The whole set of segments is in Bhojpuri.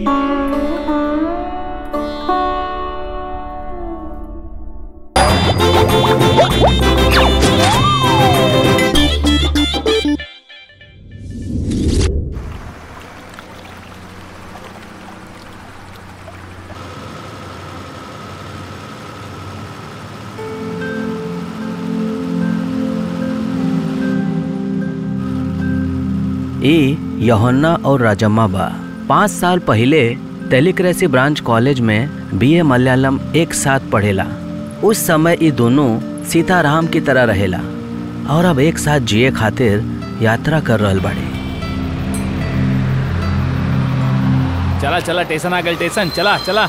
ई यहोन्ना और राजम्मा बा पाँच साल पहले टेलीक्रेसी ब्रांच कॉलेज में बीए मलयालम एक साथ पढ़ेला उस समय ये दोनों सीताराम की तरह रहेला और अब एक साथ जिए खातिर यात्रा कर रहल बाड़े चला चला स्टेशन आ गए स्टेशन चला चला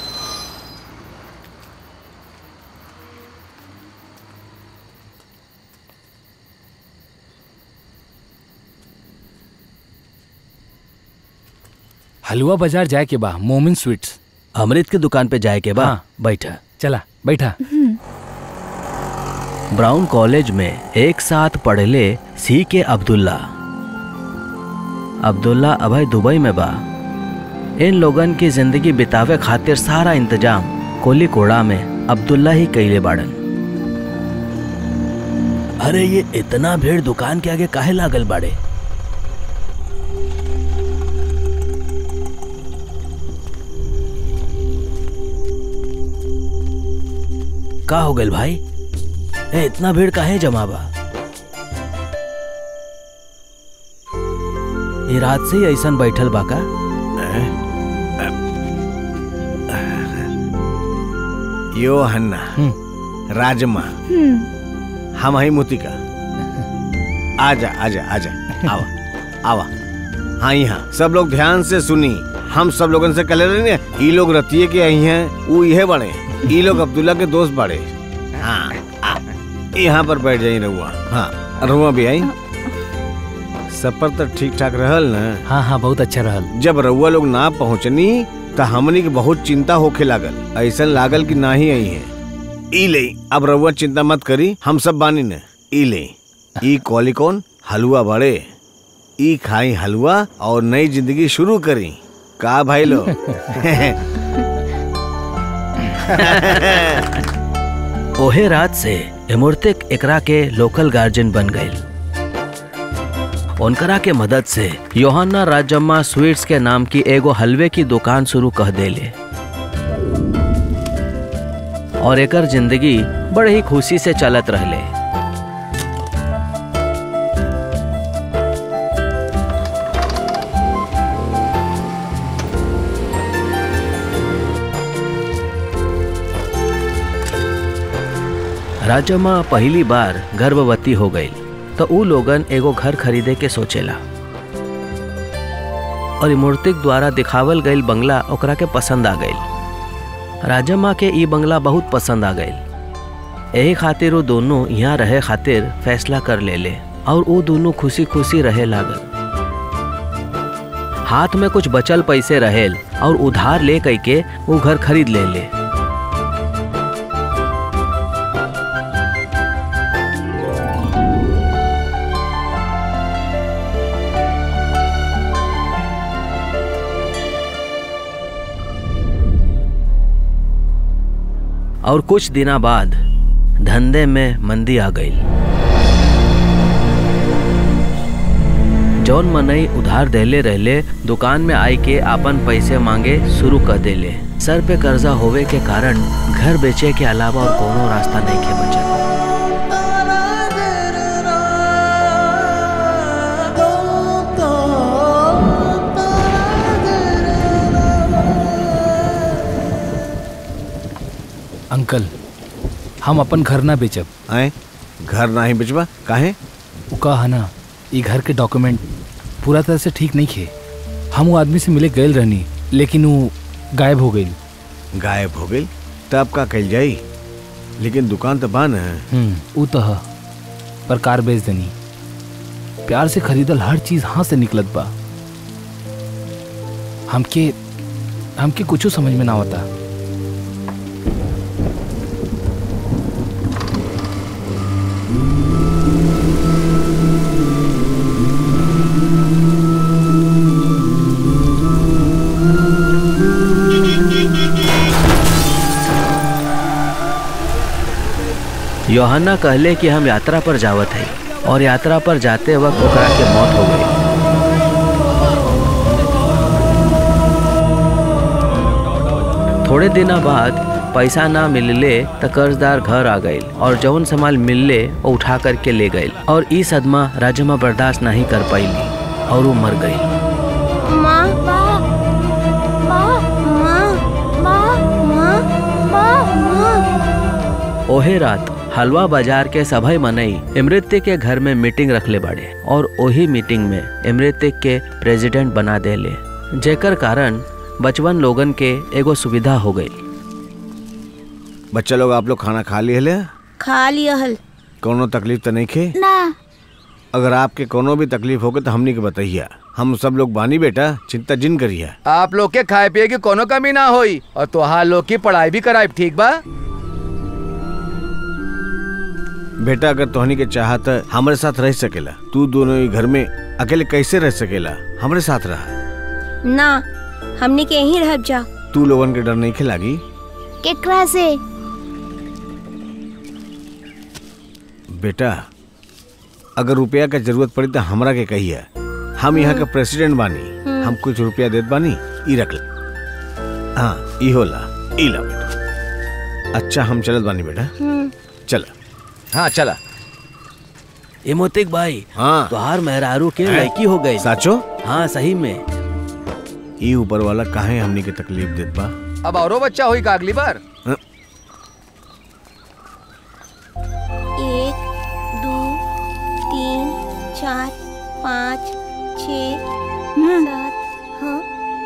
हलवा बाजार जाए के बा मोमिन स्वीट्स अमृत की दुकान पे जाए के बा हाँ। बैठा चला बैठा ब्राउन कॉलेज में एक साथ पढ़ले सी के अब्दुल्ला अब्दुल्ला अभय दुबई में बा इन लोगन की जिंदगी बितावे खातिर सारा इंतजाम कोली कोड़ा में अब्दुल्ला ही कैले बाड़न अरे ये इतना भीड़ दुकान के आगे काहे लागल बाड़े का हो गइल भाई ए इतना भीड़ काहे जमा बा ये रात से ही ऐसन बैठल बा का यो हन्ना राजमा हम हई मोतिका आजा आजा आजा आवा आवा हाँ यहाँ सब लोग ध्यान से सुनी हम सब लोगन से कले रही ने ई लोग रतिये के आई हैं वो ये बड़े ई लोग अब्दुल्ला के दोस्त बड़े हाँ आ, यहाँ पर बैठ जाई रहुआ हाँ रहुआ भी आई सफर तो ठीक ठाक रहल ना हाँ हाँ बहुत अच्छा रहल जब रउआ लोग ना पहुंचनी तो हमनी के बहुत चिंता होखे लागल ऐसा लागल कि ना ही आई है ई ले अब रउआ चिंता मत करी हम सब बानी न ई ले ई कॉली कौन हलवा बड़े ई खाई हलवा और नई जिंदगी शुरू करी का भाई लो ओहे रात से इमुर्तिक एकरा के लोकल गार्जियन बन गए उनकरा के मदद से योहाना राजम्मा स्वीट्स के नाम की एगो हलवे की दुकान शुरू कह देले और एकर जिंदगी बड़े ही खुशी से चलत रहले राजम्मा पहली बार गर्भवती हो गई तो ऊ लोगन एगो घर खरीदे के सोचेला और ई मूर्तिक द्वारा दिखावल गईल बंगला ओकरा के पसंद आ गईल राजम्मा के ई बंगला बहुत पसंद आ गईल यही खातिर वो दोनों यहाँ रहे खातिर फैसला कर ले ले और वो दोनों खुशी खुशी रहे लागल हाथ में कुछ बचल पैसे रहेल और उधार ले कई के वो घर खरीद ले ले और कुछ दिना बाद धंधे में मंदी आ गई जौन मनई उधार देले रहले दुकान में आई के आपन पैसे मांगे शुरू कर देले सर पे कर्जा होवे के कारण घर बेचे के अलावा और कोनो रास्ता नहीं के बचल अंकल हम अपन घर ना बेचब आए घर ना ही बिचवा काहे उ कहा ना ई घर के डॉक्यूमेंट पूरा तरह से ठीक नहीं खे हम वो आदमी से मिले गए रहनी लेकिन वो गायब हो गई गायब हो गई तब का कल जाई लेकिन दुकान तो बंद है हम्म उ तो ह पर कार बेच देनी प्यार से खरीदल हर चीज हाथ से निकलत बा हमके हमके कुछ समझ में ना होता योहन्ना कहले कि हम यात्रा पर जावत है और यात्रा पर जाते वक्त ओकरा के मौत हो गई थोड़े दिना बाद पैसा ना मिलले त कर्जदार घर आ गईल और जौन सामान मिलले वो उठा करके ले गईल और ई सदमा राजमा बर्दाश्त नहीं कर पाईली और वो मर गई माँ माँ माँ माँ माँ माँ माँ माँ ओहे रात हलवा बाजार के सभई मनई इमृत्य के घर में मीटिंग रखले बाड़े और ओही मीटिंग में इमृत्य के प्रेसिडेंट बना देले जेकर कारण बचवन लोगन के एगो सुविधा हो गई बच्चा लोग आप लोग खाना खा लिए ले खा लिया हल कोनो तकलीफ तो नहीं खे ना अगर आपके कोनो भी तकलीफ होगे तो हमनी के बताइए हम सब लोग बानी बेटा चिंता जिन करिए आप लोग के खाए पिए की कोनो कमी ना होई और तोहार लोग की पढ़ाई भी कराई ठीक बा बेटा अगर तोहनी के चाहत हमारे साथ रह सकेला तू दोनों ही घर में अकेले कैसे रह सकेला हमारे साथ रहा ना हमने के यहीं रह जा तू लोगन के डर नहीं खिलागी केकरा से बेटा अगर रुपया का जरूरत पड़ी तो हमरा के कहिए हम यहाँ के प्रेसिडेंट बानी हम कुछ रुपया देत बानी ई रख ले हाँ ई होला ई ला बेटा अच्छा हम चलत बानी बेटा चल हाँ चला इमोतिक भाई हाँ तोहार मेहरारू के हैं? लड़की हो गई साचो हाँ सही में ई ऊपर वाला काहे हमनी के तकलीफ देत बा अब औरो बच्चा होई का अगली बार एक दो तीन चार पाँच छ सात हाँ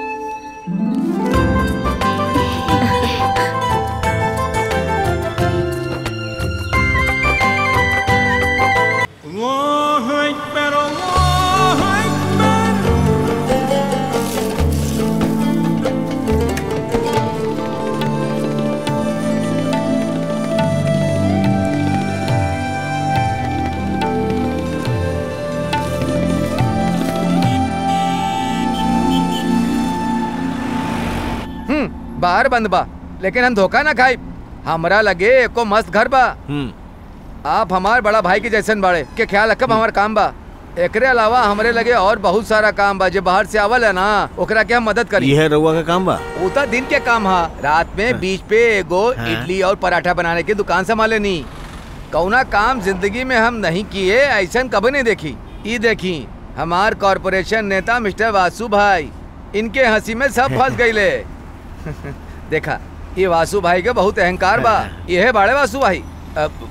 हम्म बाहर बंद बा लेकिन हम धोखा ना खाई हमरा लगे एको मस्त घर बा हम्म आप हमार बड़ा भाई के जैसन बाड़े के ख्याल रखब हमार काम बा एकरे अलावा हमरे लगे और बहुत सारा काम बा जो बाहर से आवल है ना ओकरा के हम मदद करी यह रउआ का काम बा वो तो दिन के काम हा रात में बीच पे एगो हाँ। इडली और पराठा बनाने की दुकान संभाले नी कौना काम जिंदगी में हम नहीं किए ऐसा कभी नहीं देखी ई देखी हमार कॉरपोरेशन नेता मिस्टर वासु भाई इनके हंसी में सब फंस गईले देखा ये वासु भाई के बहुत अहंकार बा ये है बाड़े वासु भाई अब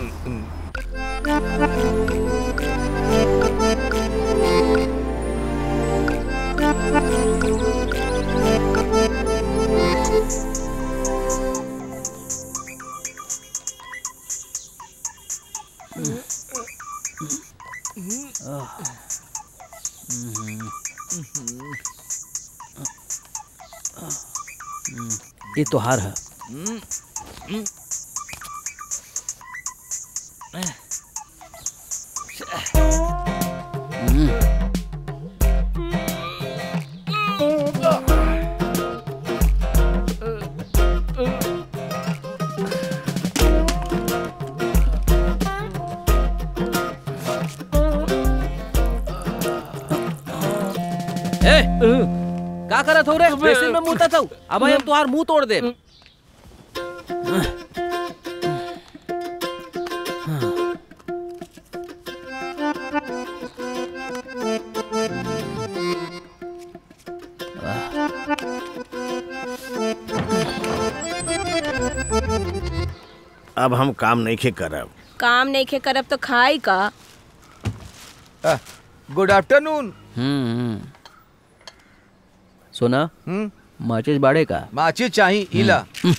ये तोहार है ए का करत हो रे बेसिन में मुंह था अब हम तुहार मुंह तोड़ दे अब हम काम नहीं खे करब काम नहीं खे करब तो खाई का गुड आफ्टरनून हम्म सुना हम्म माचिस बाड़े का माचिस चाही इला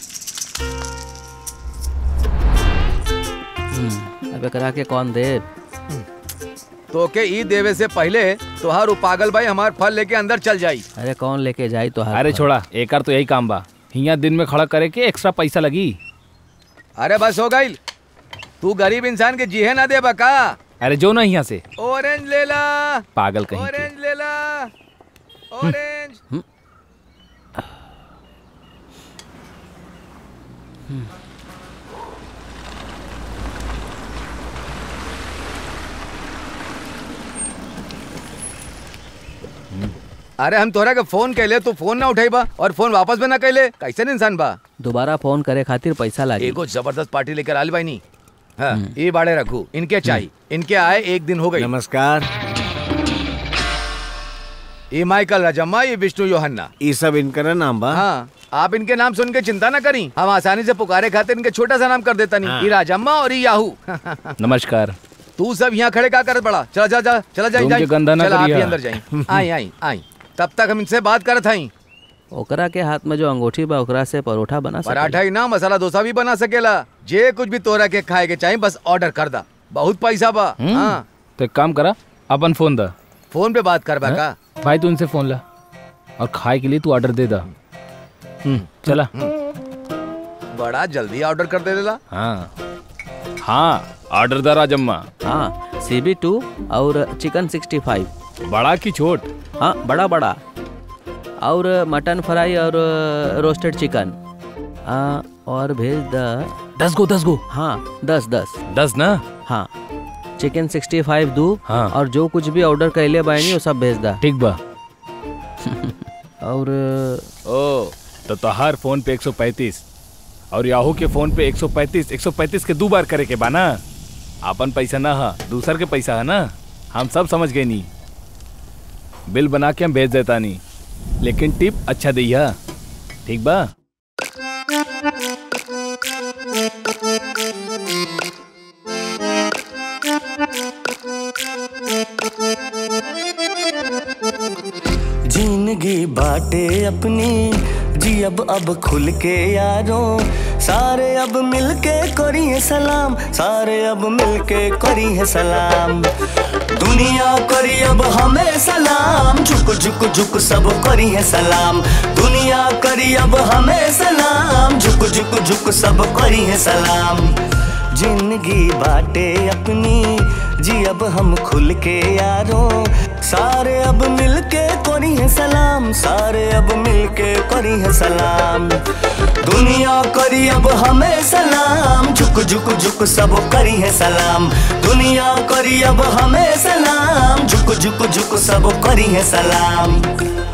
अब करा के कौन दे तो के ई देवे से पहले तोहार उ पागल भाई हमार फल लेके अंदर चल जाई अरे कौन लेके जाई तो अरे छोड़ा एकर तो यही काम बा हिया दिन में खड़ा करे के एक्स्ट्रा पैसा लगी अरे बस हो गई तू गरीब इंसान के जीहे ना दे बका अरे जो ना यहाँ से ऑरेंज ले ला पागल कहीं के ऑरेंज ले ला ऑरेंज अरे हम तोहरा के फोन कैले तू फोन ना उठाई बा और फोन वापस भी ना कैले कैसे इंसान बा दोबारा फोन करे खातिर पैसा लागी एगो जबरदस्त पार्टी लेकर आल बाई नी हाँ ये बाड़े रखू इनके चाहिए इनके आए एक दिन हो गई नमस्कार ये माइकल राजम्मा ये विष्णु योहन्ना ये सब इनका नाम बा हाँ आप इनके नाम सुन के चिंता ना करी हम आसानी से पुकारे खातिर इनके छोटा सा नाम कर देता नहीं ये राजम्मा और ये याहू नमस्कार तू सब यहाँ खड़े का करत बड़ा चला चला चला चला जाई तुम जाई के गंदा ना चला आप करिया। ही अंदर जाई आई आई आई तब तक हम इनसे बात करत हई ओकरा के हाथ में जो अंगूठी बा ओकरा से परोठा बना सकेला। पराठा ही ना मसाला डोसा भी बना सकेला जे कुछ भी तोरा के खाए के चाहिए बस ऑर्डर कर दा बहुत पैसा बा हाँ तो एक काम करा अपन फोन दा फोन पे बात कर बा का भाई तू इनसे फोन ला और खाए के लिए तू ऑर्डर दे दा हम्म, चला बड़ा जल्दी ऑर्डर कर दे देला हाँ हाँ ऑर्डर दा राजम्मा हाँ सी बी टू और चिकन सिक्सटी फाइव बड़ा की छोट हाँ बड़ा बड़ा और मटन फ्राई और रोस्टेड चिकन हाँ और भेज द दस गो दस गो हाँ दस दस दस ना हाँ चिकन सिक्सटी फाइव दू हाँ। और जो कुछ भी ऑर्डर कैले बानी वो सब भेज दा ठीक बा और ओ तो तोहार फोन पे 135 और याहू के फोन पे 135 135 के दो बार करे के बा ना अपन पैसा ना हा दूसर के पैसा है ना हम सब समझ गए नी बिल बना के हम भेज देता नी लेकिन टिप अच्छा दिया ठीक बा जिंदगी बाटे अपनी जी अब अब खुल के यारों सारे अब मिलके करिए सलाम सारे अब मिलके करिए सलाम दुनिया करी अब हमें सलाम झुक झुक झुक सब करिए सलाम दुनिया करी अब हमें सलाम झुक झुक झुक सब करिए सलाम जिंदगी बाटे अपनी जी अब हम खुल के यारों सारे अब मिलके करी है सलाम सारे अब मिलके करी है सलाम दुनिया करी अब हमें सलाम झुक झुक झुक सब करी है सलाम दुनिया करी अब हमें सलाम झुक झुक झुक सब करी है सलाम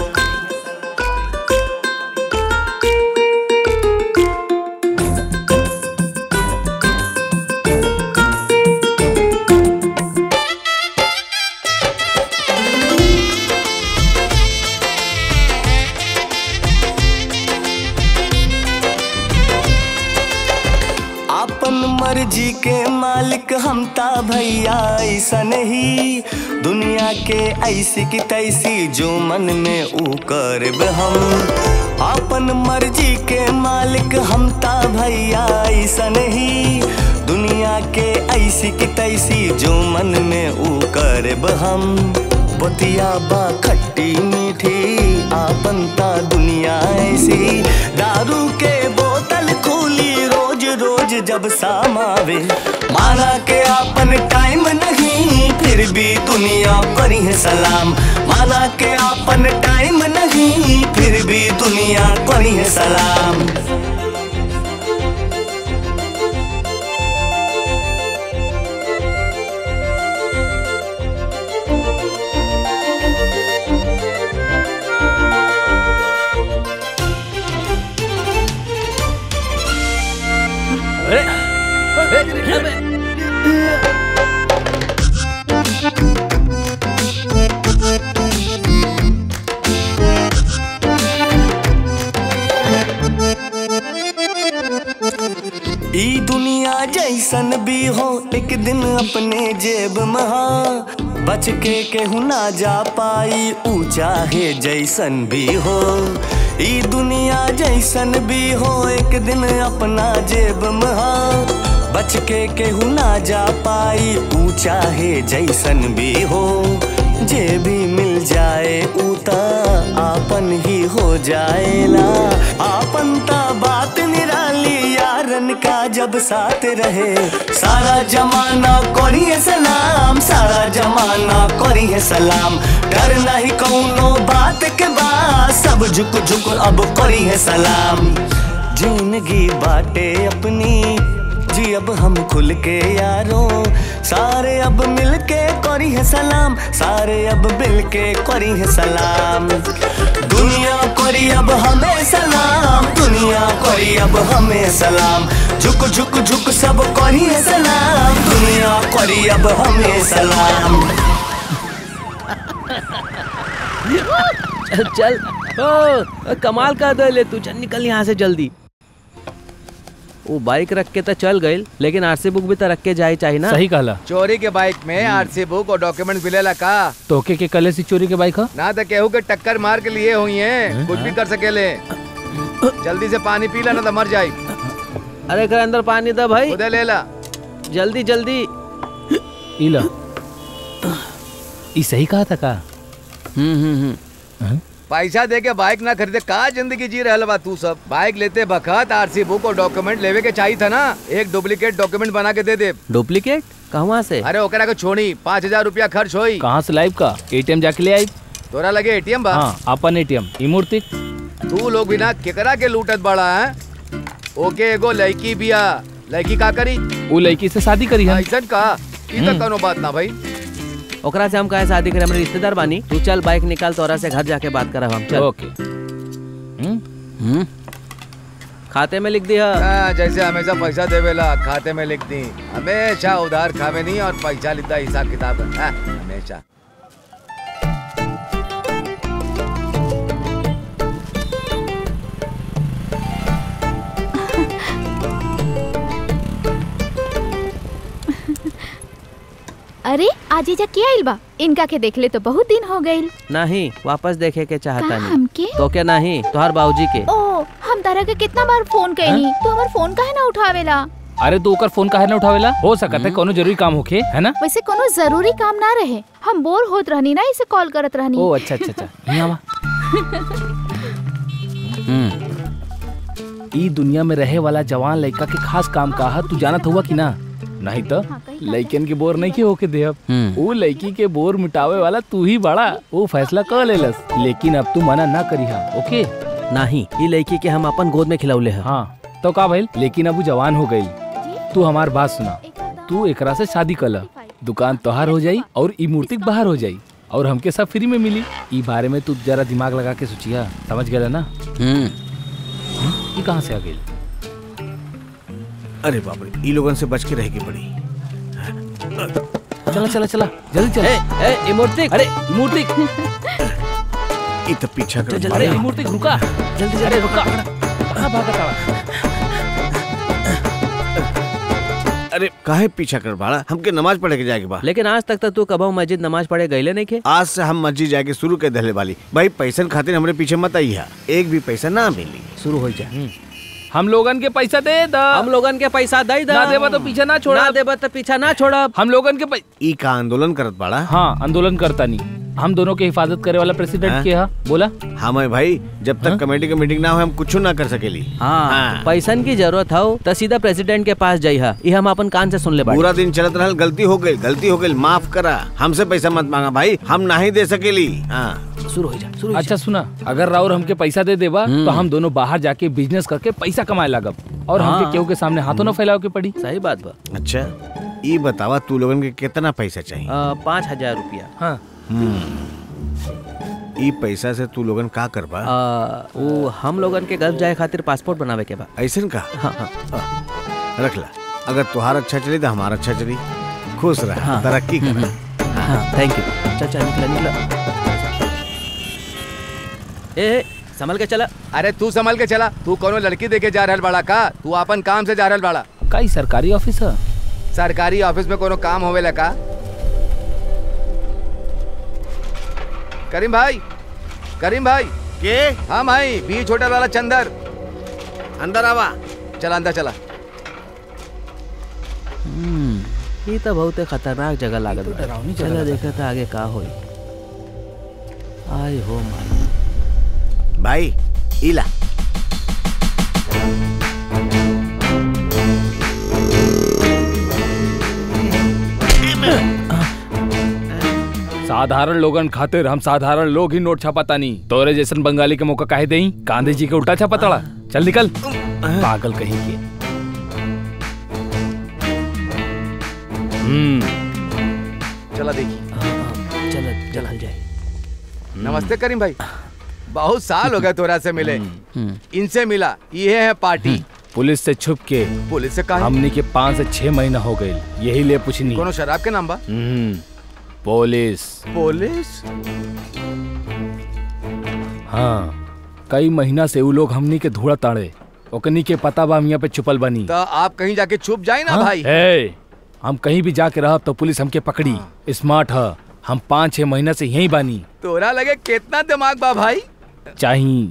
अपन मर्जी के मालिक हम ता भैया ऐसा नहीं दुनिया के ऐसी की तैसी जो मन में ऊ करब हम अपन मर्जी के मालिक हम ता भैया ऐसा नहीं दुनिया के ऐसी की तैसी जो मन में ऊ करब हम बतिया बा खट्टी मीठी आपन ता दुनिया ऐसी दारू के बोतल खुली रोज रोज जब शाम आवे माना के आपन टाइम नहीं फिर भी दुनिया करी है सलाम माना के आपन टाइम नहीं फिर भी दुनिया करी है सलाम ई दुनिया जैसन भी हो एक दिन अपने जेब महा बच के केहू ना जा पाई ऊ चाहे जैसन भी हो ई दुनिया जैसन भी हो एक दिन अपना जेब महा बच के केहू ना जा पाई ऊ चाहे जैसन भी हो जे भी मिल जाए ऊता आपन ही हो जाएला आपन ता बात निराली यारन का जब साथ रहे सारा जमाना करिए सलाम सारा जमाना करिए सलाम डर नहीं कौनो बात के बाद सब झुक झुक अब करिए सलाम जिंदगी बाटे अपनी जी अब हम खुल के यारों सारे अब मिल के करी है सलाम सारे अब मिल के करी है सलाम दुनिया करी अब हमें सलाम दुनिया करी अब हमें सलाम झुक झुक झुक सब करी है सलाम दुनिया करी अब हमें सलाम चल चल ओ, कमाल कर दे ले तू चल निकल यहाँ से जल्दी वो बाइक रख के तो चल गई लेकिन आरसी बुक भी तो रख के जाए चाहिए ना सही कहला चोरी के बाइक में आरसी बुक और डॉक्यूमेंट मिलेला का तोके के कले से चोरी के बाइक ह ना तो केहू के टक्कर मार के लिए हुई है कुछ भी कर सकेले जल्दी से पानी पी ला ना तो मर जाए अरे घर अंदर पानी दे भाई उधर ले ला जल्दी जल्दी इला ई सही कहा था का हम्म हम्म हम्म हैं? पैसा दे के बाइक ना खरीदे का जिंदगी जी रहल बा तू सब बाइक लेते बखत आरसी बुक और डॉक्यूमेंट लेवे के चाहिए था ना एक डुप्लीकेट डॉक्यूमेंट बना के दे दे डुप्लीकेट कहवा से अरे ओकरा के छोड़ी पाँच हजार रूपया खर्च होई कहाँ से लाइव का एटीएम जाके ले आई तोरा लगे एटीएम बा हाँ अपन एटीएम ई मूर्ति तू लोग बिना केकरा के लूटत बड़ा है ओके एगो लड़की बिया लड़की का करी वो लड़की से शादी करी है ऐसन का ई तो कोनो बात ना भाई ओकरा से हम काहे शादी करे हमारे रिश्तेदार बानी तू चल बाइक निकाल तोरा से घर जाके बात करब हम चल ओके हम्म, हम्म खाते में लिख दिया हाँ, जैसे हमेशा पैसा देवेला खाते में लिख दी हमेशा उधार खावे नहीं और पैसा लिखता हिसाब किताब है हाँ, हमेशा अरे आज जा के आइल बा इनका के देखले तो बहुत दिन हो गइल नहीं वापस देखे के चाहता का नहीं हमके तो क्या नहीं तोहर बाबूजी के ओ हम तारा के कितना बार फोन कैनी तू हमार फोन काहे ना उठावेला अरे तू ओकर फोन काहे ना उठावेला हो सकत है कोनो जरूरी काम होखे है ना वैसे कोनो जरूरी काम ना रहे हम बोर होत रहनी ना इसे कॉल करत रहनी ओ अच्छा अच्छा अच्छा यहाँ आवा हम्म ई दुनिया में रहे वाला जवान लड़का के खास काम का है तू जानत हुआ कि ना नहीं तो हाँ, कहीं लड़कन के बोर नहीं के होके देहब हम्म वो लड़की के बोर मिटावे वाला तू ही बड़ा वो फैसला कर लेलस लेकिन अब तू मना ना करी हा ओके नहीं ये लड़की के हम अपन गोद में खिलौले हैं हाँ तो का भइल लेकिन अब वो जवान हो गई तू हमार बात सुना तू एकरा से शादी कला दुकान तोहार हो जाई और ई मूर्ति बाहर हो जाई और हमके सब फ्री में मिली ई बारे में तू जरा दिमाग लगा के सोचिया समझ गया ना हम्म ई कहाँ से आ गई अरे बाप रे ई लोगन से बच के रह के पड़ी चला चला चला जल्दी चल ए ए ये मूर्ति अरे ई मूर्ति ई तो पीछा कर अरे ई मूर्ति रुका जल्दी जल्दी रुका कहाँ भागत आवा अरे काहे पीछा कर बाड़ा हमके नमाज पढ़े के जाए के बा लेकिन आज तक तो तू कबहू मस्जिद नमाज पढ़े गईले नहीं के आज से हम मस्जिद जाके शुरू कर दहले वाली भाई पैसन खातिर हमरे पीछे मत आई है एक भी पैसा ना मिली शुरू हो जा हम लोगन के पैसा दे दा हम लोगन के पैसा दे दा ना देबा तो पीछे ना छोड़ा ना देबा तो पीछा ना छोड़ब हम लोगन के पै... ई का आंदोलन करत बाड़ा हाँ आंदोलन करता नहीं हम दोनों के हिफाजत करे वाला प्रेसिडेंट हाँ? के हा बोला हमें भाई जब तक हाँ? कमेटी की मीटिंग ना हो हम कुछ ना कर सकेली हाँ, हाँ। पैसन की जरूरत हो तो सीधा प्रेसिडेंट के पास जाई हा ये हम अपन कान से सुन ले बाड़ी पूरा दिन चलत रहल गलती हो गई गलती हो गई माफ करा हमसे पैसा मत मांगा भाई हम नहीं दे सकेली हाँ शुरू हो जा शुरू हो अच्छा सुना अगर राउर हमके पैसा दे देबा तो हम दोनों बाहर जाके बिजनेस करके पैसा कमाए लागब और हाँ। हमके केहू के सामने हाथों न फैलाव के पड़ी जा। सही बात बा अच्छा ई बतावा तू लोगन के कितना पैसा चाहिए आ, पाँच हजार रुपया हाँ ई पैसा से तू लोगन का करबा आ, वो हम लोगन के गल्फ जाए खातिर पासपोर्ट बनावे के बा ऐसन का हाँ हाँ रख ला अगर तुहार अच्छा चली तो हमारा अच्छा चली खुश रह हाँ। तरक्की कर हाँ थैंक यू चल चल निकला निकला ए ए, संभल के चला अरे तू संभल के चला तू कोनो लड़की देखे जा रहल बाड़ा का तू अपन काम से जा रहल बाड़ा का ई सरकारी ऑफिस है सरकारी ऑफिस में कोनो काम होवेला का करीम भाई करीम भाई के हाँ भाई बीच होटल वाला चंदर अंदर आवा चला अंदर चला हम्म, ये तो बहुत खतरनाक जगह लागत बा चलो देखा था आगे का होई आई हो माई भाई इला साधारण लोगन खातिर हम साधारण लोग ही नोट छापाता नहीं तोरे जैसन बंगाली के मौका काहे देई गांधी जी के उल्टा छापाताड़ा चल निकल पागल कहीं के हम्म चला देखी चल चल जाए नमस्ते करीम भाई बहुत साल हो गए तोरा से मिले इनसे मिला ये है पार्टी पुलिस से छुप के पुलिस से कहा हमनी के पाँच से छह महीना हो गए यही ले पूछनी कोनो शराब के नाम बा हम्म पुलिस पुलिस हाँ कई महीना से उ लोग हमनी के धूड़ा ताड़े ओकनी के पता बा हम यहाँ पे छुपल बनी तो आप कहीं जाके छुप जाए ना हाँ? भाई ए, हम कहीं भी जाके रहब तो पुलिस हमके पकड़ी स्मार्ट है हम पाँच छह महीना से यहीं बानी तोरा लगे कितना दिमाग बा भाई चाही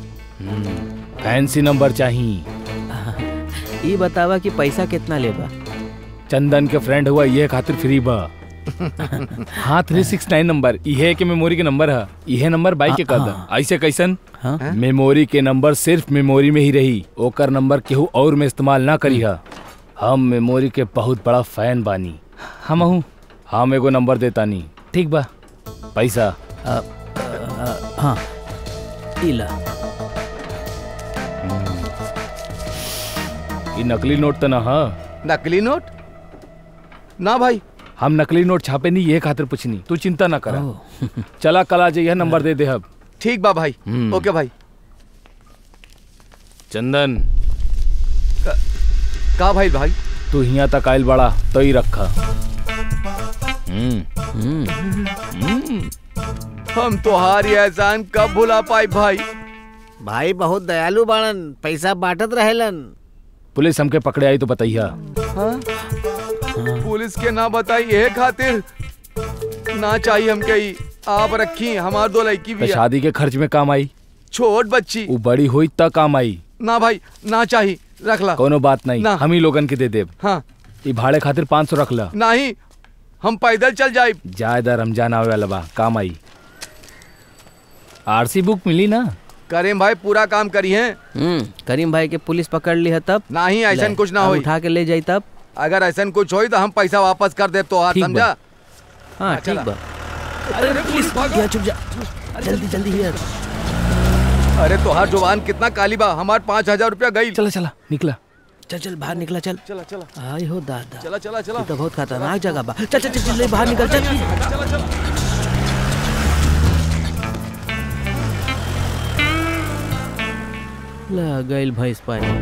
फैंसी नंबर चाही ये बतावा कि पैसा कितना लेबा चंदन के फ्रेंड हुआ ये खातिर फ्री बा हाँ थ्री सिक्स नाइन नंबर इहे के मेमोरी के नंबर है इहे नंबर बाइक के कर दा ऐसे कैसन हाँ मेमोरी के नंबर सिर्फ मेमोरी में ही रही ओकर नंबर केहू और में इस्तेमाल ना करी हा हम मेमोरी के बहुत बड़ा फैन बानी हम हूँ हम एगो नंबर देता नहीं ठीक बा पैसा अ, अ, हाँ इला ये नकली नोट तो ना हा नकली नोट ना भाई हम नकली नोट छापे नहीं ये खातिर पूछनी तू चिंता ना करा ओ, चला कल आ जाइए नंबर दे दे अब ठीक बा भाई हम्म। ओके भाई चंदन का भाई भाई तू यहाँ तक आयल बड़ा तो ही रखा हम्म हम्म, हम तुम्हारी एहसान कब भुला पाई भाई भाई बहुत दयालु बाड़न पैसा बांटत रहेलन पुलिस हमके पकड़े आई तो बताइया हाँ? पुलिस के ना बताई ये खातिर ना चाहिए हमके ई आप रखी हमार दो लड़की तो भी है। शादी के खर्च में काम आई छोट बच्ची वो बड़ी हुई तब काम आई ना भाई ना चाहिए रख ला कोनो बात नहीं ना। हम ही लोगन के दे देब हाँ ई भाड़े खातिर पाँच सौ रख ला नहीं हम पैदल चल जाए जायदा रमजान आवे वाला बा काम आई आरसी बुक मिली ना करीम भाई पूरा काम करी है हम्म, करीम भाई के पुलिस पकड़ ली है तब नहीं ऐसा ले, कुछ ना अब होई उठा के ले जाई तब अगर ऐसा कुछ होई तो हम पैसा वापस कर दे तो हाथ ठीक बा। समझा हाँ ठीक चला। बा अरे पुलिस या चुप जा जल्दी जल्दी हियर अरे तो हर जुबान कितना काली बा हमार पाँच हजार रुपया गई चला चला निकला चल चल बाहर निकला चल चला चला आय हो दादा चला चला चला ये तो बहुत खतरनाक जगह बा चल चल चल चल बाहर निकल चल चला चला ला गइल भैंस पानी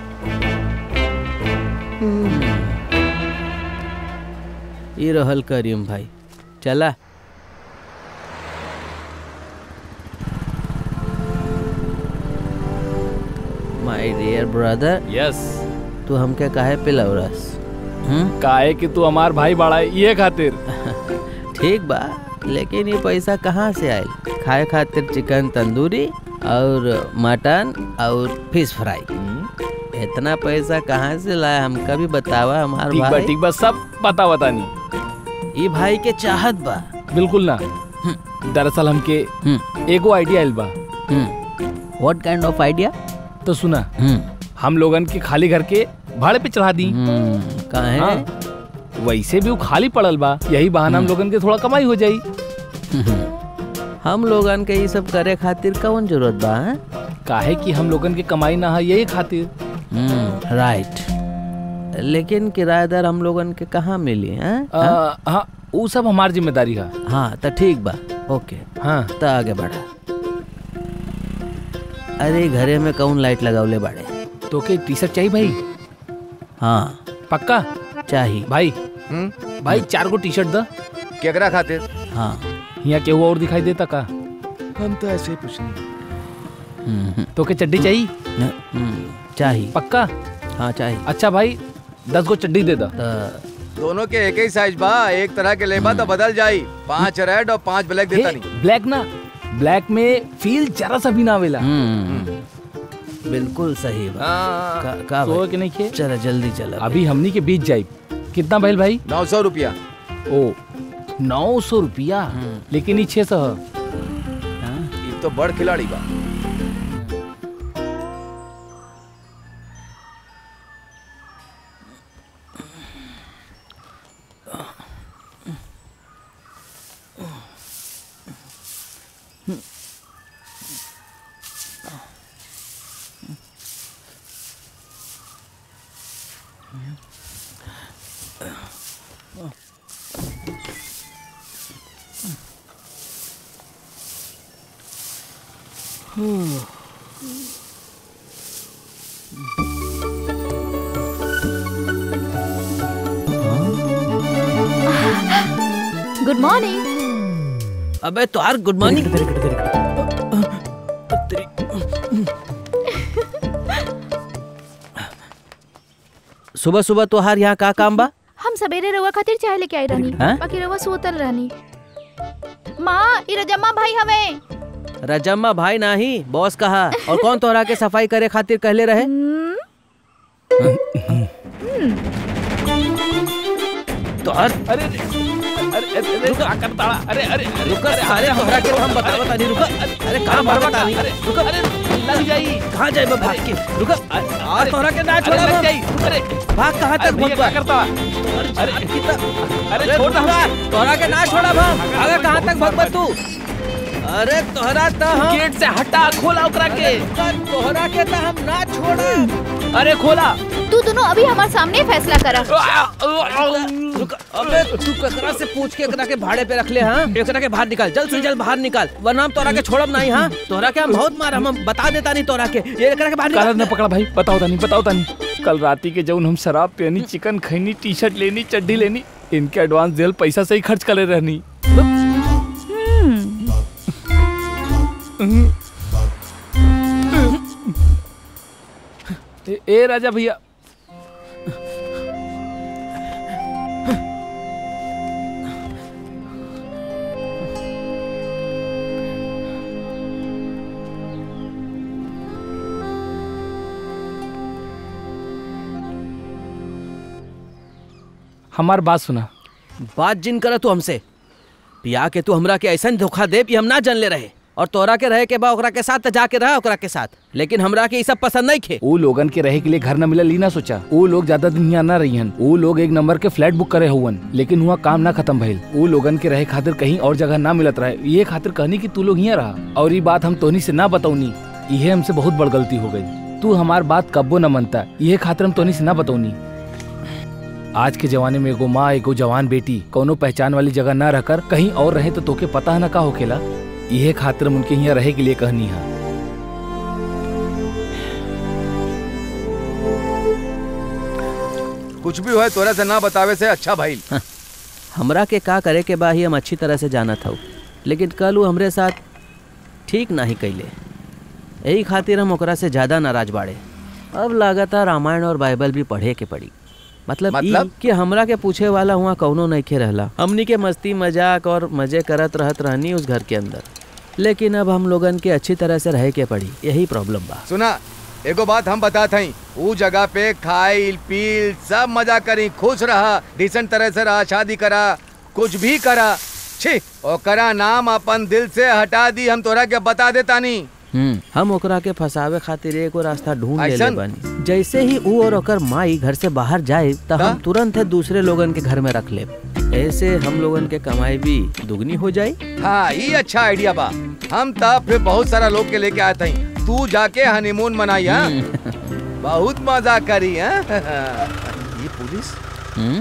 ये रहल करीम भाई चला माय डियर ब्रदर यस तू हमके काहे पिलवरस हम्म काहे कि तू हमार भाई बड़ा है ये खातिर ठीक बा लेकिन ये पैसा कहाँ से आयल खाए खातिर चिकन तंदूरी और मटन और फिश फ्राई इतना पैसा कहाँ से लाया हमका भी बतावा हमार ठीक बा भाई ठीक बा सब पता बतानी ये भाई के चाहत बा बिल्कुल ना दरअसल हमके हम्म एगो आइडिया आइल बा व्हाट काइंड ऑफ आइडिया तो सुना हम्म हम लोगन के खाली घर के भाड़े पे चढ़ा दी हम्म, काहे हाँ। वैसे भी वो खाली पड़ल बा यही बहाना हम लोगन के थोड़ा कमाई हो जाई हम लोगन के ये सब करे खातिर कौन जरूरत बा हैं? काहे कि हम लोगन के कमाई ना है यही खातिर हम्म राइट लेकिन किराएदार हम लोगन के कहाँ मिली हैं आ, हाँ वो सब हमार जिम्मेदारी है हाँ तो ठीक बा ओके हाँ तो आगे बढ़ा अरे घरे में कौन लाइट लगावले बाड़े तो के टी शर्ट चाहिए भाई हाँ पक्का चाहिए भाई हम्म भाई चार गो टी शर्ट द केकरा खातिर हाँ यहाँ केहू और दिखाई देता का हम तो ऐसे ही पूछनी हम्म, हम्म, तो के चड्डी चाहिए हम्म, चाहिए पक्का हाँ चाहिए अच्छा भाई दस गो चड्डी दे दा तो दोनों के एक ही साइज बा एक तरह के लेबा तो बदल जाई पांच रेड और पांच ब्लैक देता नहीं ब्लैक ना ब्लैक में फील जरा सा भी ना आवेला हम्म, बिल्कुल सही बा हाँ, का, का तो भाई? के नहीं खे चलो जल्दी चलो अभी हमनी के बीच जाई कितना भइल भाई नौ सौ रुपया ओ नौ सौ रुपया लेकिन ये छह सौ है। ये तो बड़ खिलाड़ी बा गुड मॉर्निंग अबे तुहार गुड मॉर्निंग सुबह सुबह तुहार यहाँ का काम बा हम सवेरे रउआ खातिर चाय लेके आई रहनी हैं? बाकी रउआ सोतल रहनी माँ ई रजम्मा भाई हवे रजम्मा भाई नाही बॉस कहा और कौन तोहरा के सफाई करे खातिर कहले रहे तोहर अरे अरे अरे अरे अरे क्या करता अरे अरे अरे रुका सारे तोहरा के हम बता बता नहीं रुका अरे कहाँ भागत तानी रुका अरे लग जाई कहाँ जाए बा भाग के रुका आज तोहरा के ना अरे छोड़ा लग बा। जाई अरे भाग कहाँ अरे तक भैया भगवा क्या करता अरे अरे अरे छोड़ छोड़ दे तोहरा के ना छोड़ा बा अगर कहाँ तक भगवा तू अरे तोहरा तो हम गेट से हटा खोला ओकरा के तोहरा के तो हम ना छोड़ा अरे खोला तू दोनों अभी हमारे सामने फैसला करा रुका अबे तू ककरा से पूछ के एकरा के भाड़े पे रख ले हां एकरा के बाहर निकाल जल्द से जल्द बाहर निकाल वरना हम तोरा के छोड़ब नहीं हां तोरा के हम बहुत मार हम बता देता नहीं तोरा के ये एकरा के बाहर काला निकाल न पकड़ा भाई बताओ तानी बताओ तानी कल राती के जौन हम शराब पियनी चिकन खैनी टी शर्ट लेनी चड्डी लेनी इनके एडवांस दिल पैसा से ही खर्च करे रहनी ए, ए राजा भैया हमार बात सुना बात जिन कर तू हमसे पिया के तू हमरा के ऐसा धोखा दे कि हम ना जान ले रहे और तोरा के रहे के बा ओकरा के साथ त जाके रहा ओकरा के साथ लेकिन हमरा के ई सब पसंद नहीं खे वो लोगन के रहे के लिए घर न मिलल ही ना सोचा वो लोग ज्यादा दिन यहाँ ना रही हन वो लोग एक नंबर के फ्लैट बुक करे हुवन लेकिन हुआ काम ना खत्म भइल वो लोगन के रहे खातिर कहीं और जगह ना मिलत रहे ये खातिर कहनी कि तू लोग यहाँ रहा और ये बात हम तोहनी से ना बताऊनी ये हमसे बहुत बड़ गलती हो गई तू हमार बात कब्बो न मनता ये खातिर हम तोहनी से ना बताऊनी आज के जमाने में एगो माँ एगो जवान बेटी कोनो पहचान वाली जगह ना रहकर कहीं और रहे तो तोके पता है ना का होखेला यह खातिर हम उनके यहाँ रहे के लिए कहनी है कुछ भी हो तोरा से ना बतावे से अच्छा भाई हमरा के का करे के बा ही हम अच्छी तरह से जाना था लेकिन कल वो हमरे साथ ठीक नहीं कैले यही खातिर हम ओकरा से ज्यादा नाराज बाड़े अब लागता रामायण और बाइबल भी पढ़े के पड़ी मतलब, मतलब? ई कि हमरा के पूछे वाला हुआ कौनो नहीं खे रहला हमनी के मस्ती मजाक और मजे करत रहत रहनी उस घर के अंदर लेकिन अब हम लोगन के अच्छी तरह से रहे के पड़ी यही प्रॉब्लम बा सुना एगो बात हम बता थई ऊ जगह पे खाइल पील सब मजा करी खुश रहा डिसेंट तरह से रहा शादी करा कुछ भी करा छी ओकरा नाम अपन दिल से हटा दी हम तोरा के बता देता नी हम्म हम ओकरा के फंसावे खातिर एगो रास्ता ढूंढ ले ऐसन? बानी जैसे ही ऊ और ओकर माई घर से बाहर जाए तो हम ता? तुरंत है दूसरे लोगन के घर में रख ले ऐसे हम लोगन के कमाई भी दुगनी हो जाए हाँ ये अच्छा आइडिया बा हम तब फिर बहुत सारा लोग के लेके आए थई तू जाके हनीमून मनाई हाँ बहुत मजा करी हाँ ये पुलिस हम्म?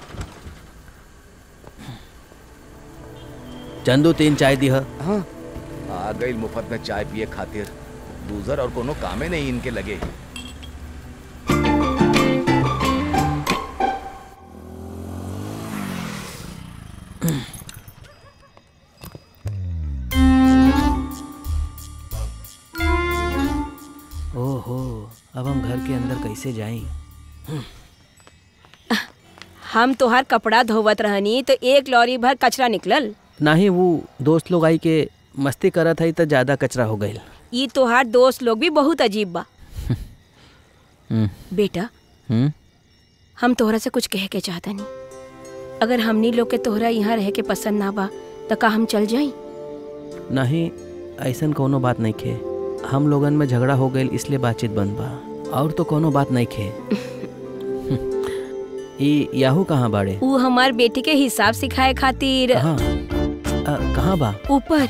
चंदू तीन चाय दी हाँ आ गई मुफ्त में चाय पिए खातिर दूसर और कोनो कामे नहीं इनके लगे ओहो अब हम घर के अंदर कैसे जाएं हम तोहार कपड़ा धोवत रहनी तो एक लॉरी भर कचरा निकलल ना ही वो दोस्त लोग आई के मस्ती करत है तो ज्यादा कचरा हो गई ई तोहार दोस्त लोग भी बहुत अजीब बा बेटा हम्म हम तोहरा से कुछ कह के चाहता नहीं अगर हमनी लोग के तोहरा यहाँ रह के पसंद ना बा तो का हम चल जाई नहीं ऐसन कोनो बात नहीं खे हम लोगन में झगड़ा हो गई इसलिए बातचीत बंद बा और तो कोनो बात नहीं खे ई याहू कहाँ बाड़े ऊ हमार बेटी के हिसाब सिखाए खातिर कहाँ अ, कहाँ बा ऊपर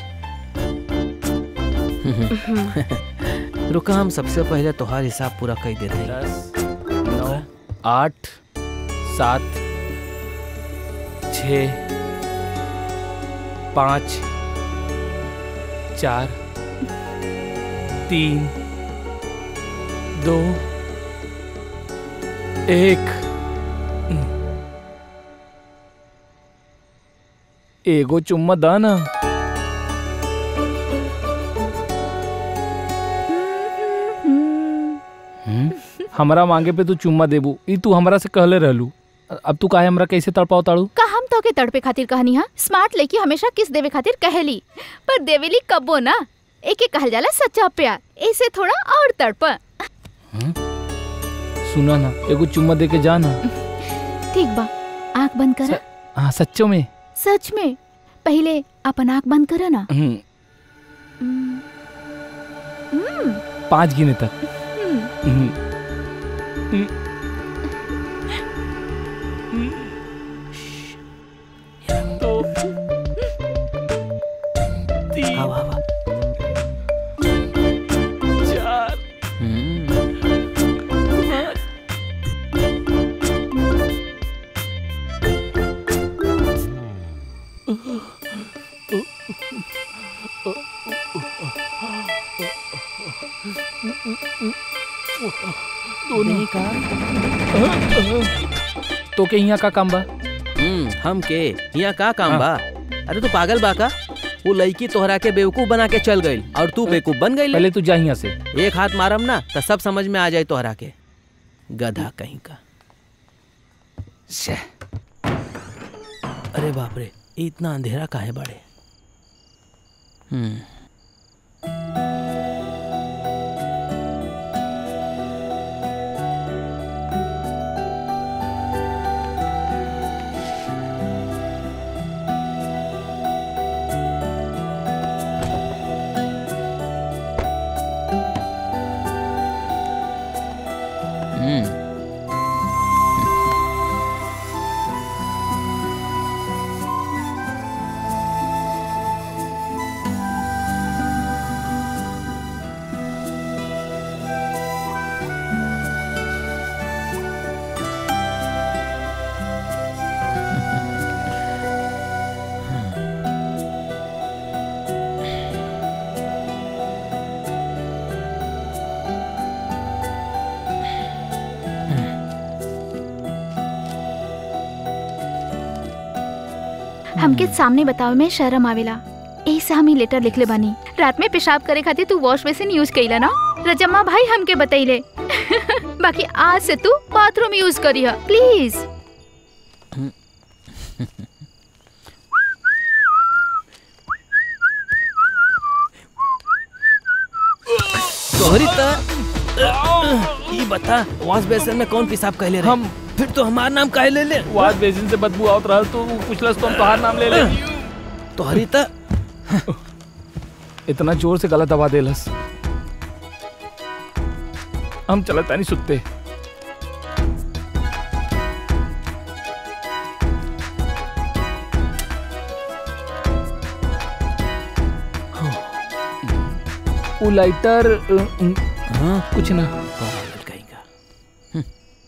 रुका हम सबसे पहले तोहार हिसाब पूरा कर देते हैं दस नौ आठ सात छ पाँच चार तीन दो एक एगो चुम्मा दा ना हमरा मांगे पे तू चुम्मा देबू ई तू हमरा से कहले रहलू अब तू काहे हमरा कैसे तड़पाव ताड़ू का हम तो के तड़पे खातिर कहनी हा स्मार्ट लड़की हमेशा किस देवे खातिर कहेली पर देवेली कबो ना एके कहल जाला सच्चा प्यार ऐसे थोड़ा और तड़प सुना ना एगो चुम्मा दे के जा ना ठीक बा आंख बंद करा हाँ सच्चो में सच में पहले अपन आंख बंद करा ना हम्म, हम्म, हम्म, पाँच गिने तक हम्म। हम्म, दो तीन हवा हवा चार दोनों का तो के यहाँ का काम बा हम्म हम के यहाँ का काम बा अरे तू पागल बा का वो लड़की तोहरा के बेवकूफ बना के चल गई और तू बेवकूफ बन गई पहले तू जा यहाँ से एक हाथ मारम ना तो सब समझ में आ जाए तोहरा के गधा कहीं का अरे बाप रे ये इतना अंधेरा काहे बड़े हम्म हम्म हमके सामने बतावे में शर्म आवेला ऐसे हम ही लेटर लिखले बानी रात में पेशाब करे खातिर तू वॉश बेसिन यूज कईला ना रजम्मा भाई हमके बतैले बाकी आज से तू बाथरूम यूज करिह प्लीज तोहरी त ई बता वॉश बेसिन में कौन पेशाब कहले रहे हम फिर तो हमार नाम काहे ले ले वाद बेसिन से बदबू आवत रहा तो पूछलस तो हम तोहार नाम ले ले तोहरी त इतना जोर से गला दबा देलस हम चलत तानी सुत्ते वो लाइटर अ, अ, हाँ कुछ ना पागल कहीं का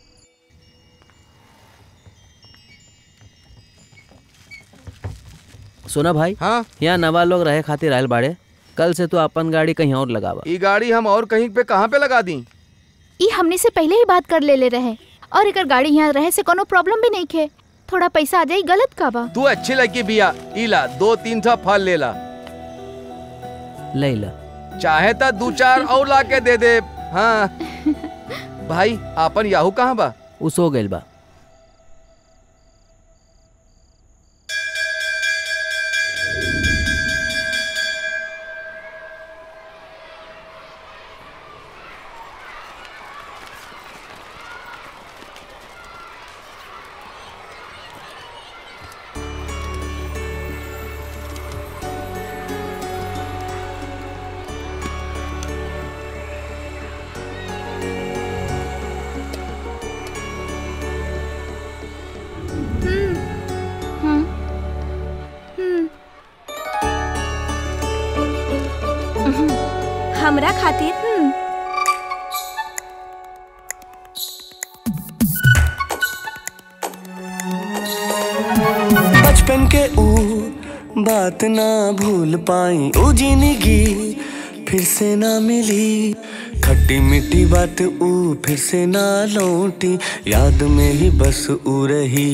सुना भाई हाँ यहाँ नवा लोग रहे खातिर आयल बाड़े कल से तू अपन गाड़ी कहीं और लगावा ये गाड़ी हम और कहीं पे कहाँ पे लगा दी ई हमने से पहले ही बात कर ले ले रहे और एकर गाड़ी यहाँ रहे से कोनो प्रॉब्लम भी नहीं खे थोड़ा पैसा आ जाई गलत का बा तू अच्छी लड़की बिया इला दो तीन था फल ले ला लैला चाहे तो दो चार और ला के दे दे हाँ भाई आपन याहू कहाँ बा उ सो गइल बा हम्म हम्म हमरा खातिर हम्म बचपन के ऊ बात ना भूल पाई ऊ जिंदगी फिर से ना मिली खट्टी मीठी बात ऊ फिर से ना लौटी याद में ही बस ऊ रही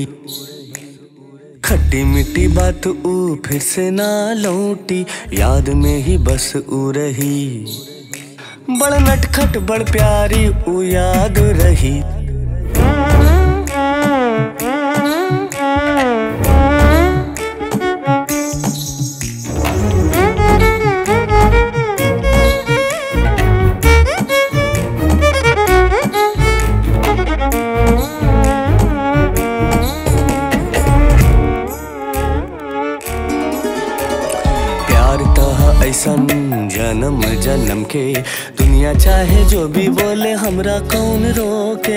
खट्टी मीठी बात ऊ फिर से ना लौटी याद में ही बस ऊ रही बड़ नटखट बड़ प्यारी ऊ याद रही प्यार तहा ऐसा जन्म जन्म के दुनिया चाहे जो भी बोले हमरा कौन रोके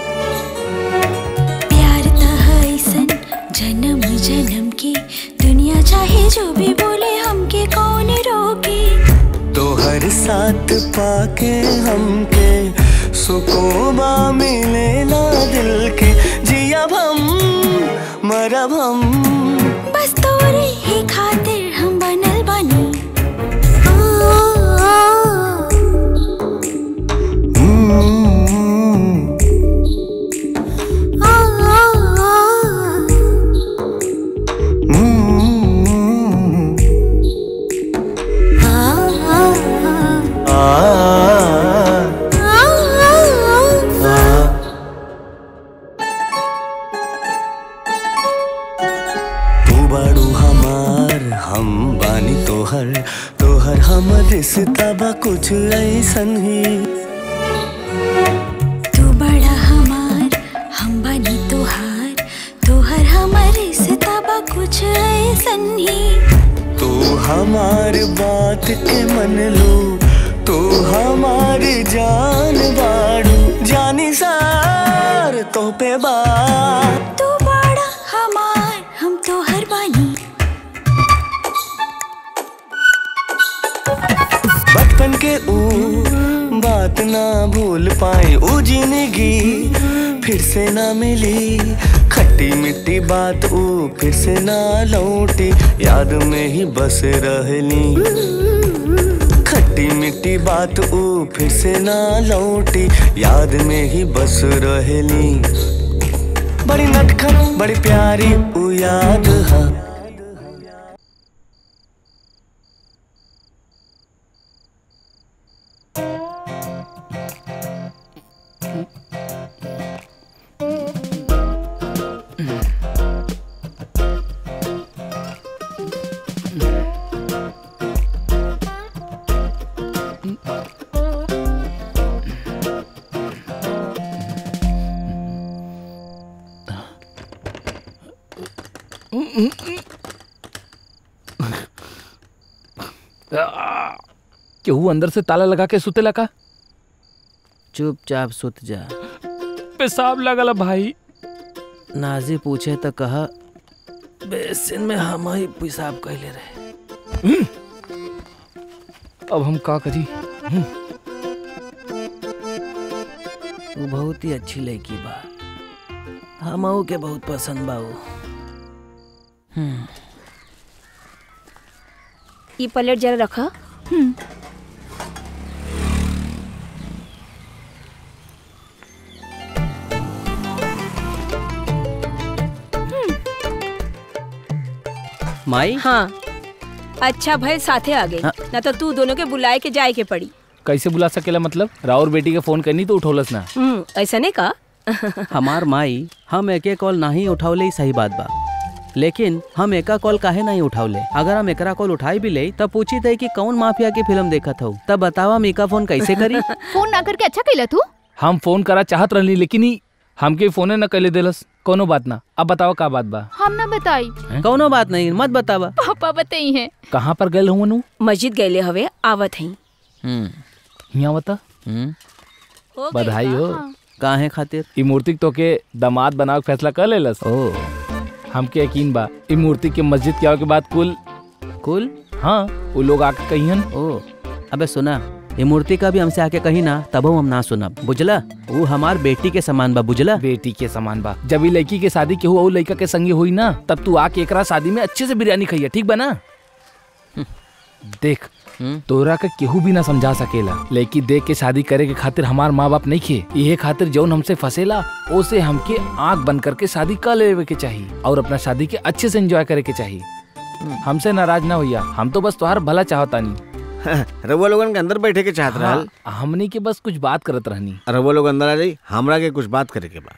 प्यार तह ऐसन जन्म जन्म की दुनिया चाहे जो भी बोले हमके कौन रोके तो हर साथ पाके हमके सुकून बा मिलेला दिल के जियब हम मरब हम बस तोरे ही खातिर हम बनल बानी हम्म, हम्म, आ, आ, तू बाड़ू हमार हम बानी तोहर तोहर हम रिश्ता बा कुछ ऐसन ही तू बड़ा हमार हम बनी तोहार तोहर हमारे सिताबा कुछ ऐसन ही तू हमार बात के मन लो तू हमार जान बाड़ू जानी सार तो पे बात तू बड़ा हमार हम तोहर बानी बचपन के ऊ बात ना भूल पाए ऊ जिंदगी फिर से ना मिली खट्टी मिट्टी बात ऊ फिर से ना लौटी याद में ही बस रहली खट्टी मिट्टी बात ऊ फिर से ना लौटी याद में ही बस रहली बड़ी नटखट बड़ी प्यारी ऊ याद हा केहू अंदर से ताला लगा के सुतेला का चुपचाप सुत जा पेशाब लगल भाई नाजी पूछे तो कहा बेसिन में हम ही पेशाब कैले रहे अब हम का करी वो बहुत ही अच्छी लड़की बा हमहू के बहुत पसंद बा वो हम्म, ये प्लेट जरा रखा माई हाँ अच्छा भाई साथे आ गए हाँ। ना तो तू दोनों के बुलाए के जाए के पड़ी कैसे बुला सकेला मतलब राउर बेटी के फोन करनी तो उठौलस ना हम्म ऐसा नहीं का हमार माई हम एके कॉल नहीं उठावले ही सही बात बा लेकिन हम एका कॉल काहे नहीं उठावले अगर हम एकरा कॉल उठाई भी ले तब पूछी थे कि कौन माफिया की फिल्म देखत हो तब बतावा हम एका फोन कैसे करी फोन ना करके अच्छा कैला तू हम फोन करा चाहत रहली लेकिन ई हमके फोने न कैले देलस कोनो बात ना अब बताओ का बात बा हम ना बताई कौनो बात नहीं मत बतावा पापा बताई हैं कहाँ पर गए हुआ नु मस्जिद गए हवे आवत हई हम्म, हिया बता हम्म, हो गइल बधाई बा। हो काहे खातिर ई मूर्ति तो के दामाद बनावे के फैसला कर लेलस ओ हमके यकीन बा ई मूर्ति के मस्जिद के आवे के बाद कुल कुल हाँ वो लोग आके कहियन ओ अबे सुना ये मूर्ति का भी हमसे आके कही ना तब हम ना सुनब बुझला वो हमार बेटी के समान बा बुझला बेटी के समान बा जब ई लड़की के शादी के हुआ लड़का के संगे हुई ना तब तू आके एकरा शादी में अच्छे से बिरयानी खाइया ठीक बा ना देख तोरा के केहू भी ना समझा सकेला लेकिन देख के शादी करे के खातिर हमार माँ बाप नहीं खे इहे खातिर जौन हमसे फसेला ओसे हमके आंख बंद करके शादी कर लेवे के चाहिए और अपना शादी के अच्छे से एंजॉय करे के चाहिए हमसे नाराज ना होइया हम तो बस तोहार भला चाहतानी रउआ लोगन के अंदर बैठे के चाहत रहल हाँ, हमनी के बस कुछ बात करत रहनी रउआ लोग अंदर आ जाई हमरा के कुछ बात करे के बा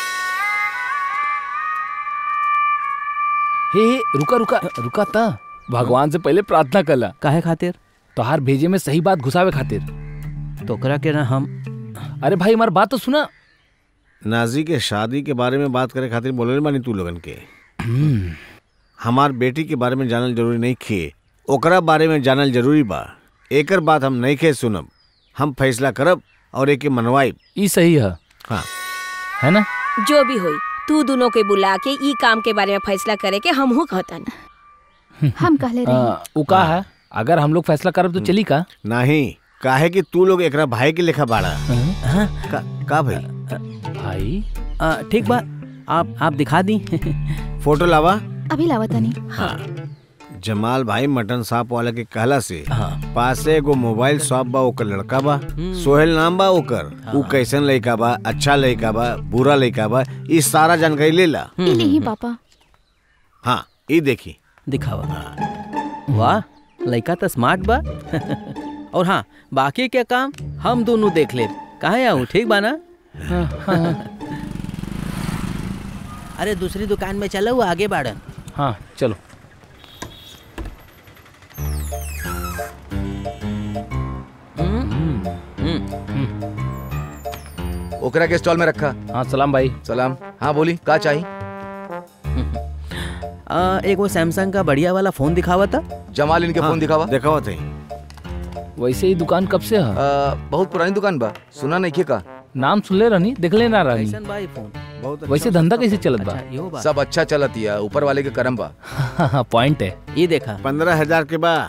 हे हे रुका रुका रुका ता भगवान से पहले प्रार्थना कला काहे खातिर तोहार भेजे में सही बात घुसावे खातिर तोकरा के ना हम अरे भाई हमार बात तो सुना नाजी के शादी के बारे में बात करे खातिर बोले बानी तू लोगन के हमार बेटी के बारे में जानल जरूरी नहीं खे ओकरा बारे में जानल जरूरी बा एकर बात हम नहीं खे सुनब हम फैसला करब और एके मनवाई ई सही है हाँ है ना जो भी होई तू दोनों के बुला के ई काम के बारे में फैसला करे के हमहू कहतन हम कहले रही आ, उ का है अगर हम लोग फैसला करब तो चली का नहीं काहे कि तू लोग एकरा भाई के लेखा बाड़ा हाँ, का, का भाई भाई आ, ठीक बा आप आप दिखा दी फोटो लावा अभी लावतानी हाँ जमाल भाई मटन शॉप वाला के कहला से हाँ। पासे एगो मोबाइल शॉप बा ओकर लड़का बा सोहेल नाम बा ओकर उ कैसन लड़का बा अच्छा लड़का बा बुरा लड़का बा ई सारा जानकारी ले ला ई लीही पापा हाँ ई देखी दिखावा वाह लड़का तो स्मार्ट बा और हाँ बाकी के काम हम दोनों देख ले कहाँ आऊँ ठीक बा ना अरे दूसरी दुकान में चलो वो आगे बाड़न हाँ चलो ओकरा के स्टॉल में रखा हाँ सलाम भाई सलाम हाँ बोली का चाहिए आ, एगो सैमसंग का बढ़िया वाला फोन दिखावा था जमाल इनके फोन दिखावा देखावा थे वैसे ही दुकान कब से है आ, बहुत पुरानी दुकान बा सुना नहीं का नाम सुनले रहनी देखले ना रहनी कैसन बा ई फोन बहुत वैसे धंधा कैसे चलत बा अच्छा यो बा सब अच्छा चलत है ऊपर वाले के करम बा पॉइंट है ये देखा पंद्रह हजार के बा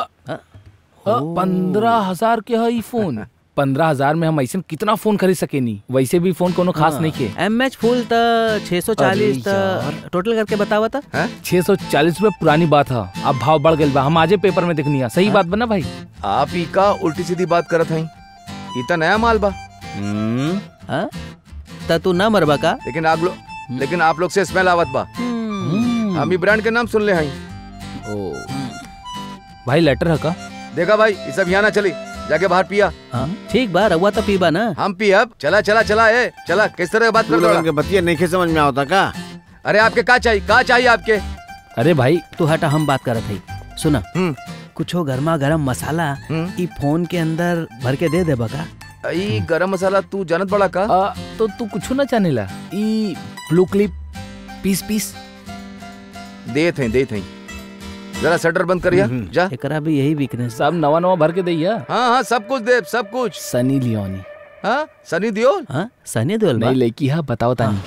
पंद्रह हजार के है ई फोन पंद्रह हजार में हम ऐसे कितना फोन खरीद सकेनी वैसे भी फोन कोनो खास नहीं के एम एच फुल त 640 त टोटल करके बतावा था छह सौ चालीस रूपए पुरानी बात है अब भाव बढ़ गई बा हम आजे पेपर में देखनी है सही बात बना भाई आप ही का उल्टी सीधी बात करत हई ई त नया माल बा हाँ? त तू ना मरबा का लेकिन आप लोग लेकिन आप लोग से स्मेल आवत बा हम ई ब्रांड के नाम सुन ले हई ओ भाई लेटर है का देखा भाई ये सब यहाँ ना चली जाके बाहर पिया हाँ, ठीक बा रउआ तो पीबा ना हम पी अब चला चला चला ए चला किस तरह बात तू कर लोगन रहा के बतिया नहीं खे समझ में आवता का अरे आपके का चाहिए का चाहिए आपके अरे भाई तू हटा हम बात करत हई सुना हम्म कुछो गर्मा गरम मसाला हम्म। ई फोन के अंदर भर के दे देबा का ई गरम मसाला तू जानत बड़ा का आ, तो तू कुछ ना जाने ला ई ब्लू क्लिप पीस पीस देत हई देत हई जरा शटर बंद करिया जा एकरा भी यही वीकनेस सब नवा नवा भर के दैया हाँ हाँ सब कुछ दे सब कुछ सनी लियोनी हाँ सनी दियोल हाँ सनी देओल बा नहीं लड़की है बताओ तानी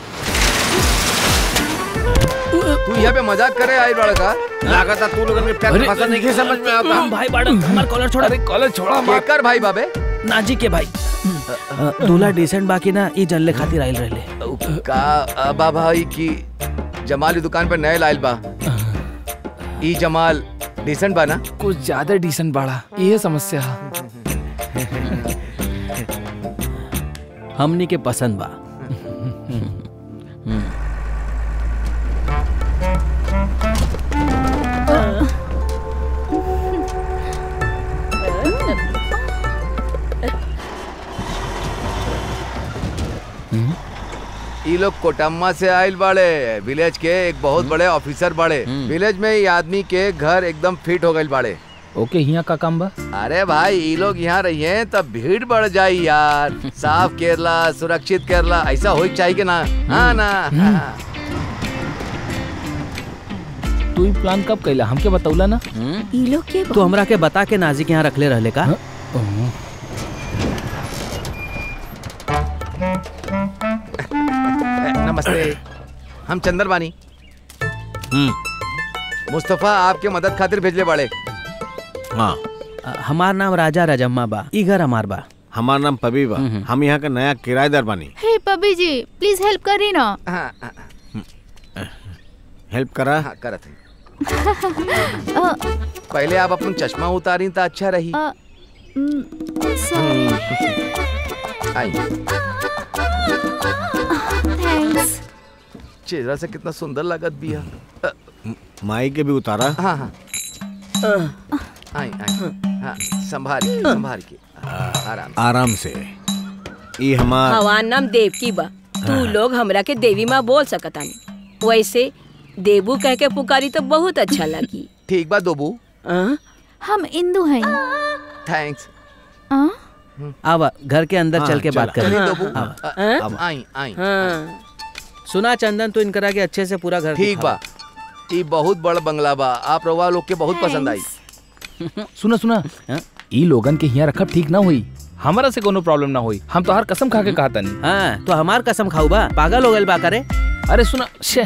तू यहाँ पे मजाक करे आई बड़ा का लागत तू लोगन के प्यार अरे, भाषा नहीं खे समझ में आवता भाई बाड़न हमार कॉलर छोड़ा अरे कॉलेज छोड़ा मत केकर भाई बाबे नाजी के भाई अ, दूल्हा डिसेंट बाकी ना ई जनले खातिर आइल रहले का अबा भाई की जमाल की दुकान पर नए लाइल बा ई जमाल डिसेंट बा ना कुछ ज्यादा डिसेंट बाड़ा ये समस्या है हमनी के पसंद बा ई लोग कोटम्मा से आइल बाड़े विलेज के एक बहुत बड़े ऑफिसर बाड़े विलेज में ई आदमी के घर एकदम फिट हो गइल बाड़े ओके हिया का काम बा अरे भाई ई लोग यहाँ रहिए तब भीड़ बढ़ जाई यार साफ केरला सुरक्षित केरला ऐसा हो चाहिए कि ना हाँ ना हाँ। तू ही प्लान कब कैला हमके बतौला ना ई लोग के तू हमरा के बता के नाजी के यहाँ रखले रहले का नमस्ते हम चंदर बानी मुस्तफा आपके मदद खातिर भेजले बाड़े हाँ अ, हमार नाम राजा रजम्मा बा ई घर हमार बा हमार नाम पबी बा हम यहाँ का नया किराएदार बानी हे पबी जी प्लीज हेल्प करी ना हाँ हाँ, हेल्प करा हाँ करत है अ, पहले आप अपन चश्मा उतारी तो अच्छा रही अ, mm, sorry. आई Thanks. चेहरा से कितना सुंदर लागत भी है माई के भी उतारा हाँ हाँ आई आई हाँ संभाल के संभाल के आराम आराम से ई हमार हमार नाम देवकी बा तू लोग हमरा के देवी माँ बोल सकतानी वैसे देबू कह के पुकारी तो बहुत अच्छा लगी ठीक बा दोबू हाँ? हम इंदू हैं थैंक्स अ? अब घर के अंदर हाँ, चल के बात चला। करें चलिए दोबू हाँ। अ, अब आई आई हाँ सुना चंदन तो इनकरा के अच्छे से पूरा घर ठीक दिखावा। बा ई बहुत बड़ बंगला बा आप रवा लोग के बहुत पसंद आई सुना सुना हाँ? ई लोगन के यहाँ रखब ठीक ना हुई हमारा से कोनो प्रॉब्लम ना हुई हम तो हर कसम खा के कहा तनी हाँ तो हमार कसम खाऊ बा पागल हो गए बा करे अरे सुना शे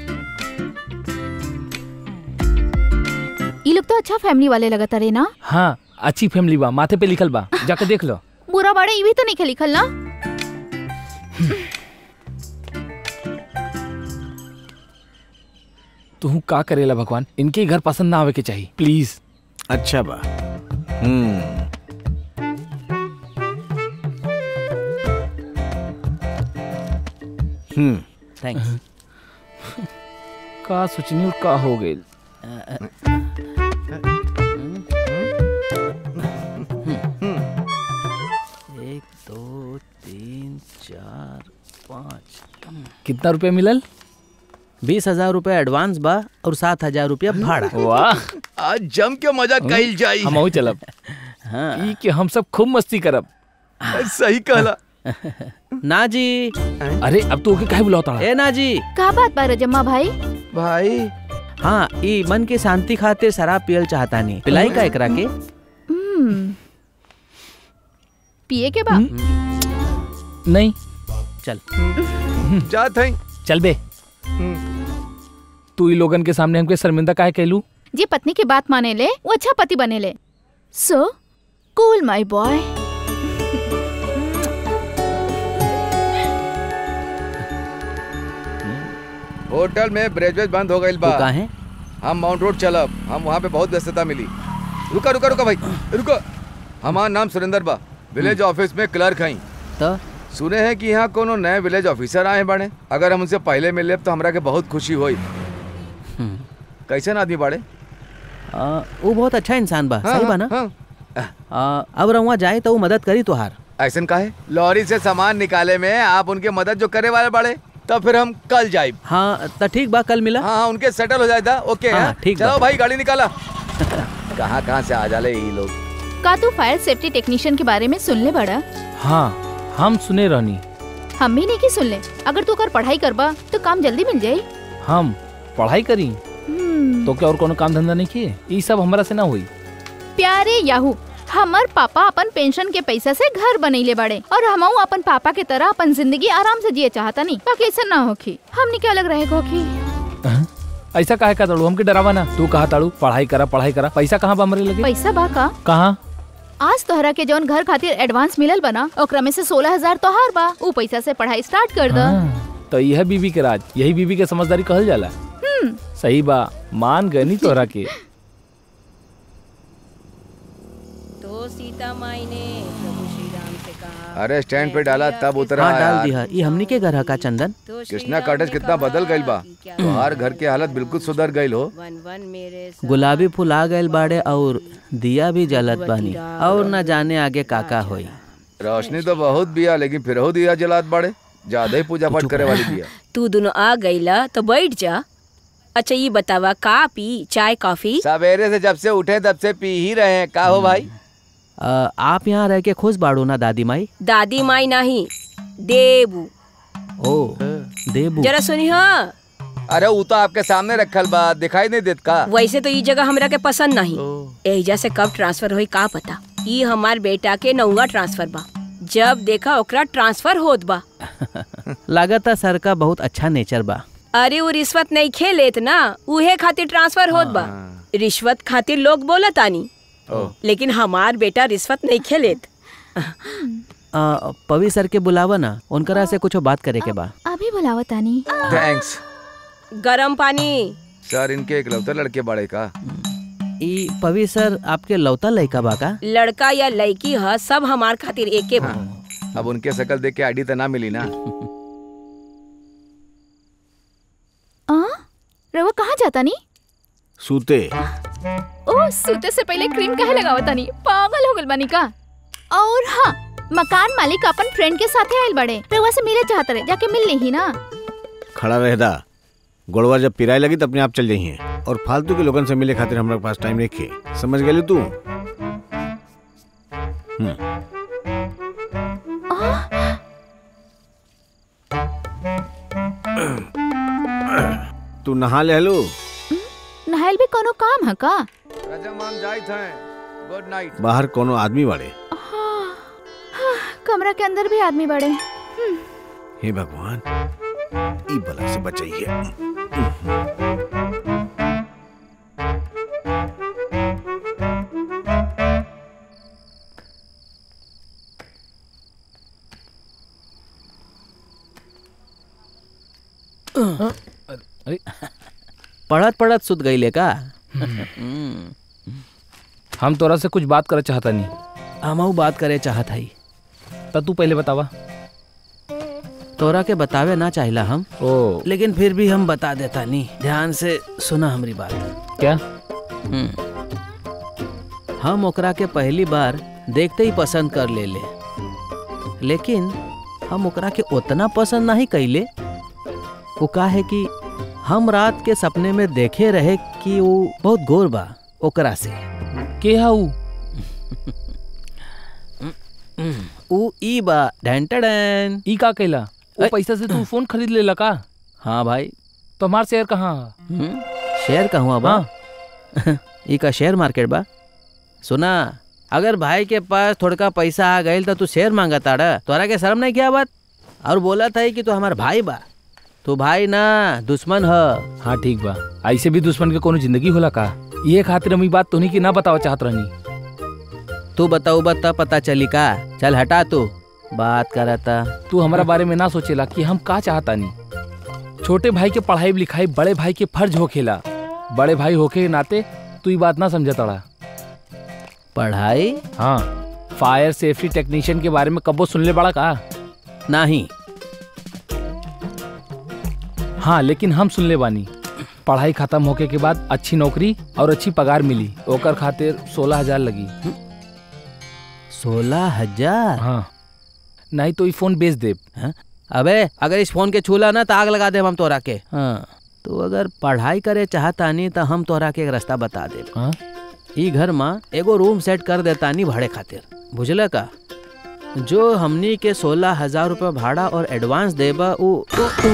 ये लोग तो अच्छा फैमिली वाले लगता रे ना हाँ अच्छी फैमिली बा माथे पे लिखल बा जाके देख लो बुरा बाड़े ये भी तो नहीं लिखल ना तू का करेला भगवान इनके घर पसंद ना आवे के चाहिए प्लीज अच्छा बा हम्म हम्म थैंक्स का सोचनी और का हो गई एक दो तीन चार पाँच कितना रुपया मिलल बीस हजार रूपए एडवांस बा और सात हजार रूपया भाड़ा वाह आज जम के मजा कइल जाई हम चलब हाँ ई के हम सब खूब मस्ती करब सही कहला ना जी अरे अब तो ओके काहे बुलाता ए ना जी का बात बा रजम्मा भाई भाई हाँ ई मन की शांति खातिर शराब पियल चाहता नहीं पिलाई का एकरा के हम्म पिए के बा नहीं चल जा थई चल बे तू ई लोगन के सामने हमके शर्मिंदा काहे कहलू जे पत्नी की बात माने ले वो अच्छा पति बने ले सो कूल माय बॉय होटल में ब्रेजवेज बंद हो गई तू बा का है हम माउंट रोड चलब हम वहाँ पे बहुत व्यस्तता मिली रुका रुका रुका भाई रुको हमार नाम सुरेंद्र बा विलेज ऑफिस में क्लर्क हई तो सुने हैं कि यहाँ कोनो नए विलेज ऑफिसर आए बड़े अगर हम उनसे पहले मिले तो हमरा के बहुत खुशी होई कैसन आदमी बाड़े आ, वो बहुत अच्छा इंसान बा हाँ, सही बा ना हाँ, आ, अब रहुआ जाए तो वो मदद करी तुहार ऐसन का है लॉरी से सामान निकाले में आप उनके मदद जो करे वाले बड़े तो फिर हम कल जाए हाँ तो ठीक बा कल मिला हाँ हाँ उनके सेटल हो जाए था ओके हाँ, हाँ, ठीक बा। चलो भाई गाड़ी निकाला कहाँ कहाँ से आ जाले ये लोग का तू फायर सेफ्टी टेक्नीशियन के बारे में सुन ले बड़ा हाँ हम सुने रहनी हम भी नहीं की सुन ले अगर तू कर पढ़ाई करबा तो काम जल्दी मिल जाई हम पढ़ाई करी हम्म, तो क्या और कोनो काम धंधा नहीं किए ई सब हमरा से ना हुई प्यारे याहू हमर पापा अपन पेंशन के पैसा से घर बनैले बड़े और हमहू अपन पापा के तरह अपन जिंदगी आराम से जिए चाहता नहीं बाकी ऐसा ना होखी हमनी के अलग रहे होखी ऐसा काहे का ताड़ू हमके डरावा ना तू कहा ताड़ू पढ़ाई करा पढ़ाई करा पैसा कहाँ बा हमरे लगे पैसा बा का कहाँ आज तोहरा के जौन घर खातिर एडवांस मिलल बना ओकरा में से सोलह हजार तोहार बा ऊ पैसा से पढ़ाई स्टार्ट कर द हाँ, तो यह बीबी के राज यही बीबी के समझदारी कहल जाला सही बा मान गनी तोहरा के तो सीता माई ने प्रभु श्री राम से कहा अरे स्टैंड पे डाला तब उतरा हाँ डाल यार। दिया ये हमनी के घर का चंदन तो श्री कृष्णा राम कॉटेज ने कितना कहा बदल गईल बा कि क्या तोहार घर की हालत बिल्कुल सुधर गईल हो वन वन मेरे गुलाबी फूल आ गए बाड़े और दिया भी जलत बानी और न जाने आगे काका होई रोशनी तो बहुत बिया लेकिन फिर हो दिया जलात बाड़े ज्यादा ही पूजा पाठ करे वाली बिया तू दोनों आ गईला तो बैठ जा अच्छा ये बतावा का पी चाय कॉफी सवेरे से जब से उठे तब से पी ही रहे हैं का हो भाई आ, आप यहाँ रह के खुश बाड़ू ना दादी माई दादी माई नहीं देबू ओ देबू जरा सुनी हाँ अरे वो तो आपके सामने रखल बा दिखाई नहीं देत का वैसे तो ये जगह हमरा के पसंद नहीं एहिजा से कब ट्रांसफर होई का पता ई हमार बेटा के नौवा ट्रांसफर बा जब देखा ओकरा ट्रांसफर होत बा लागता सर का बहुत अच्छा नेचर बा अरे वो रिश्वत नहीं खेलेत ना उहे खातिर ट्रांसफर होत बा रिश्वत खातिर लोग बोलत आनी लेकिन हमार बेटा रिश्वत नहीं खेलेत आ, पवी सर के बुलावा ना उनकरा से कुछ बात करे के बा अभी बुलावा तानी थैंक्स गरम पानी सर इनके एक लौते लड़के बड़े का ई पवी सर आपके लौता लड़का बा का लड़का या लड़की ह सब हमार खातिर एके बा अब उनके शकल देख के आईडी तो ना मिली ना आ रवा कहाँ जाता नी सूते ओ सूते से पहले क्रीम काहे लगावता नी पागल हो गल बानी का और हाँ मकान मालिक अपन फ्रेंड के साथे आयल बड़े रवा से मिले चाहत रहे जाके मिल ली ना खड़ा रहदा गोड़वा जब पिराए लगी तो अपने आप चल जाइए और फालतू के लोगन से मिले खातिर हमारे पास टाइम रखे समझ गए तू हम्म, तू नहा ले लो नहायल भी कोनो काम है का राजा मान जाइत हैं गुड नाइट बाहर कोनो आदमी बाड़े कमरा के अंदर भी आदमी बड़े हे भगवान ई बला से बचाइए पढ़त पढ़त सुत गई का हम तोरा से कुछ बात करे चाहता नहीं हमहू बात करे चाहत हई त तू पहले बतावा तोरा के बतावे ना चाहिला हम ओ लेकिन फिर भी हम बता देता नहीं ध्यान से सुना हमारी बात क्या हम्म। हम ओकरा के पहली बार देखते ही पसंद कर ले ले लेकिन हम ओकरा के उतना पसंद नहीं कैले वो का है कि हम रात के सपने में देखे रहे कि वो बहुत गोर बा ओकरा से के हाउ ऊ ई बा ढैन टैन ई का कैला ओ ऐ- पैसा से तू फोन खरीद लेला का हाँ भाई तो हमार शेयर कहाँ है? हम्म, शेयर कहूँ बा ई का शेयर मार्केट बा सुना अगर भाई के पास थोड़का पैसा आ गईल तो तू शेयर मांगा ताड़ा तोरा के शर्म नहीं किया बात और बोला था कि तू हमार भाई बा तू भाई ना दुश्मन ह हाँ ठीक बा ऐसे भी दुश्मन के कोनो जिंदगी होला का ये खातिर हम ई बात तोहनी की ना बतावा चाहत रहनी तू बताऊ बता पता चली का चल हटा तू बात करता तू हमारा बारे में ना सोचेला कि हम का चाहता नहीं छोटे भाई के पढ़ाई लिखाई बड़े भाई के फर्ज होखेला बड़े भाई होके के नाते तू ये बात ना समझ तड़ा पढ़ाई हाँ फायर सेफ्टी टेक्नीशियन के बारे में कबो सुनले बड़ा का नहीं हाँ लेकिन हम सुनले बानी पढ़ाई खत्म होके के बाद अच्छी नौकरी और अच्छी पगार मिली ओकर खातिर सोलह हजार लगी सोलह हजार हाँ नहीं तो ये फोन बेच देब हाँ? अबे अगर इस फोन के छूला ना तो आग लगा दे हम तोरा के हाँ तो अगर पढ़ाई करे चाहता नहीं तो हम तोरा के एक रास्ता बता दे हाँ ई घर में एगो रूम सेट कर देता नहीं भाड़े खातिर बुझल का जो हमनी के सोलह हजार रुपये भाड़ा और एडवांस देबा उ उ-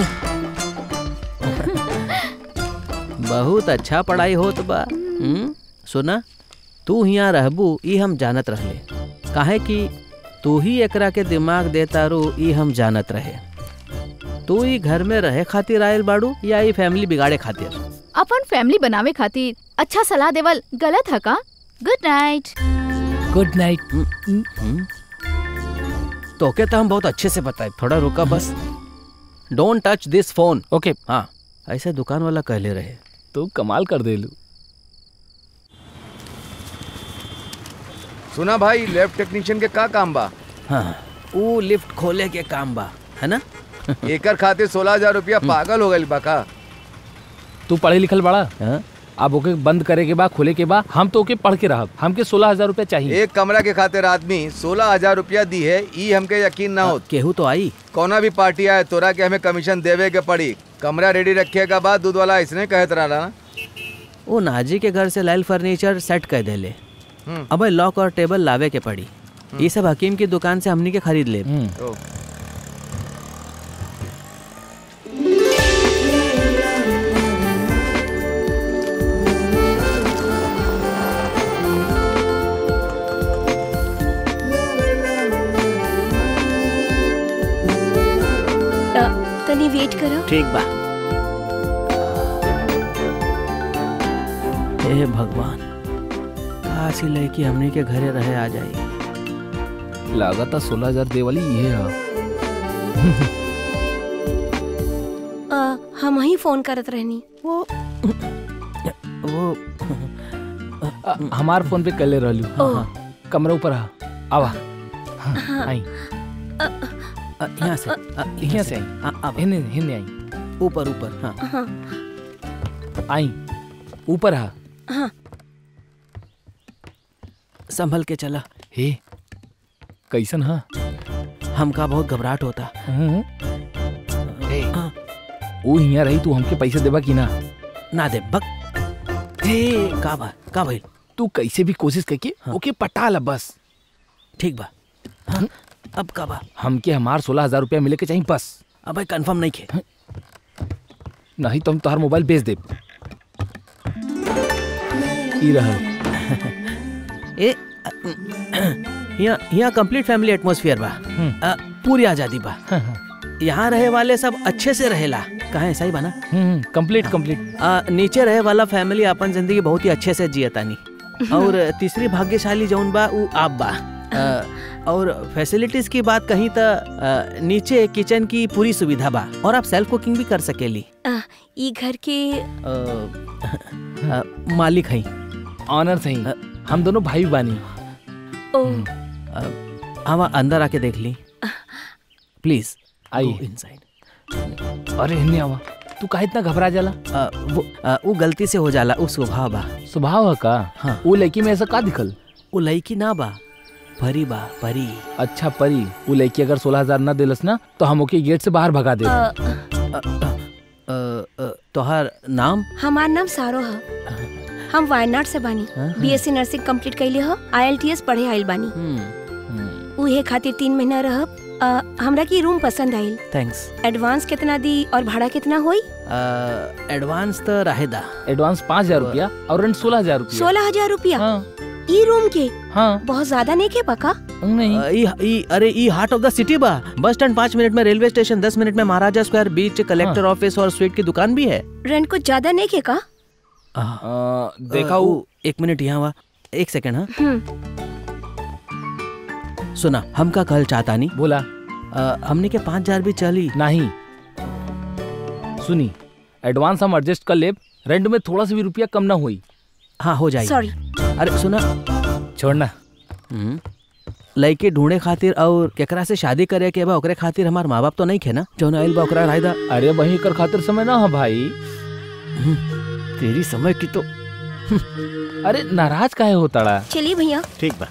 बहुत अच्छा पढ़ाई होत बा हम्म? सुना तू हियाँ रहबू ई हम जानत रहले काहे कि तू ही एकरा के दिमाग देता रू ई हम जानत रहे तू ई घर में रहे खातिर आयल बाड़ू या ई फैमिली बिगाड़े खातिर अपन फैमिली बनावे खातिर अच्छा सलाह देवल गलत है का गुड नाइट गुड नाइट तोके तो हम बहुत अच्छे से बताए थोड़ा रुका बस don't touch this phone okay हाँ ऐसे दुकान वाला कहले रहे तो कमाल कर देलू सुना भाई लैब टेक्नीशियन के का काम बा हाँ वो लिफ्ट खोले के काम बा है ना एकर खातिर सोलह हजार रुपया पागल हो गई बा का तू पढ़े लिखल बड़ा हाँ? अब ओके बंद करे के बाद खोले के बाद हम तो ओके पढ़ के रहब हमके सोलह हजार रुपया चाहिए एक कमरा के खातिर आदमी सोलह हजार रुपया दी है ई हमके यकीन ना हो केहू तो आई कौना भी पार्टी आए तोरा के हमें कमीशन देवे के पड़ी कमरा रेडी रखे के बाद दूध वाला इसने कहत रहा ना वो नाजी के घर से लाइल फर्नीचर सेट कर देले अब लॉक और टेबल लावे के पड़ी ये सब हकीम की दुकान से हमनी के खरीद ले हम्म, ओ, अ, तनी वेट करो ठीक बा हे भगवान काशी लड़की हमनी के घरे रहे आ जाई लागता सोलह हजार दे वाली ये है अ, हम ही फोन करत रहनी वो वो अ, हमार फोन पे कले रहलू ओह। कमरा ऊपर आ आवा हाँ, आई अ, यहाँ से अ, यहाँ से आई आ, अब हिन्ने हिन्ने आई ऊपर ऊपर हाँ आई ऊपर आ संभल के चला हे कैसन हा हमका बहुत घबराहट होता हम्म। ए, वो हियां रही तू हमके पैसे देबा कि ना ना दे बक ए का बा का भाई तू कैसे भी कोशिश करके हाँ। ओके पटा ला बस ठीक बा हाँ, अब का बा हमके हमार सोलह हजार रुपया मिले के चाहिए बस अब भाई कंफर्म नहीं खे नहीं तो हम तोहार मोबाइल बेच दे ई रहल ए अ, यहाँ यहाँ कंप्लीट फैमिली एटमॉस्फेयर बा हम्म। अ, पूरी आजादी बा हाँ, हाँ। यहाँ रहे वाले सब अच्छे से रहेला कहे सही बा ना हम्म, कंप्लीट कंप्लीट अ, नीचे रहे वाला फैमिली अपन जिंदगी बहुत ही अच्छे से जियतानी और तीसरी भाग्यशाली जौन बा उ आप बा अ, और फैसिलिटीज की बात कहीं तो नीचे किचन की पूरी सुविधा बा और आप सेल्फ कुकिंग भी कर सकेली आ, ई घर के अ, अ, मालिक हैं ऑनर सही हम दोनों भाई बानी ओ हम अंदर आके देख ली प्लीज आई इनसाइड अरे हिन्ने आवा तू काहे इतना घबरा जाला वो अ, वो गलती से हो जाला उ स्वभाव बा स्वभाव है का हाँ। वो लड़की में ऐसा का दिखल वो लड़की ना बा परी बा परी अच्छा परी वो लड़की अगर सोलह हजार न दिलस ना तो हम ओके गेट से बाहर भगा दे आ, अ, अ, अ, अ, तोहार नाम हमार नाम सारो ह हम वायनाड से बानी हाँ, बीएससी नर्सिंग कंप्लीट कैले ह आईएलटीएस पढ़े आइल बानी उहे खातिर तीन महीना रहब आ, हमरा की रूम पसंद आइल थैंक्स एडवांस कितना दी और भाड़ा कितना होई एडवांस तो रहेदा एडवांस पाँच हजार रुपया और रेंट सोलह हजार रुपया सोलह हजार रुपया हाँ ई रूम के हाँ बहुत ज्यादा नहीं के पका नहीं अ, ई- ई- अरे ई हार्ट ऑफ द सिटी बा बस स्टैंड पाँच मिनट में रेलवे स्टेशन दस मिनट में महाराजा स्क्वायर बीच कलेक्टर ऑफिस और स्वीट की दुकान भी है रेंट कुछ ज्यादा नहीं के का अ, आ, देखा अ, वो उ- एक मिनट यहाँ हुआ एक सेकंड हाँ हम्म सुना हम का कल चाहता नहीं बोला अ, हमने के पाँच हजार भी चली नहीं सुनी एडवांस हम एडजस्ट कर ले रेंट में थोड़ा सा भी रुपया कम ना हुई हाँ हो जाएगी सॉरी अरे सुना छोड़ना हम्म, लड़के ढूंढे खातिर और केकरा से शादी करे के बा ओकरे खातिर हमार माँ बाप तो नहीं खे ना जौन आइल बा ओकरा रायदा अरे वही कर खातिर समय ना है भाई तेरी समय की तो अरे नाराज काहे होताड़ा चलिए भैया ठीक बा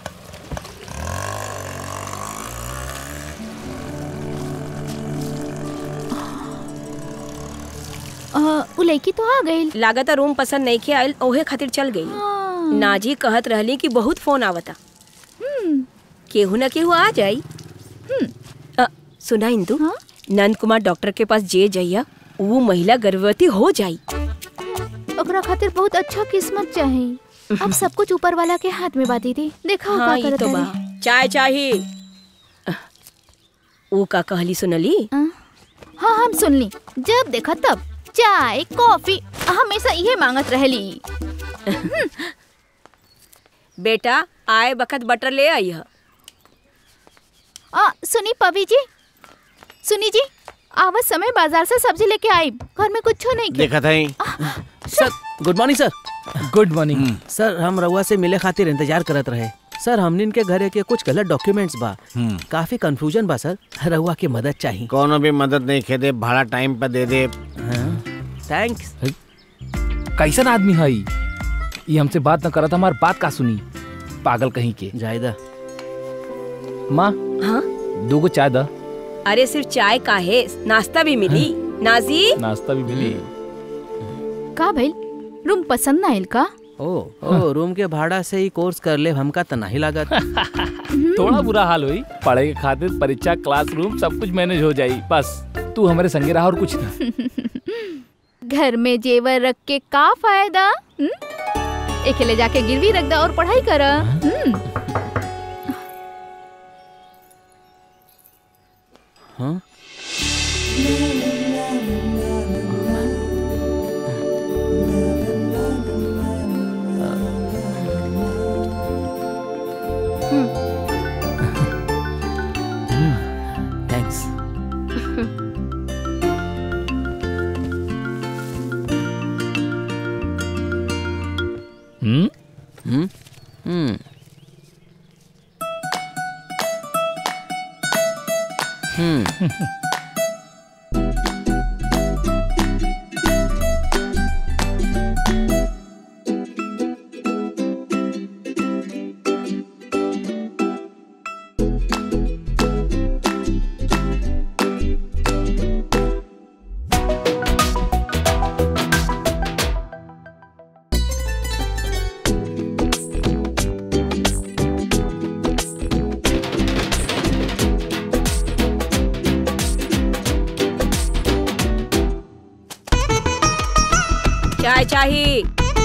अ, उ लड़की तो आ गई लागत रूम पसंद नहीं के आइल ओहे खातिर चल गई नाजी कहत रहली कि बहुत फोन आवता केहू न केहू आ जाई अ, सुना इंदु हाँ? नंद कुमार डॉक्टर के पास जे जइया वो महिला गर्भवती हो जाई ओकरा खातिर बहुत अच्छा किस्मत चाहिए अब सब कुछ ऊपर वाला के हाथ में बा दीदी देखा हाँ का ये करत तो बा तारी। चाय चाही वो का कहली सुनली हाँ हाँ, हम सुन ली जब देखा तब चाय कॉफी हमेशा ये मांगत रहली बेटा आए बखत बटर ले आई है आ, सुनी पवी जी सुनी जी आवत समय बाजार से सब्जी लेके आई घर में कुछ नहीं के देखा था ही sir good morning sir good morning sir हम रउआ से मिले खातिर इंतजार करत रहे सर हमनिन के घरे के कुछ गलत डॉक्यूमेंट्स बा हम्म। काफी कंफ्यूजन बा सर रउआ की मदद चाहिए कोनो भी मदद नहीं खे दे भाड़ा टाइम पर दे दे थैंक्स कैसन आदमी है ई? ये हमसे बात न करत हमार बात का सुनी पागल कहीं के जायदा माँ हाँ दो चाय दा अरे सिर्फ चाय का है नाश्ता भी मिली नाजी नाश्ता भी मिली का भइल रूम पसंद ना आइल का ओ ओ रूम के भाड़ा से ही कोर्स कर ले हमका त नहीं लागत थोड़ा बुरा हाल हुई पढ़ाई के खातिर परीक्षा क्लासरूम सब कुछ मैनेज हो जाई बस तू हमारे संगे रहा और कुछ ना घर में जेवर रख के का फायदा हम्म? एके ले जाके गिरवी रख दा और पढ़ाई कर हाँ थैंक्स हम्म चाय चाहिए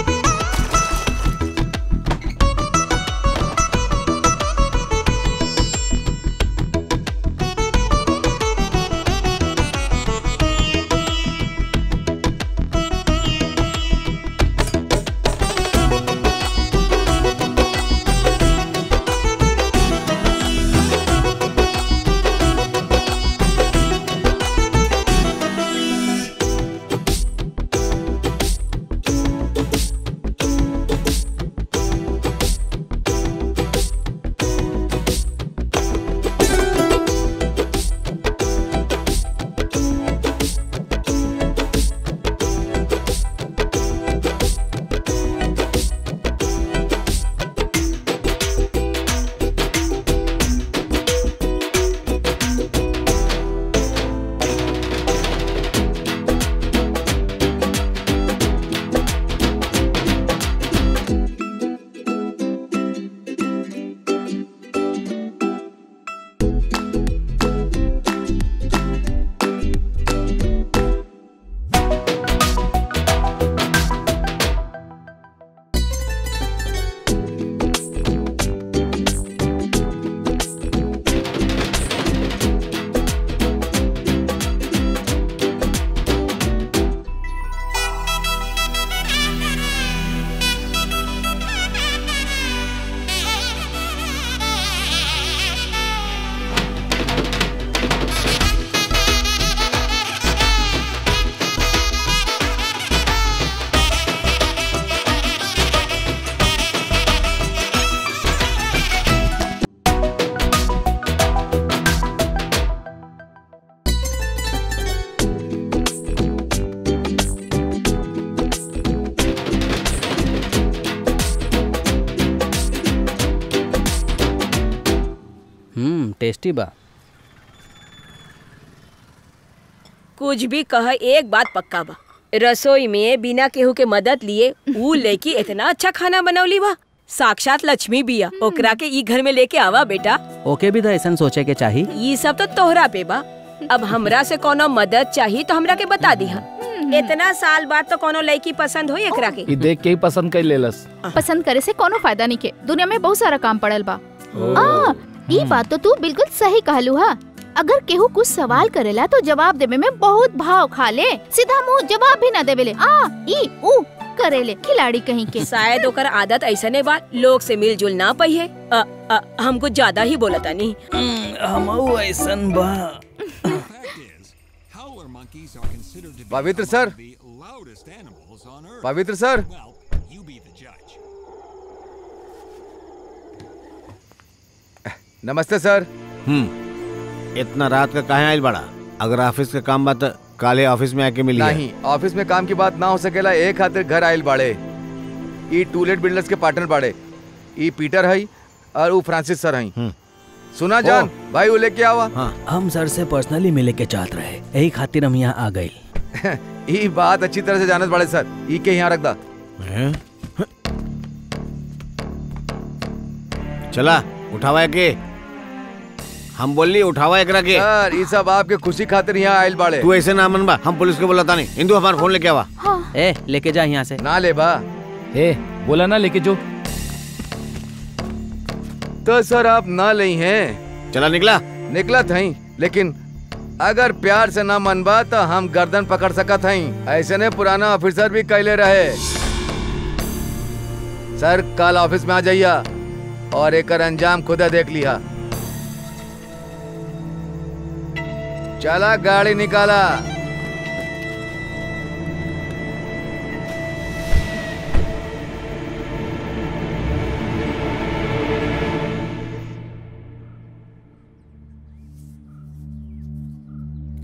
हम्म टेस्टी बा कुछ भी कह एक बात पक्का बा रसोई में बिना केहू के मदद लिए ऊ लड़की इतना अच्छा खाना बनौली बा साक्षात लक्ष्मी बिया ओकरा के ई घर में लेके आवा बेटा ओके भी तो ऐसा सोचे के चाही ये सब तो तोहरा पे बा अब हमरा से कोनो मदद चाहिए तो हमरा के बता दिहा इतना साल बाद तो कोनो लड़की पसंद हो एकरा के ई देख के ही पसंद कर लेलस पसंद करे से कोनो फायदा नहीं के दुनिया में बहुत सारा काम पड़ल बा आ, ई बात तो तू बिल्कुल सही कहलू हा अगर केहू कुछ सवाल करेला तो जवाब देवे में बहुत भाव खा ले सीधा मुंह जवाब भी ना देवेले आ ई ऊ करेले खिलाड़ी कहीं के शायद ओकर आदत ऐसने बा लोग से मिलजुल ना पहिए अ, अ, हम कुछ ज्यादा ही बोलता नहीं हम ऐसन बा Howler monkeys are considered to be पवित्र सर the loudest animals on Earth. पवित्र सर Well, you be the judge. नमस्ते सर हम्म इतना रात का काहे आइल बड़ा अगर ऑफिस का काम बा त काले ऑफिस में आके मिली नहीं ऑफिस में काम की बात ना हो सकेला एक खातिर घर आयल बाड़े ई टूलेट बिल्डर्स के पार्टनर बाड़े ई पीटर हई और ऊ फ्रांसिस सर हई हम्म। सुना जान भाई वो लेके आवा हाँ हम सर से पर्सनली मिले के चाहत रहे यही खातिर हम यहाँ आ गए ई बात अच्छी तरह से जानत बाड़े सर ई के यहाँ रख दा हैं? चला उठावा के हम बोली उठावा एकरा के सर ई सब आपके खुशी खातिर यहाँ आयल बाड़े तू ऐसे ना मन बा हम पुलिस को बोला नहीं इंदू हमारा फोन लेके आवा ए लेके जा यहाँ से ना ले बा ए बोला ना लेके जो तो सर आप ना ले हैं चला निकला निकला थई लेकिन अगर प्यार से ना मनबा तो हम गर्दन पकड़ सकत हई ऐसे ने पुराना ऑफिसर भी कैले रहे सर कल ऑफिस में आ जाइया और एक अंजाम खुदा देख लिया चला गाड़ी निकाला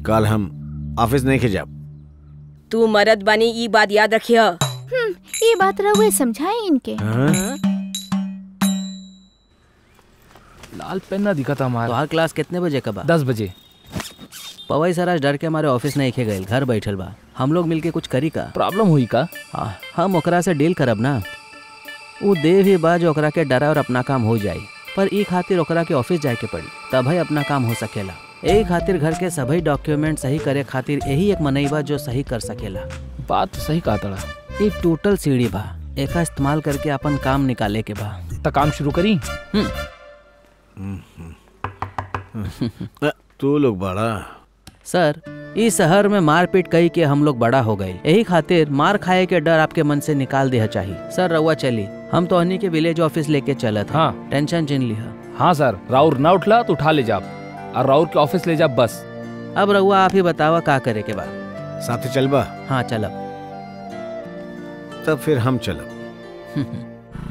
कल हम ऑफिस नहीं के जाब तू मरद बनी ई बात याद रखिय हम्म, ये बात रहुए समझाए इनके हाँ? लाल पेन ना दिखा था तो हमारा हर क्लास कितने बजे का बा दस बजे पवई सर आज डर के हमारे ऑफिस नहीं खे गए घर बैठल बा हम लोग मिलके कुछ करी का प्रॉब्लम हुई का हाँ, हम ओकरा से डील करब ना वो देव ही बा जो ओकरा के डरा और अपना काम हो जाई पर ई खातिर ओकरा के ऑफिस जाए के पड़ी तभी अपना काम हो सकेला यही खातिर घर के सभी डॉक्यूमेंट सही करे खातिर यही एक मनई बा जो सही कर सकेला बात तो सही कहा तड़ा ई टोटल सीढ़ी बा एका इस्तेमाल करके अपन काम निकाले के बा तो काम शुरू करी अ, तू लोग बड़ा सर इस शहर में मारपीट कई के हम लोग बड़ा हो गए यही खातिर मार खाए के डर आपके मन से निकाल देना चाहिए सर रउआ चली हम तो हनी के विलेज ऑफिस लेके चलत हाँ हाँ। टेंशन जिन लिहा हाँ सर राउर ना उठला तो उठा ले जाब और राउर के ऑफिस ले जाब बस अब रउआ आप ही बतावा का करे के बा साथे चलबा हाँ चलब तब फिर हम चलब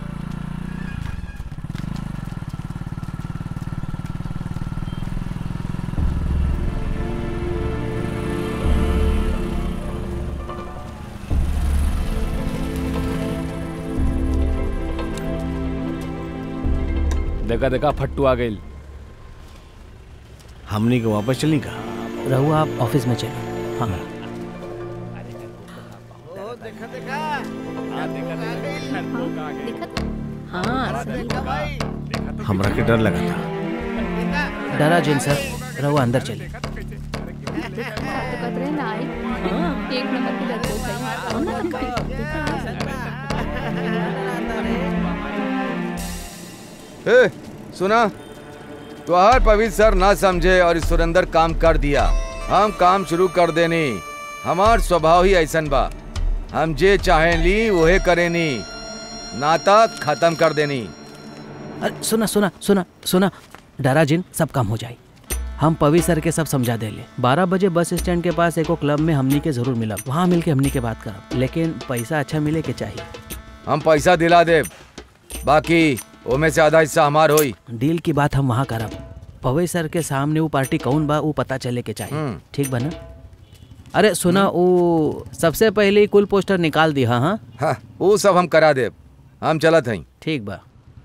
देखा देखा फट्टू आ गई हमनी को वापस चली का रहुआ आप ऑफिस में चलो हाँ दिक्कत हाँ हमरा के डर लगा था डरा जिन सर रहुआ अंदर चलिए तो कत रहे ना आई एक नंबर की लड़की हो गई ए, सुना तुहार पवित्र सर ना समझे और इस सुरेंदर काम कर दिया हम काम शुरू कर देनी हमार स्वभाव ही ऐसन बा हम जे चाहे ली वहे करेनी नाता खत्म कर देनी अरे सुना सुना सुना सुना डरा जिन सब काम हो जाए हम पवी सर के सब समझा देले बारह बजे बस स्टैंड के पास एको क्लब में हमनी के जरूर मिलब वहाँ मिल के हमनी के बात करब लेकिन पैसा अच्छा मिले के चाहिए हम पैसा दिला दे बाकी ओमे से आधा हिस्सा हमार होई डील की बात हम वहाँ करब पवई सर के सामने वो पार्टी कौन बा वो पता चले के चाहिए हम्म। ठीक बा ना अरे सुना वो सबसे पहले ही कुल पोस्टर निकाल दी हाँ हाँ हाँ वो सब हम करा दे हम चलत हई ठीक बा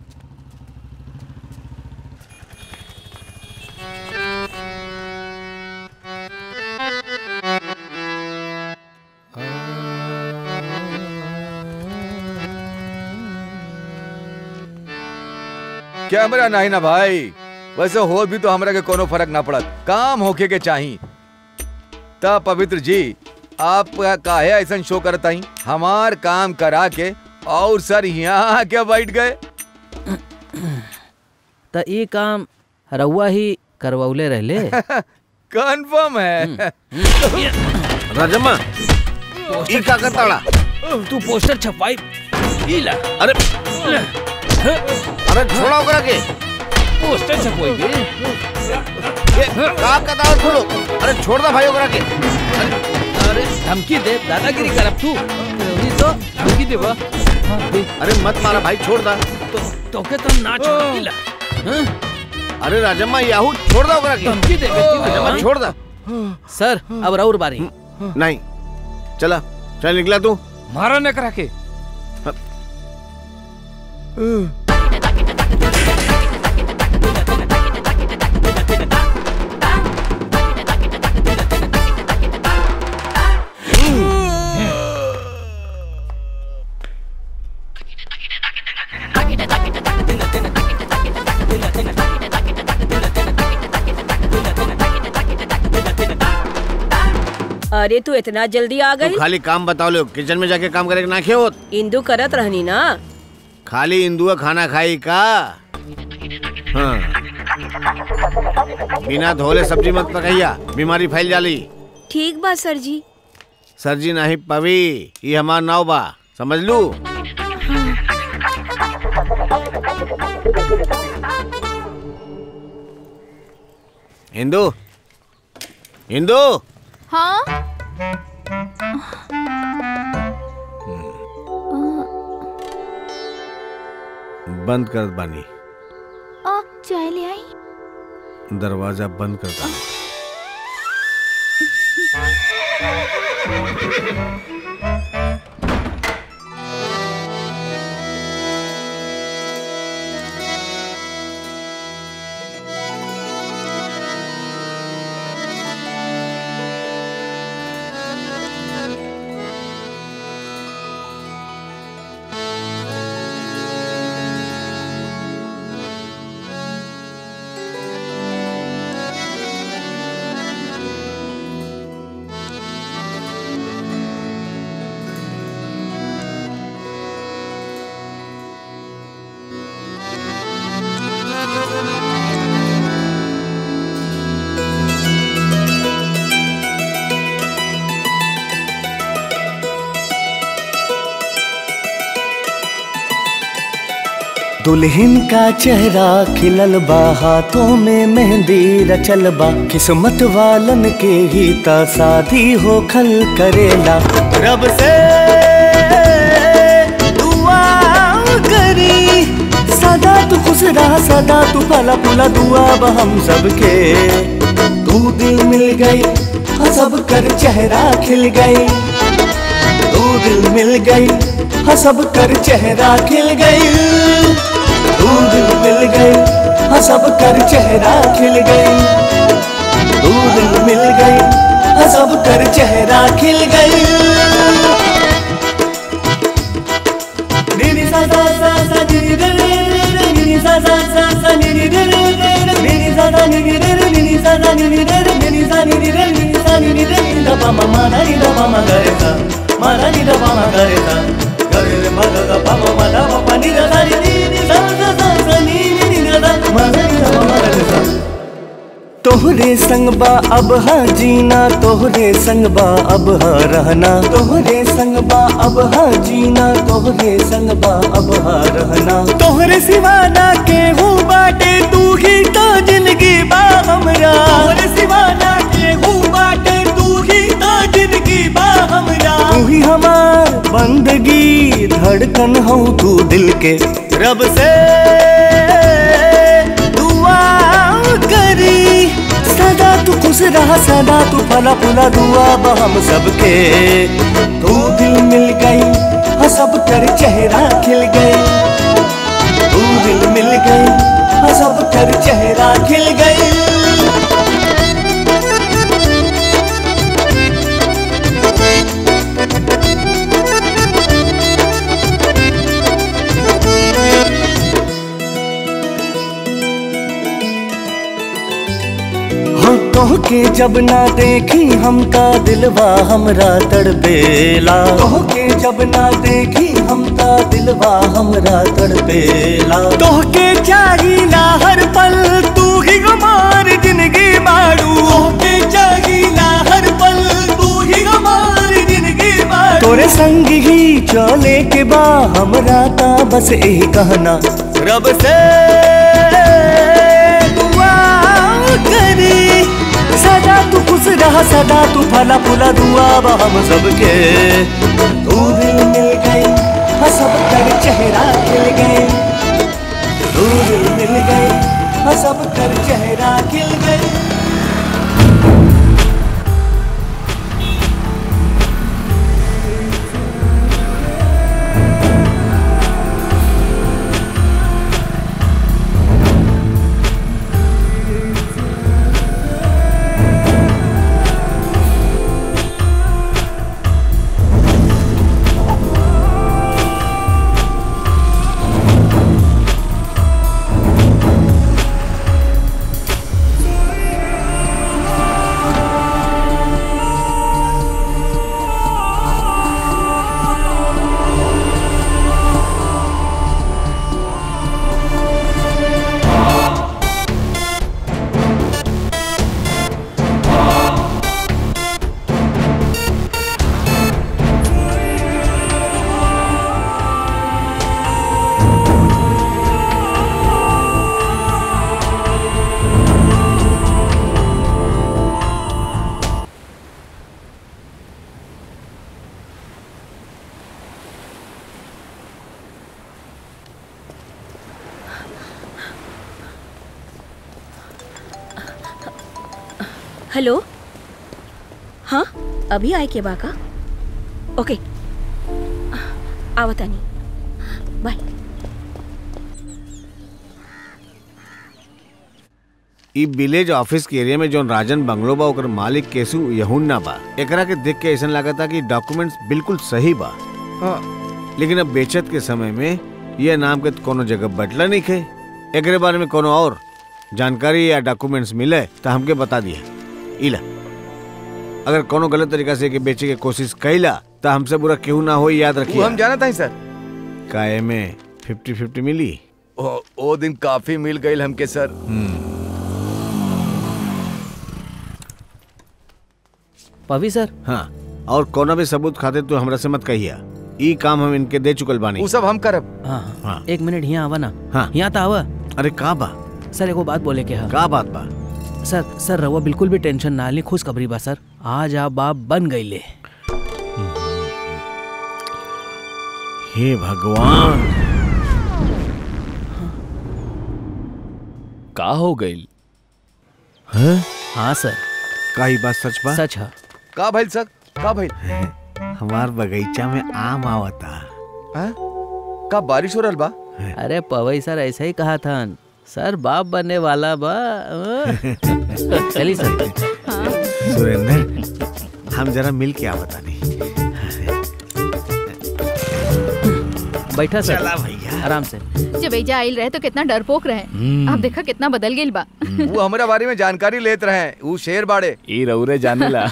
कैमरा नहीं ना भाई वैसे हो भी तो हमरा के कोनो फर्क ना पड़त काम होके के चाही तब पवित्र जी आप काहे ऐसा शो करत हई हमार काम करा के और सर यहाँ आके बैठ गए तो ये काम रउआ ही करवौले रहले कंफर्म है राजम्मा ई का करताड़ा तू पोस्टर छपाई अरे अरे छोड़ा ओकरा के पोस्टर छपोई ये का करताड़ा छोड़ो अरे छोड़ दा भाई ओकरा के अरे धमकी दे दादागिरी करब तू वही तो धमकी देबा अरे मत मारा भाई छोड़ दा तो तोके तो ना छोड़ीला हाँ? अरे राजम्मा याहू छोड़ दा ओकरा के धमकी दे राजम्मा छोड़ दा सर अब रउर बारी नहीं चला चल निकला तू मारा न करा के अरे तू इतना जल्दी आ तू गई खाली काम बताओ लो किचन में जाके काम करे के ना खेओ इंदू करत रहनी ना खाली इंदुआ खाना खाई का हाँ बिना धोले सब्जी मत पकैया बीमारी फैल जाली ठीक बा सर जी सरजी नहीं पवी ये हमार नाव बा समझ लू हिंदू हिंदू हाँ बंद कर बानी आ, चाय ले आई दरवाजा बंद कर बानी दुल्हन का चेहरा खिलल बा हाथों में मेहंदी रचल बा किस्मत वालन के ही ता शादी हो खल करेला रब से दुआ करी सदा तू खुश रहा सदा तू फला फूला दुआ बा हम सबके तू दिल मिल गई हाँ सब कर चेहरा खिल गई तू दिल मिल गई हाँ सब कर चेहरा खिल गई तू दिल मिल गई हाँ सब कर चेहरा खिल गई तू दिल मिल गई हाँ सब कर चेहरा खिल गई निनी सा सा सा सा निनी रे रे रे रे निनी सा सा सा सा निनी रे रे रे रे निनी सा सा निनी रे रे निनी सा सा निनी रे रे निनी सा निनी रे निनी सा निनी रे निनी दा पा मा मा ना नि दा पा मा गा रे सा मा ना नि दा पा मा गा रे सा गा रे रे मा गा गा पा मा मा दा पा पा नि दा सा नि नि नि सा सा सा सा नि नि नि दा दा मा ना नि दा पा मा गा रे सा तोहरे संग बा अब हा जीना तोहरे संग बा अब हा रहना तोहरे संग बा अब हा जीना तोहरे संग बा अब हा रहना तोहरे सिवा ना केहू बाटे तू ही तो जिंदगी बा हमरा तोहरे सिवा ना केहू बाटे तू ही तो जिंदगी बा हमरा तू ही हमार बंदगी धड़कन हो तू दिल के रब से दुआ करी सदा तू खुश रहा सदा तू फला फूला दुआ बा हम सबके तू दिल मिल गई हाँ सब कर चेहरा खिल गई तू दिल मिल गई हाँ सब कर चेहरा खिल गई हाँ कह के जब ना देखी हमका दिलवा हमरा तड़पेला कह के जब ना देखी हमका दिलवा हमरा तड़पेला तोह के चाहिला हर पल तू ही हमार जिंदगी बाड़ू तोह के चाहिला हर पल तू ही हमार जिंदगी बाड़ू तोरे संग ही चले के बा हमरा ता बस यही कहना रब से दुआ करी सदा तू खुश रहा सदा तू फला फूला दुआ बा हम सबके तू दिल मिल गई हाँ सब कर चेहरा खिल गए तू दिल मिल गई हाँ सब कर चेहरा खिल गई हेलो हाँ अभी आए के बाका ओके आवता नहीं बाय ई विलेज ऑफिस के एरिया में जौन राजन बंगलो बा ओकर मालिक केसु यहुन्ना बा एकरा के देख के ऐसा लागता कि डॉक्यूमेंट्स बिल्कुल सही बा लेकिन अब बेचत के समय में यह नाम के कोनो जगह बटला नहीं खे एकरे बारे में कोनो और जानकारी या डॉक्यूमेंट्स मिले तो हमके बता दिया इला अगर कोनो गलत तरीका से के बेचे के कोशिश कैला तो हमसे बुरा केहू ना हो याद वो रखिए हम जाना था सर काहे में फिफ्टी फिफ्टी मिली ओ, ओ दिन काफी मिल गई हमके सर पवी सर हाँ और कोनो भी सबूत खाते तो हमरा से मत कहिया ई काम हम इनके दे चुकल बानी वो सब हम करब हाँ हाँ। हाँ एक मिनट यहाँ आवा ना हाँ। यहाँ तो आवा अरे का बा सर एगो बात बोले के है का बात बा सर सर रवा बिल्कुल भी टेंशन ना ली खुशखबरी बा सर आज आप बाप बन गईले हे भगवान का हो गई हाँ सर का ही बात सच बा सच है का भइल सर का भइल हमार बगीचा में आम आवता हैं? का बारिश हो रहल बा अरे पवई सर ऐसा ही कहा था सर बाप बनने वाला बा चलिए सर सुरेंद्र हम जरा मिल के आवता नहीं बैठा सर चला भैया आराम से जब एजा आइल रहे तो कितना डरपोक रहे अब देखा कितना बदल गेल बा वो हमारा बारे में जानकारी लेत रहे वो शेर बाड़े ई रउरे जानेला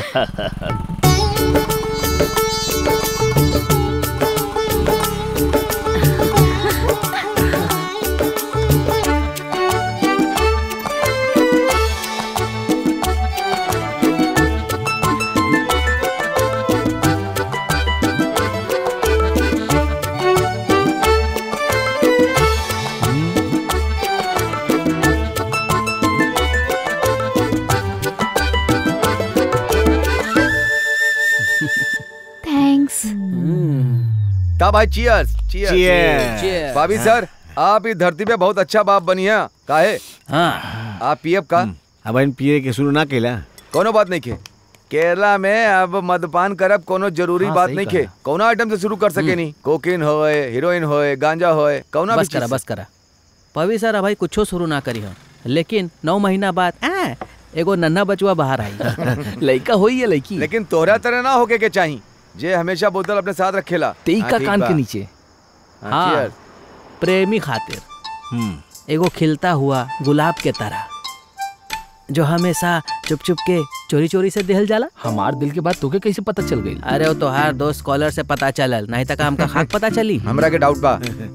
थैंक्स का भाई चियर्स चियर्स Cheers. भाभी सर आप इस धरती पे बहुत अच्छा बाप बनी है काहे हाँ आप पीएफ का अब इन पिए के शुरू ना केला कोनो बात नहीं खे केरला में अब मदपान करब कोनो जरूरी हाँ, बात सही नहीं खे कहा। कोनो आइटम से शुरू कर सके नहीं कोकीन होए हीरोइन होए गांजा होए कौना भी बस करा चीज से। बस करा पवी सर भाई कुछो शुरू ना करी हम लेकिन नौ महीना बाद आ, एगो नन्हा बचुआ बाहर आई लड़का होई है लड़की लेकिन तोहरा तरह ना होके के चाहिए जे हमेशा बोतल अपने साथ रखेला तेई हाँ, का ठीक कान बा। के नीचे हाँ, हाँ। cheers। प्रेमी खातिर हम्म एगो खिलता हुआ गुलाब के तरह जो हमेशा चुप चुप के चोरी चोरी से दिहल जाला हमार दिल के बात तोके कैसे पता चल गई अरे वो तोहार दोस्त कॉलर से पता चलल नहीं तक हमका खाक पता चली हमरा के डाउट बा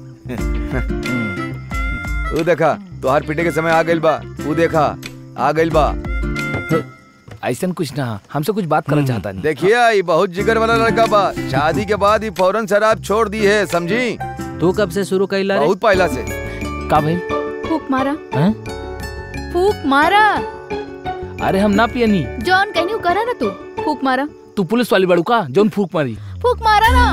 तू देखा तोहार पीटे के समय आ गइल बा तू देखा आ गइल बा ऐसा कुछ ना हमसे कुछ बात करना चाहता नहीं देखिए ये बहुत जिगर वाला लड़का बा शादी के बाद ही फौरन शराब छोड़ दी है समझी तू कब से शुरू कैला रे बहुत पहला से का भाई फूक मारा हैं? फूक मारा अरे हम ना पियनी जॉन कहनी करा ना तू फूक मारा तू पुलिस वाली बड़ू का जोन फूक मारी फूक मारा ना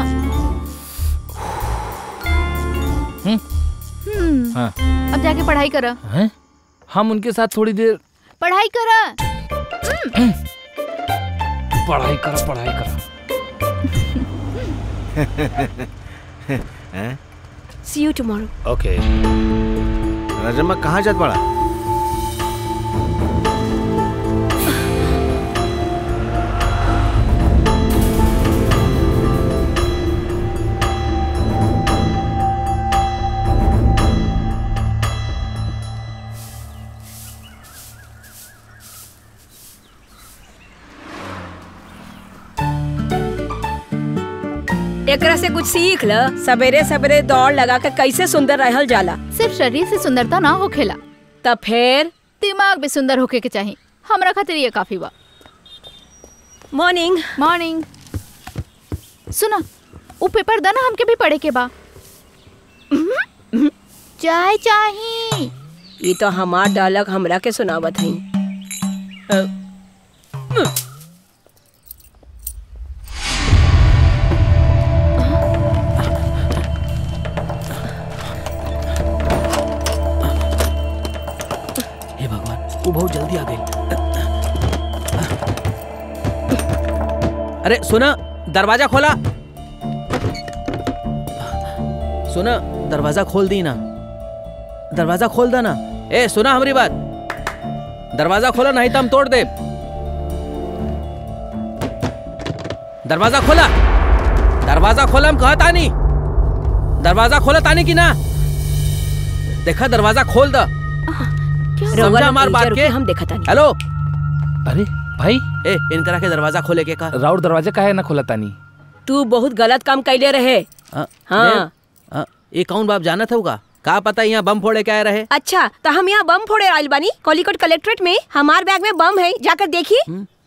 हम्म? हम्म हाँ अब जाके पढ़ाई करा हैं? हम उनके साथ थोड़ी देर पढ़ाई करा पढ़ाई करा पढ़ाई करा see you tomorrow okay Rajamma कहाँ जात बड़ा एकरा से कुछ सीख ल सवेरे सवेरे दौड़ लगा के कैसे सुंदर रहल जाला सिर्फ शरीर से सुंदरता ना होखेला तब फिर दिमाग भी सुंदर होके के चाहिए हमरा खातिर ये काफी बा मॉर्निंग मॉर्निंग सुना वो पेपर दा ना हमके भी पढ़े के बा चाय चाही ये तो हमार डालक हमरा के सुनावत हई हे भगवान वो बहुत जल्दी आ गई अरे सुना दरवाजा खोला सुना दरवाजा खोल दी ना दरवाजा खोल दे ना ए सुना हमारी बात दरवाजा खोला नहीं तो हम तोड़ दे दरवाजा खोला दरवाजा खोला हम कहा तानी दरवाजा खोला तानी की ना देखा दरवाजा खोल द समझा हमार बात के हम देखा था हेलो अरे भाई ए इनकरा के दरवाजा खोले के का राउर दरवाजा काहे ना खोला तानी तू बहुत गलत काम कैले रहे हाँ, हाँ। देव, हाँ, ये कौन बाप जाना था का का पता यहाँ बम फोड़े के आए रहे अच्छा तो हम यहाँ बम फोड़े आइल बानी कॉलिकट कलेक्ट्रेट में हमार बैग में बम है जाकर देखी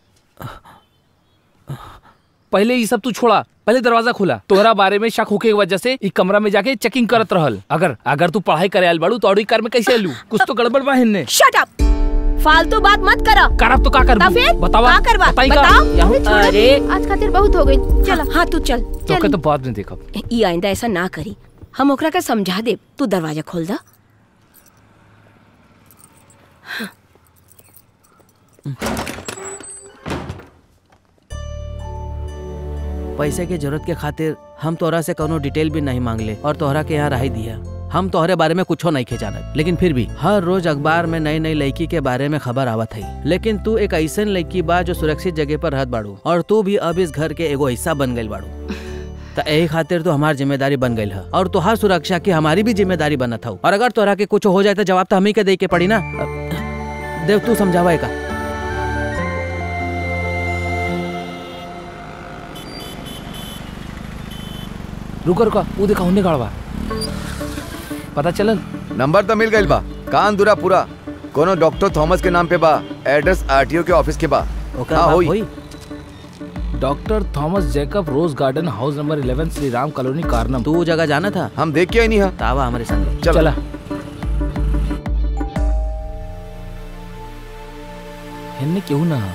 पहले ये सब तू छोड़ा पहले दरवाजा खुला तोहरा बारे में शक होके की वजह से ई कमरा में जाके चेकिंग करत रहल अगर अगर तू पढ़ाई करे आयल बाड़ू तो और ई कार में कैसे आलू कुछ तो गड़बड़ बा हिन्ने शट अप फालतू बात मत करा करब तो का कर तो फिर बतावा का करवा बताई का बताओ अरे छोड़ो अरे दी, आज खातिर बहुत हो गई चल हाँ तू चल तोके तो बाद में देखब ई आइंदा ऐसा ना करी हम ओकरा के समझा दे तू दरवाजा खोल दा पैसे के जरूरत के खातिर हम तोहरा से कोनो डिटेल भी नहीं मांगले और तोहरा के यहाँ रही दिया हम तोहरे बारे में कुछो नहीं खे जानत लेकिन फिर भी हर रोज अखबार में नई नई लड़की के बारे में खबर आवत है लेकिन तू एक ऐसन लड़की बा जो सुरक्षित जगह पर रहत बाड़ू और तू भी अब इस घर के एगो हिस्सा बन गई बाड़ू तो यही खातिर तो हमार जिम्मेदारी बन गई है और तुहार सुरक्षा की हमारी भी जिम्मेदारी बनत हौ और अगर तोहरा के कुछ हो जाए तो जवाब तो हम ही के दे के पड़ी ना देव तू समझावा का रुका रुका वो देखा होने गाड़वा पता चलल नंबर तो मिल गई बा कान दूरा पूरा कोनो डॉक्टर थॉमस के नाम पे बा एड्रेस आरटीओ के ऑफिस के बा ओकर हाँ, बाप होई। होई doctor Thomas Jacob rose garden house number 11 Shri Ram colony कारनम तू वो जगह जाना था हम देख के आई नहीं है तावा हमारे संग चल चला हिन्ने क्यों ना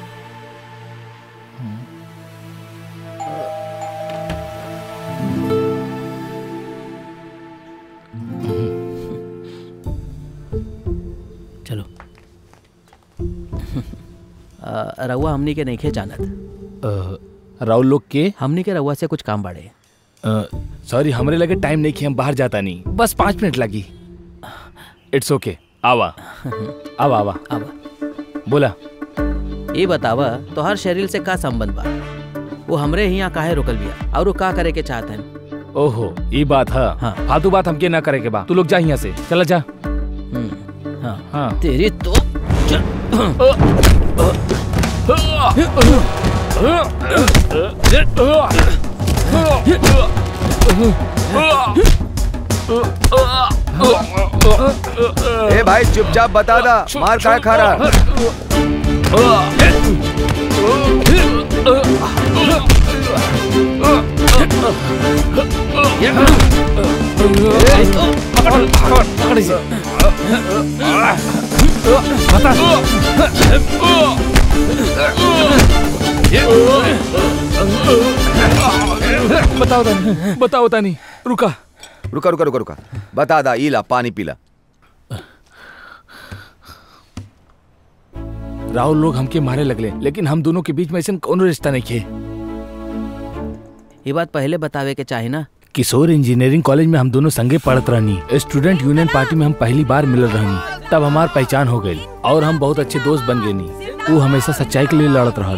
चलो अ, रउआ हमनी के नहीं जानत अ, राहुल लोग के हमनी के रउआ से कुछ काम बाड़े सॉरी हमरे लगे टाइम नहीं कि हम बाहर जाता नहीं बस पाँच मिनट लगी इट्स ओके आवा आवा आवा अब बोला ये बतावा तोहर शरीर से का संबंध बा वो हमरे ही यहाँ काहे रुकल बिया और वो का करे के चाहतन ओहो ये बात है हाँ। फालतू बात हमके ना करे के बा तू लोग जा यहाँ से चला जा हम्म, हाँ हाँ तेरी तो ए भाई चुपचाप बता दा मार काय खा रहा पकड़ पकड़ पकड़ इसे बताओ तानी बताओ तानी रुका रुका रुका रुका रुका बता दा इला पानी पीला राहुल लोग हमके मारे लगले लेकिन हम दोनों के बीच में ऐसा कोनो रिश्ता नहीं खे ये बात पहले बतावे के चाहे ना किशोर इंजीनियरिंग कॉलेज में हम दोनों संगे पढ़त रहनी स्टूडेंट यूनियन पार्टी में हम पहली बार मिलल रहनी तब हमार पहचान हो गई और हम बहुत अच्छे दोस्त बन गए नी वो हमेशा सच्चाई के लिए लड़त रहल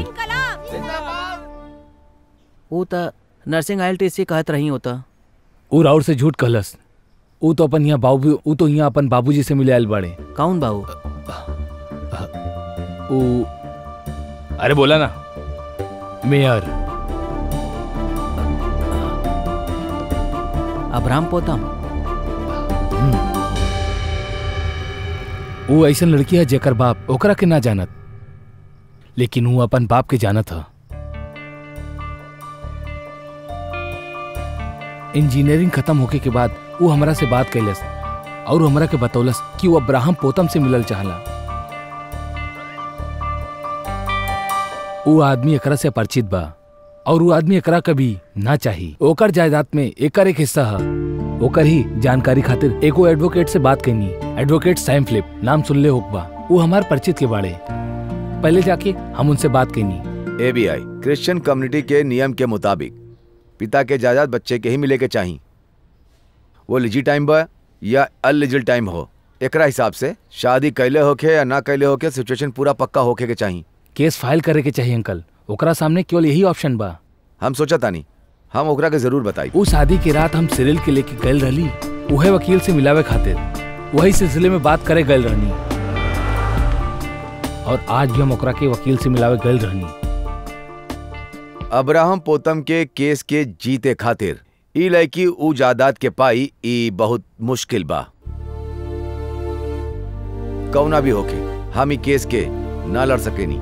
वो तो नर्सिंग आई टी कहत रही होता वो राउर से झूठ कहलस वो तो अपन यहाँ बाबू वो तो यहाँ अपन बाबूजी से मिले आयल बाड़े कौन बाबू वो अरे बोला ना मेयर अब्राम पोतम वो ऐसा लड़की है जेकर बाप ओकरा के ना जानत लेकिन वो अपन बाप के जानत है इंजीनियरिंग खत्म होके के बाद वो हमरा से बात कैलस और वो हमरा के बतौलस कि वो अब्राहम पोतम से मिलल चाहला वो आदमी एकरा से परिचित बा और वो आदमी एकरा कभी ना चाही ओकर जायदाद में एकर एक हिस्सा है ओकर ही जानकारी खातिर एगो एडवोकेट से बात कैनी एडवोकेट सैम फ्लिप नाम सुनले होक बा वो हमार परिचित के बाड़े पहले जाके हम उनसे बात कैनी एबीआई क्रिश्चियन कम्युनिटी के नियम के मुताबिक पिता के जायदाद बच्चे के ही मिले के चाहिए वो लिजी टाइम बा या अनलिजिल टाइम हो एकरा हिसाब से शादी कैले होके या ना कैले होके सिचुएशन पूरा पक्का होके के चाहिए केस फाइल करे के चाहिए अंकल ओकरा सामने केवल यही ऑप्शन बा हम सोचा तानी हम ओकरा के जरूर बताई उस शादी की रात हम सिरिल के लेके गए रहली उहे वकील से मिलावे खातिर वही सिलसिले में बात करे गए रहनी और आज भी हम ओकरा के वकील से मिलावे गए रहनी अब्राहम पोतम के केस के जीते खातिर ई लड़की ऊ जायदाद के पाई ई बहुत मुश्किल बा कौना भी होके हम ई केस के ना लड़ सकेनी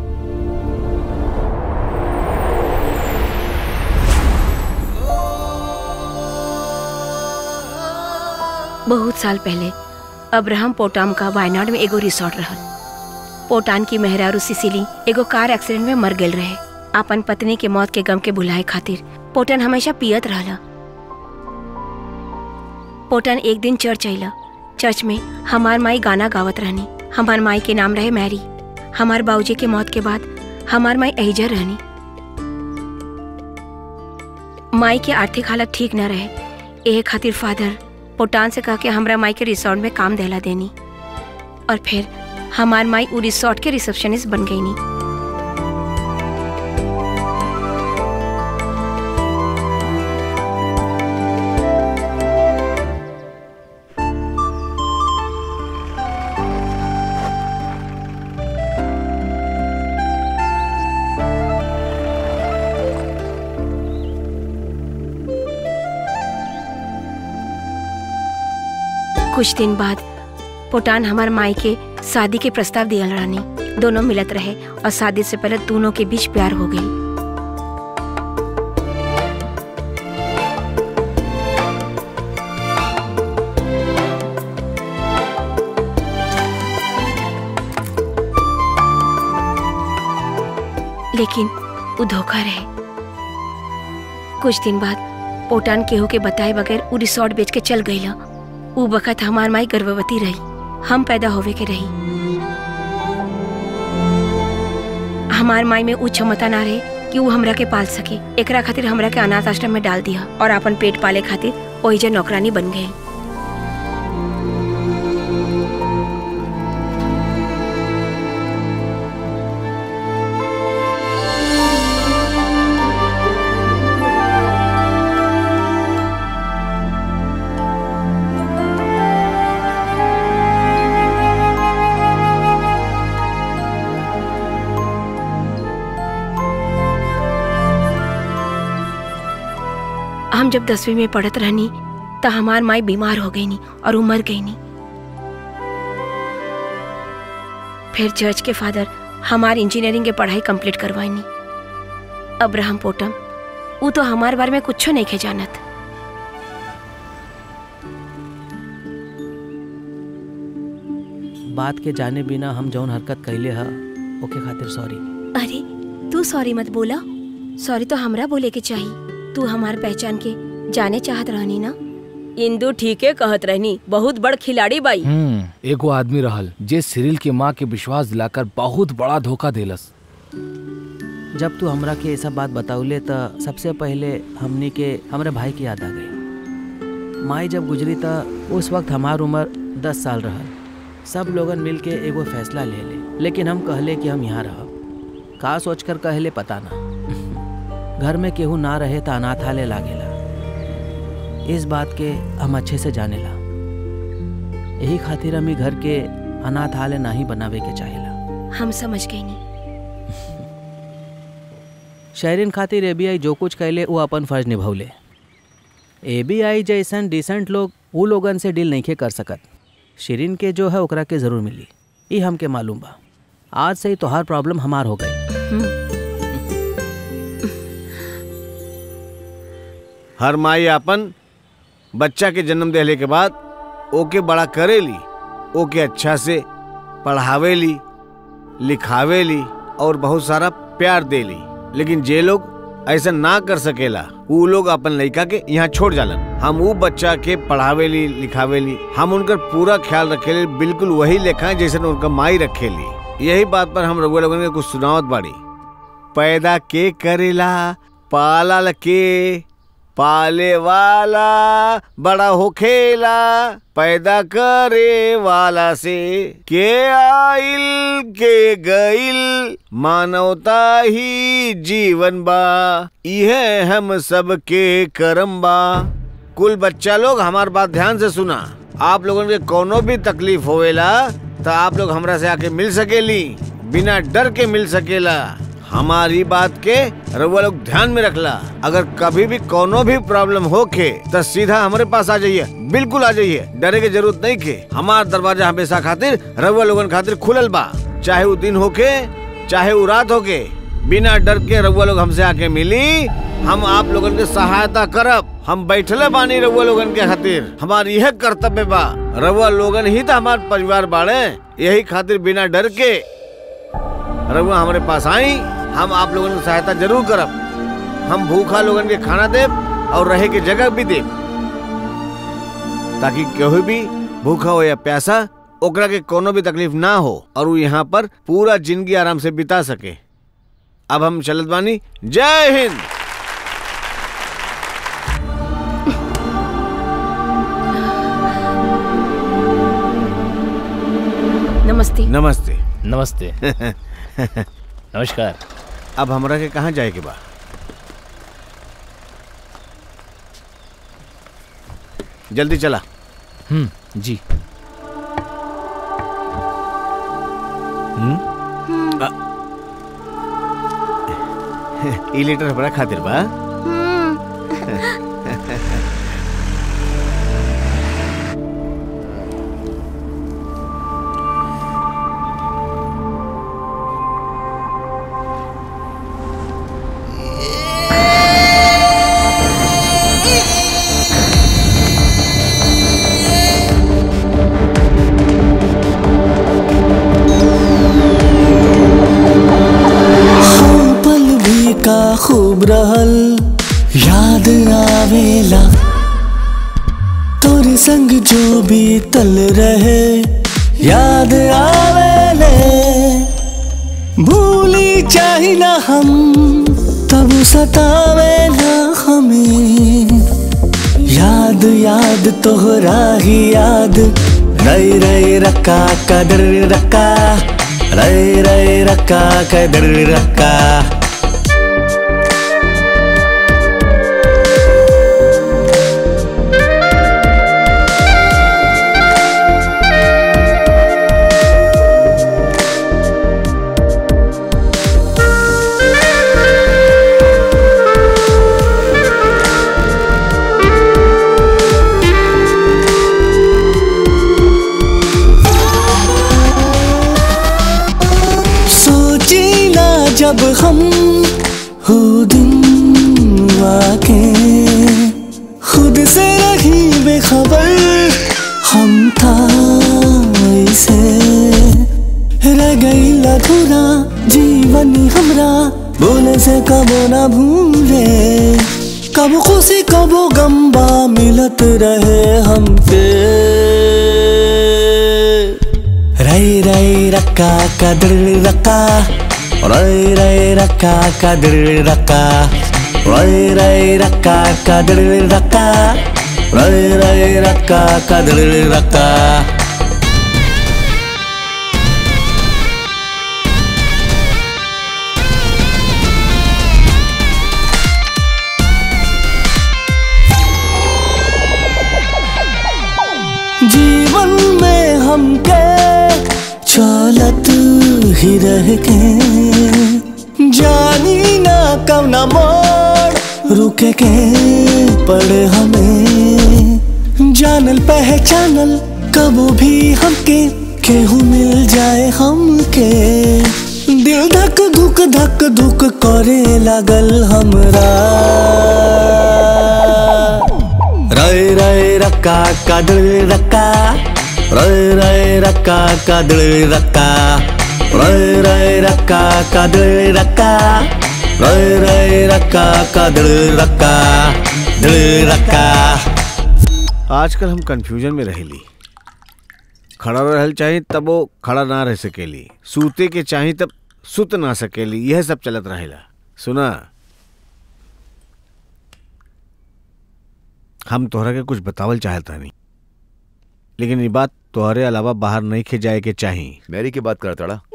बहुत साल पहले अब्राहम पोटाम का वायनाड में एगो रिसोर्ट रहल पोटान की मेहरारू सिसिली एगो कार एक्सीडेंट में मर गेल रहे अपन पत्नी के मौत के गम के भुलाए खातिर पोटन हमेशा पियत रहला पोटन एक दिन चर्च अइला चर्च में हमार माई गाना गावत रहनी हमार माई के नाम रहे मैरी हमार बाबूजी के मौत के बाद हमार माई एहिजर रहनी माई के आर्थिक हालत ठीक न रहे एह खातिर फादर पोटान से कह के हमरा माई के रिसोर्ट में काम देला देनी और फिर हमार माई उ रिसोर्ट के रिसेप्शनिस्ट बन गई नी कुछ दिन बाद पोटान हमार माई के शादी के प्रस्ताव दियल रहनी दोनों मिलत रहे और शादी से पहले दोनों के बीच प्यार हो गई लेकिन वो धोखा रहे कुछ दिन बाद पोटान केहू के बताए बगैर उ रिसोर्ट बेच के चल गईला उ बखत हमार माई गर्भवती रही हम पैदा होवे के रही हमार माई में उ क्षमता ना रहे कि उ हमरा के पाल सके एकरा खातिर हमरा के अनाथ आश्रम में डाल दिया और अपन पेट पाले खातिर ओहिजे नौकरानी बन गई हम जब दसवीं में पढ़त रहनी त हमार माई बीमार हो गई नी और उ मर गई नी फिर चर्च के फादर हमार इंजीनियरिंग के पढ़ाई कंप्लीट करवाई नी अब्राहम पोटम उ तो हमार बारे में कुछो नहीं खे जानत बात के जाने बिना हम जौन हरकत कैले ह ओके खातिर सॉरी अरे तू सॉरी मत बोला सॉरी तो हमरा बोले के चाहिए तू हमार पहचान के जाने चाहत रहनी ना इंदू ठीके कहत रहनी बहुत बड़ खिलाड़ी बाई हम्म एगो आदमी रहल जे सिरिल के माँ के विश्वास दिलाकर बहुत बड़ा धोखा देलस जब तू हमरा के ऐसा बात बताउले त सबसे पहले हमनी के हमरे भाई की याद आ गई माई जब गुजरी त उस वक्त हमार उम्र दस साल रहल सब लोगन मिल के एगो फैसला ले ले लेकिन हम कहले कि हम यहाँ रहब का सोच कर कहले पता ना घर में केहू ना रहे त अनाथालय लागेला इस बात के हम अच्छे से जानेला यही खातिर हमें घर के अनाथालय नहीं बनावे के चाहेला हम समझ गई नी शहरीन खातिर एबीआई जो कुछ कैले वो अपन फर्ज निभौले एबीआई जैसन डिसेंट लोग उ लोगन से डील नहीं कर सकत शिरीन के जो है ओकरा के जरूर मिली ई हमके मालूम बा आज से ही तोहार प्रॉब्लम हमार हो गई हर माई अपन बच्चा के जन्म देले के बाद ओके बड़ा करेली ओके अच्छा से पढ़ावेली लिखावेली और बहुत सारा प्यार देली लेकिन जे लोग ऐसा ना कर सकेला ऊ लोग अपन लड़का के यहाँ छोड़ जालन हम ऊ बच्चा के पढ़ावेली लिखावेली हम उनकर पूरा ख्याल रखेली बिल्कुल वही लेखा जैसे उनका माई रखेली यही बात पर हम रघुआ लोगन के कुछ सुनावत बाड़ी पैदा के करेला पालल के पाले वाला बड़ा होखेला पैदा करे वाला से के आइल के गइल मानवता ही जीवन बा यह हम सब के करम बा कुल बच्चा लोग हमार बात ध्यान से सुना आप लोगन के कोनो भी तकलीफ होवेला तो आप लोग हमरा से आके मिल सकेली बिना डर के मिल सकेला हमारी बात के रउआ लोग ध्यान में रखला अगर कभी भी कोनो भी प्रॉब्लम होके तो सीधा हमारे पास आ जाइए बिल्कुल आ जाइए डरे के जरूरत नहीं के हमार दरवाजा हमेशा खातिर रउआ लोगन खातिर खुलल बा चाहे वो दिन होके चाहे वो रात होके बिना डर के रउआ लोग हमसे आके मिली हम आप लोगन के सहायता करब हम बैठले बानी रउआ लोगन के खातिर हमार यह कर्तव्य बा रउआ लोगन ही तो हमार परिवार बाड़े यही खातिर बिना डर के रउआ हमारे पास आई हम आप लोगन की सहायता जरूर करब हम भूखा लोगन के खाना देब और रहे के जगह भी देब ताकि केहू भी भूखा हो या प्यासा ओकरा के कोनो भी तकलीफ ना हो और वो यहाँ पर पूरा जिंदगी आराम से बिता सके अब हम चलत बानी जय हिंद नमस्ते नमस्ते नमस्ते नमस्कार अब हमरा के कहाँ जाए के बा जल्दी चला हम्म जी ई लेटर हमरा खातिर बा पल भी का खूब रहल याद आवेला तोरे संग जो भी तल रहे याद आवेले भूली चाही ना हम तब सतावेला हमें याद याद तोहरा ही याद रई रई रक्का कदर रक्का रई रई रक्का कदर रक्का सोची ना जब हम हो दिन वाके खुद से रही बेखबर हम था ऐसे रह गई अधूरा जीवन हमरा बोले से कबो ना भूले कब खुशी कबो गम्बा मिलत रहे हमके रई रई रक्का कदर रक्का रई रई रक्का कदर रक्का रई रई रक्का कदर रक्का रई रई रक्का कदर रक्का जीवन में हमके चलत ही रह के जानी ना कब ना मोड़ रुके के पड़े हमें जानल पहचानल कबो भी हमके केहू मिल जाए हमके दिल धक धुक धक धुक करे लागल हमरा रय रय रक्का कादळ रक्का रय रय रक्का कादळ रक्का रय रय रक्का कादळ रक्का रय रय रक्का कादळ रक्का दळ रक्का आजकल हम कंफ्यूजन में रहेली खड़ा रहल चाही तब वो खड़ा ना रह सकेली सूते के चाही तब सुत ना सकेली यह सब चलत रहेला सुना हम तोहरा के कुछ बतावल चाहता नहीं लेकिन ये बात तोहरे अलावा बाहर नहीं खे जाए के चाही मैरी की बात कर तड़ा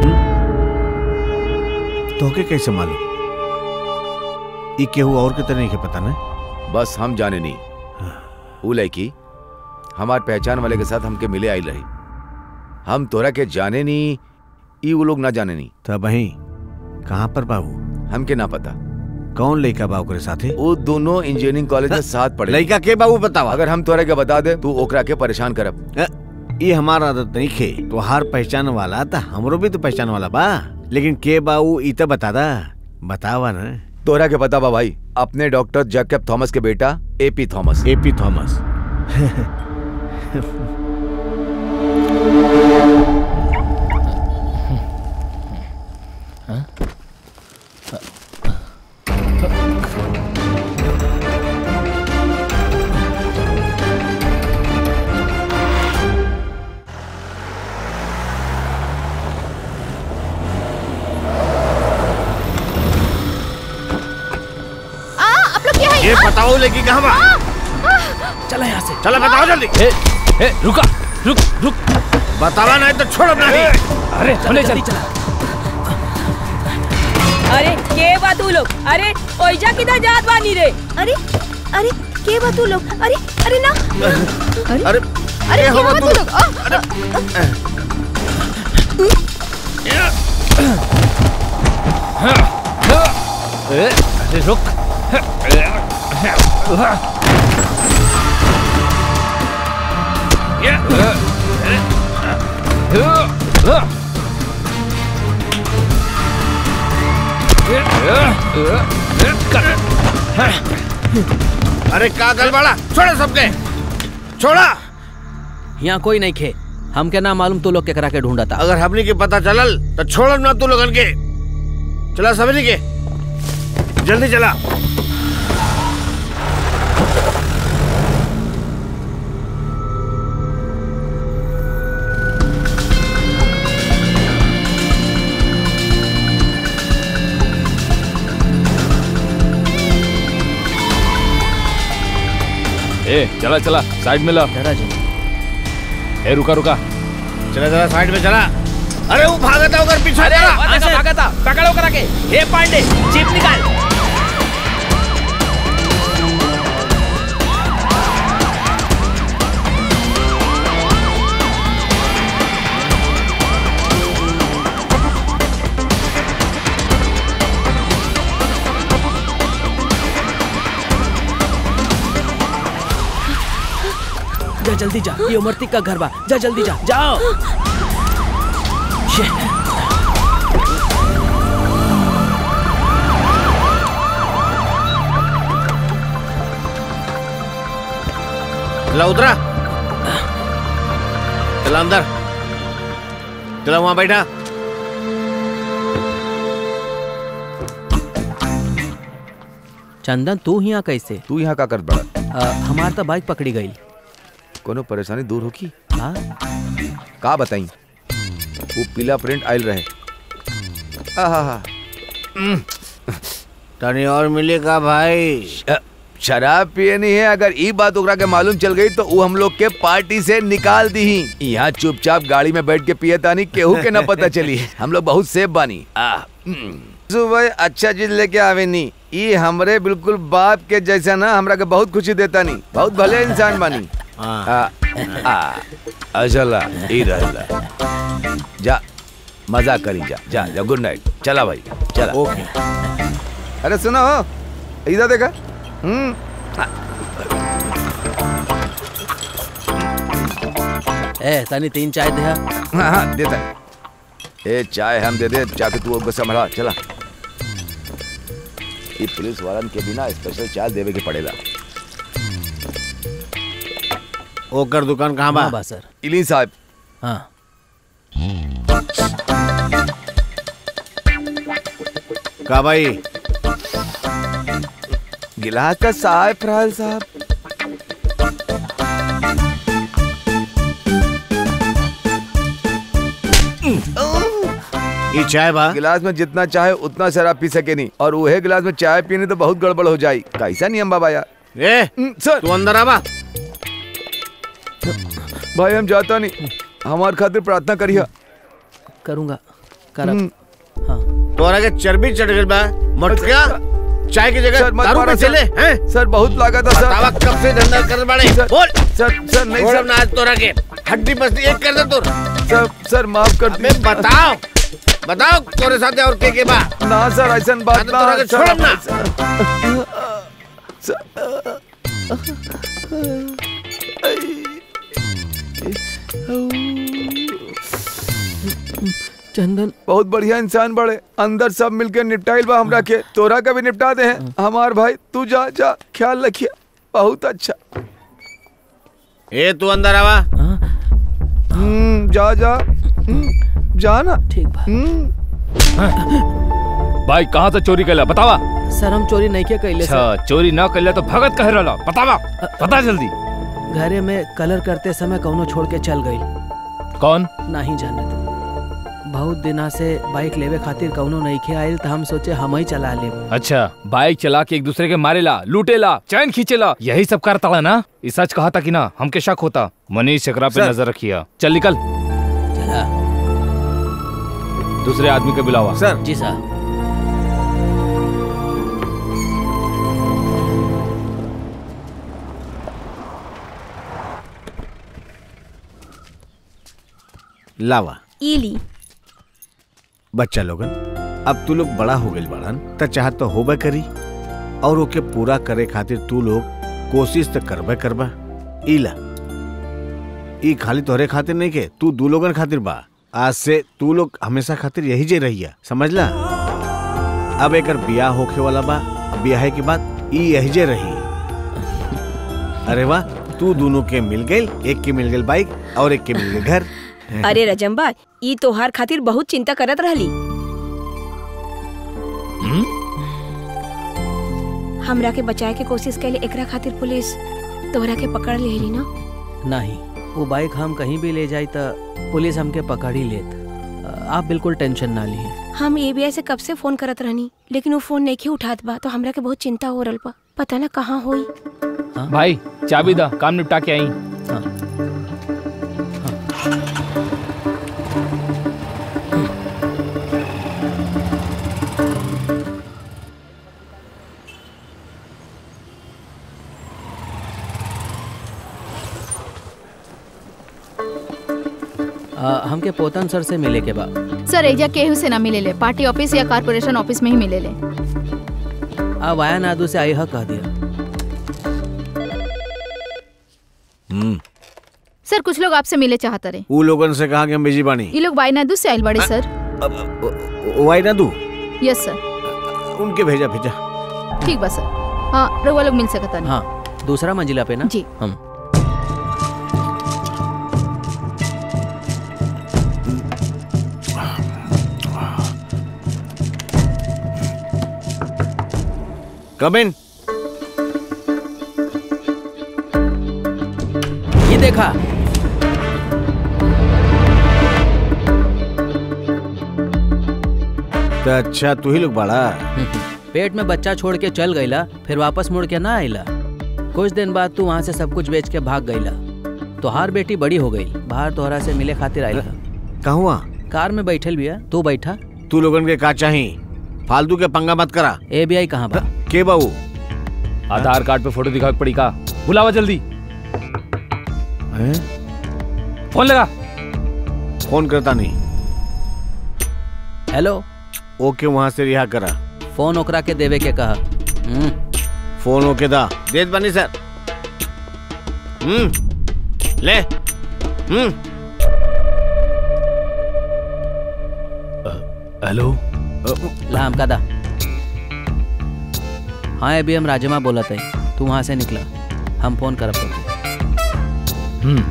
तोहके कैसे मालूम ई केहू और के तरह के पता ना बस हम जाने नहीं ऊ लड़की हमार पहचान वाले के साथ हमके मिले आई रही हम तोरा के जाने नहीं ई वो लोग ना जाने नहीं तब वही कहाँ पर बाबू हमके ना पता कौन लड़का बाबू के साथे वो दोनों इंजीनियरिंग कॉलेज में साथ पढ़े लड़का के बाबू बतावा अगर हम तोरा के बता दे तू ओकरा के परेशान करब अ, ये हमारा आदत नहीं खे तोहार पहचान वाला था हमरो भी तो पहचान वाला बा लेकिन के बाबू ई तो बता दा बतावा ना तोरा के पता बा भाई अपने डॉक्टर जैकब थॉमस के बेटा एपी थॉमस एपी थॉमस आ आप लोग क्या है ये बताओ लड़की कहाँ बा चला यहाँ से चलो बताओ जल्दी ए, ए, रुका रुक रुक बतावा नहीं तो छोड़ो नहीं अरे चले चल अरे के बा तू लोग अरे ओइजा किधर जात बानी रे अरे अरे के बा तू लोग अरे अरे ना अरे अरे ये क्या हवा हुआ तू- तू लोग आ, ए, अरे रुक अरे का गलबाड़ा छोड़ो सबके छोड़ा यहाँ कोई नहीं खे हमके ना मालूम तू लोग केकरा के ढूंढा था अगर हमने के पता चलल तो छोड़ो ना तू लोगन के चला समझ के जल्दी चला ए चला चला साइड में ला जरा जी ए रुका रुका चला चला साइड में चला अरे वो भागता होकर पीछे चला भागा था पकड़ो करा के हे पांडे जीप निकाल जा जल्दी जा ये उमरती का घर बा जा जल्दी जा जाओ शे, चला उतरा चला अंदर चला वहां बैठा चंदन तू यहाँ कैसे तू यहाँ का कर बड़ा आ, हमार तो बाइक पकड़ी गई कोनो परेशानी दूर होगी हाँ का बताई वो पीला प्रिंट आयल रहे आहा तनी और मिलेगा भाई श- शराब पिए नहीं है अगर ई बात ओकरा के मालूम चल गई तो वो हम लोग के पार्टी से निकाल दी यहाँ चुपचाप गाड़ी में बैठ के पिए तानी केहू के ना पता चली हम लोग बहुत सेफ बानी आ, हम्म। सुबह अच्छा चीज लेके आवे नी ई हमरे बिल्कुल बाप के जैसा ना हमरा के बहुत खुशी देता नी बहुत भले इंसान बानी हाँ। आ, आ, अजला ई रहला जा मजा करी जा जा जा गुड नाइट चला भाई चला ओके अरे सुनो इधर देखा हम्म ए तनी तीन चाय दे हाँ हाँ देता है ए चाय हम दे दे जाके तू उसको संभाला चला ये पुलिस वालन के बिना स्पेशल चाय देवे के पड़ेला ओकर दुकान कहाँ बा हाँ बा सर इली साहब हाँ का भाई गिलास का साहब फरहाल साहब ये चाय बा गिलास में जितना चाहे उतना शराब पी सके नहीं और वही गिलास में चाय पीने तो बहुत गड़बड़ हो जाई कैसा नियम बाबा यार ए सर तू अंदर आवा भाई हम जाता नहीं हमार खातिर प्रार्थना करिए करूंगा करब तोरा के चर्बी चढ़ गई बा मटका चाय की जगह सर, मत दारू पे मारो, सर। चले हैं सर बहुत लागत है बतावा सर कब से धंधा कर बाड़े बोल सर सर नहीं छोड़ सर अपना आज तोरा के हड्डी पसली एक कर दे तोर सर सर माफ कर अबे बताओ बताओ तोरे साथ और के के बा ना सर ऐसा बात हाँ, तो तोरा के छोड़ब ना चंदन बहुत बढ़िया इंसान बड़े अंदर सब मिलके निपटाइल बा हमरा के तोरा का भी निपटा दे हैं हमार भाई तू जा जा ख्याल रखिए बहुत अच्छा ए तू अंदर आवा हम्म जा जा हम्म, जा ना ठीक बा भाई कहाँ से चोरी कैला बतावा सर हम चोरी नहीं किया कैले सर अच्छा चोरी न कैला तो भगत कह रहा बतावा बता जल्दी घरे में कलर करते समय कौनो छोड़ के चल गई कौन नहीं जाने तो बहुत दिना से बाइक लेवे खातिर कौनो नईखे आयल तो हम सोचे हम ही चला ले अच्छा बाइक चला के एक दूसरे के मारेला लूटेला चैन खींचेला यही सब करता है ना ये सच कहा था कि ना हमके शक होता मनीष चक्रा पे सर। नजर रखिया चल निकल चला दूसरे आदमी को बुलावा सर जी साहब लावा इली बच्चा लोगन अब तू लोग बड़ा हो गइल बाड़न त चाहत तो होबे करी और ओके पूरा करे खातिर तू लोग कोशिश तो करबे करबा इला ई खाली तोहरे खातिर नहीं के तू दू लोगन खातिर बा आज से तू लोग हमेशा खातिर यही जे रहिया समझला अब एकर बियाह होखे वाला बा बियाह के बाद ई यही जे रही अरे वाह तू दोनों के मिल गइल एक के मिल गइल बाइक और एक के मिल गइल घर अरे रजम्बा ई तोहार खातिर बहुत चिंता करत रहली हमरा के बचाए के कोशिश कैले एकरा खातिर पुलिस तोहरा के पकड़ लेली ना नहीं वो बाइक हम कहीं भी ले जाई तो पुलिस हमके पकड़ ही लेत आप बिल्कुल टेंशन ना लिए हम एबीआई से कब से फोन करत रहनी लेकिन वो फोन नहीं उठात बा तो हमरा के बहुत चिंता हो रहल बा पता ना कहाँ होई भाई चाबी दा काम निपटा के आई आ, हमके पोतन सर से मिले के बा सर एजा केहू से ना मिले ले पार्टी ऑफिस या कारपोरेशन ऑफिस में ही मिले ले आ वाया नादू से आई हा कह दिया हम्म सर कुछ लोग आपसे मिले चाहते रहे ऊ लोगन से कहा कि हम बिजी बानी ये लोग वायनादू से आयल बड़े सर वाई ना तू यस सर उनके भेजा भेजा ठीक बा सर हाँ रउआ लोग मिल सकता नहीं हाँ दूसरा मंजिला पे ना जी हम कम इन ये देखा तो अच्छा तू ही लोग बड़ा पेट में बच्चा छोड़ के चल गईला फिर वापस मुड़ के ना आइला कुछ दिन बाद तू वहाँ से सब कुछ बेच के भाग गईला तोहार बेटी बड़ी हो गई बाहर तोहरा से मिले खातिर आइला कहूँ कार में बैठल बिया तू बैठा तू लोगन के का चाही फालतू के पंगा मत करा ए बी आई कहाँ बा के बाबू आधार कार्ड पे फोटो दिखा के पड़ी का बुलावा जल्दी फोन लगा फोन करता नहीं हेलो ओके वहाँ से रिहा करा फोन ओकरा के देवे के कहा हम्म, फोन ओके दा देत बानी सर हम्म ले हम्म हेलो ला हमका दा हाँ अभी हम राजमा बोलत है तू वहाँ से निकला हम फोन करब तोके। हम्म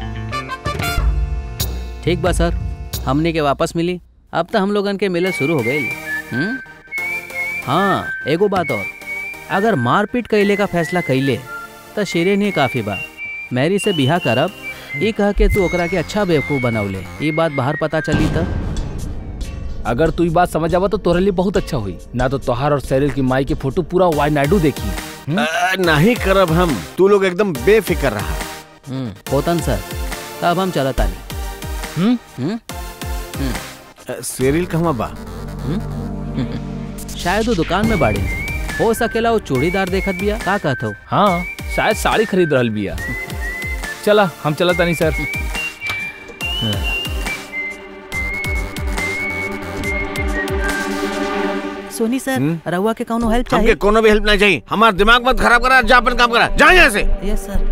ठीक बा सर हमने के वापस मिली अब तो हम लोगन के मिले शुरू हो गई हम्म? हाँ एगो बात और अगर मारपीट कैले का फैसला कैले तो शेरे नहीं काफी बा मैरी से बिहा करब ई कह के तू ओकरा के अच्छा बेवकूफ बनौले ई बात बाहर पता चली तो अगर तू ई बात समझ आवा तो तोरे लिए बहुत अच्छा हुई ना तो तोहार और सैरिल की माई के फोटो पूरा वाई नायडू देखी अ, नहीं करब हम तू लोग एकदम बेफिक्र रहा हम्म, पोतन सर तब हम चलत आनी हम्म? हम्म? अ, सेरिल कहवा बा शायद वो दुकान में बाड़े हो सकेला वो चूड़ीदार देखत बिया का कहत हो हाँ शायद साड़ी खरीद रहल बिया चला हम चलत तानी सर सोनी सर रहुआ के कौनो हेल्प हमके कोनो भी हेल्प नहीं चाहिए हमारा दिमाग मत खराब करा जा अपन काम करा जा यहाँ से यस सर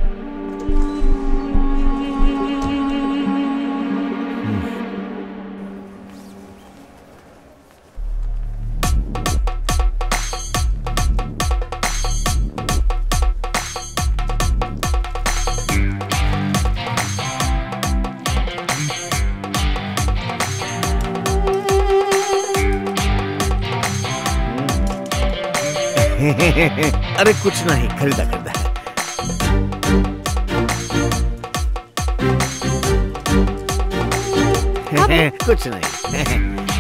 अरे कुछ नहीं खरीदा खरीदा कुछ नहीं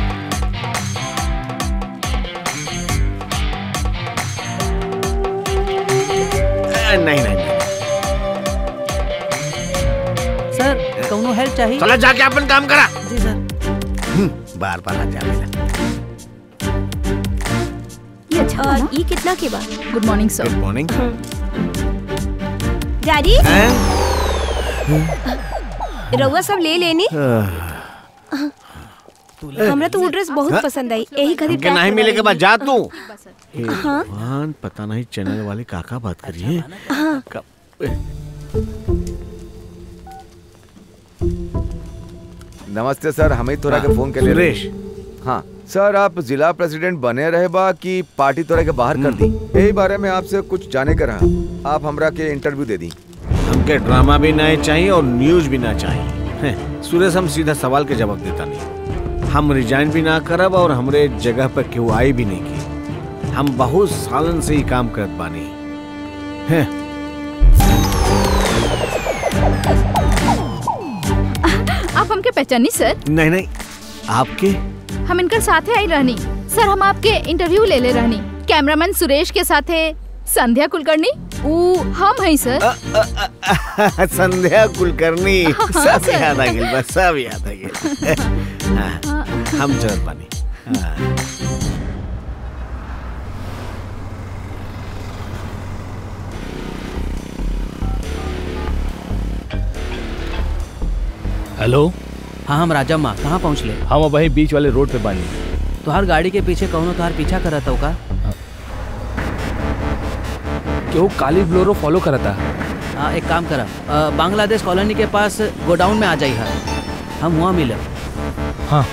अ, नहीं नहीं नहीं सर कौनो हेल्प चाहिए चला जाके अपन काम करा जी सर बार बार आ जा मिला ये अच्छा और था ना? ये कितना के बा good morning sir good morning daddy रउआ सब ले लेनी हमरा तो वो ड्रेस बहुत पसंद आई यही खातिर हमके पैक नहीं करवा मिले के बाद जा तू हे हाँ। भगवान पता नहीं चैनल वाले काका बात करिए नमस्ते सर हमें तोरा के फोन के ले सुरेश हाँ सर आप जिला प्रेसिडेंट बने रहे बा कि पार्टी तोरा के बाहर कर दी यही बारे में आपसे कुछ जाने का रहा आप हमरा के इंटरव्यू दे दी हमके ड्रामा भी नहीं चाहिए और न्यूज भी ना चाहिए हैं, सुरेश हम सीधा सवाल के जवाब देता नहीं हम रिजाइन भी ना करब और हमरे जगह पर केहू आई भी नहीं की हम बहुत सालन से ही काम करत बानी हैं, आप हमके पहचानी सर नहीं नहीं आपके हम इनकर साथे आई रहनी सर हम आपके इंटरव्यू ले ले रहनी कैमरामैन सुरेश के साथे संध्या कुलकर्णी ऊ हम हैं सर संध्या कुलकर्णी हाँ, सब सर। याद आ गई बस सब याद आ गई हाँ, हम चलत बानी हाँ। हेलो हाँ हम राजा माँ कहाँ पहुँचले हम अब वही बीच वाले रोड पे बानी तुहार गाड़ी के पीछे कौनो तुहार पीछा करत हो का केहू काली ब्लोरो फॉलो करता आ, एक काम करा आ, बांग्लादेश कॉलोनी के पास गोडाउन में आ जाई है हम वहाँ मिलब हाँ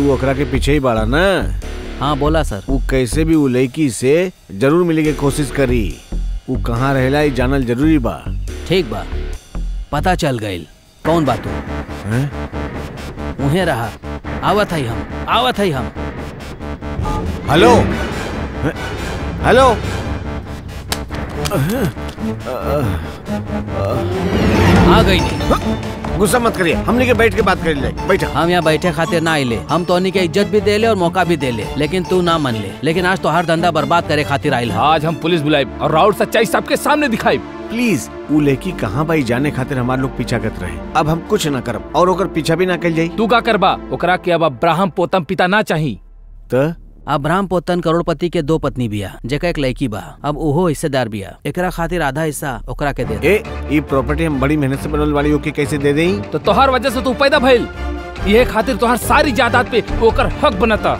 तू ओकरा के पीछे ही बाड़ा ना हाँ बोला सर वो कैसे भी वो लड़की से जरूर मिले के कोशिश करी वो कहाँ रहेला ये जानल जरूरी बा ठीक बा पता चल गईल कौन बात हो हैं? उहे रहा आवत है हम आवत है हम हेलो हैं? हेलो आ गई नहीं गुस्सा मत करिए हमने के बैठ के बात कर ले बैठा हम यहाँ बैठे खातिर ना आइले हम तो के इज्जत भी दे ले और मौका भी दे ले लेकिन तू ना मन ले लेकिन आज तो हर धंधा बर्बाद करे खातिर आइल हा आज हम पुलिस बुलाई और राउत सच्चाई सबके सामने दिखाई प्लीज वो लड़की कहाँ भाई जाने खातिर हमारे लोग पीछा करते रहे अब हम कुछ ना करब और ओकर पीछा भी ना कर जाई तू का करबा ओकरा के अब अब्राहम पोतम पिता ना चाही तो अब्राहम पोतन करोड़पति के दो पत्नी बिया जेका एक लड़की बा अब ओहो हिस्सेदार बिया एकरा खातिर आधा हिस्सा ओकरा के दे दे। ए ये प्रॉपर्टी हम बड़ी मेहनत से बनल वाली ओके कैसे दे देई तो तोहर वजह से तू पैदा भइल ये खातिर तोहर सारी जायदाद पे ओकर हक बनता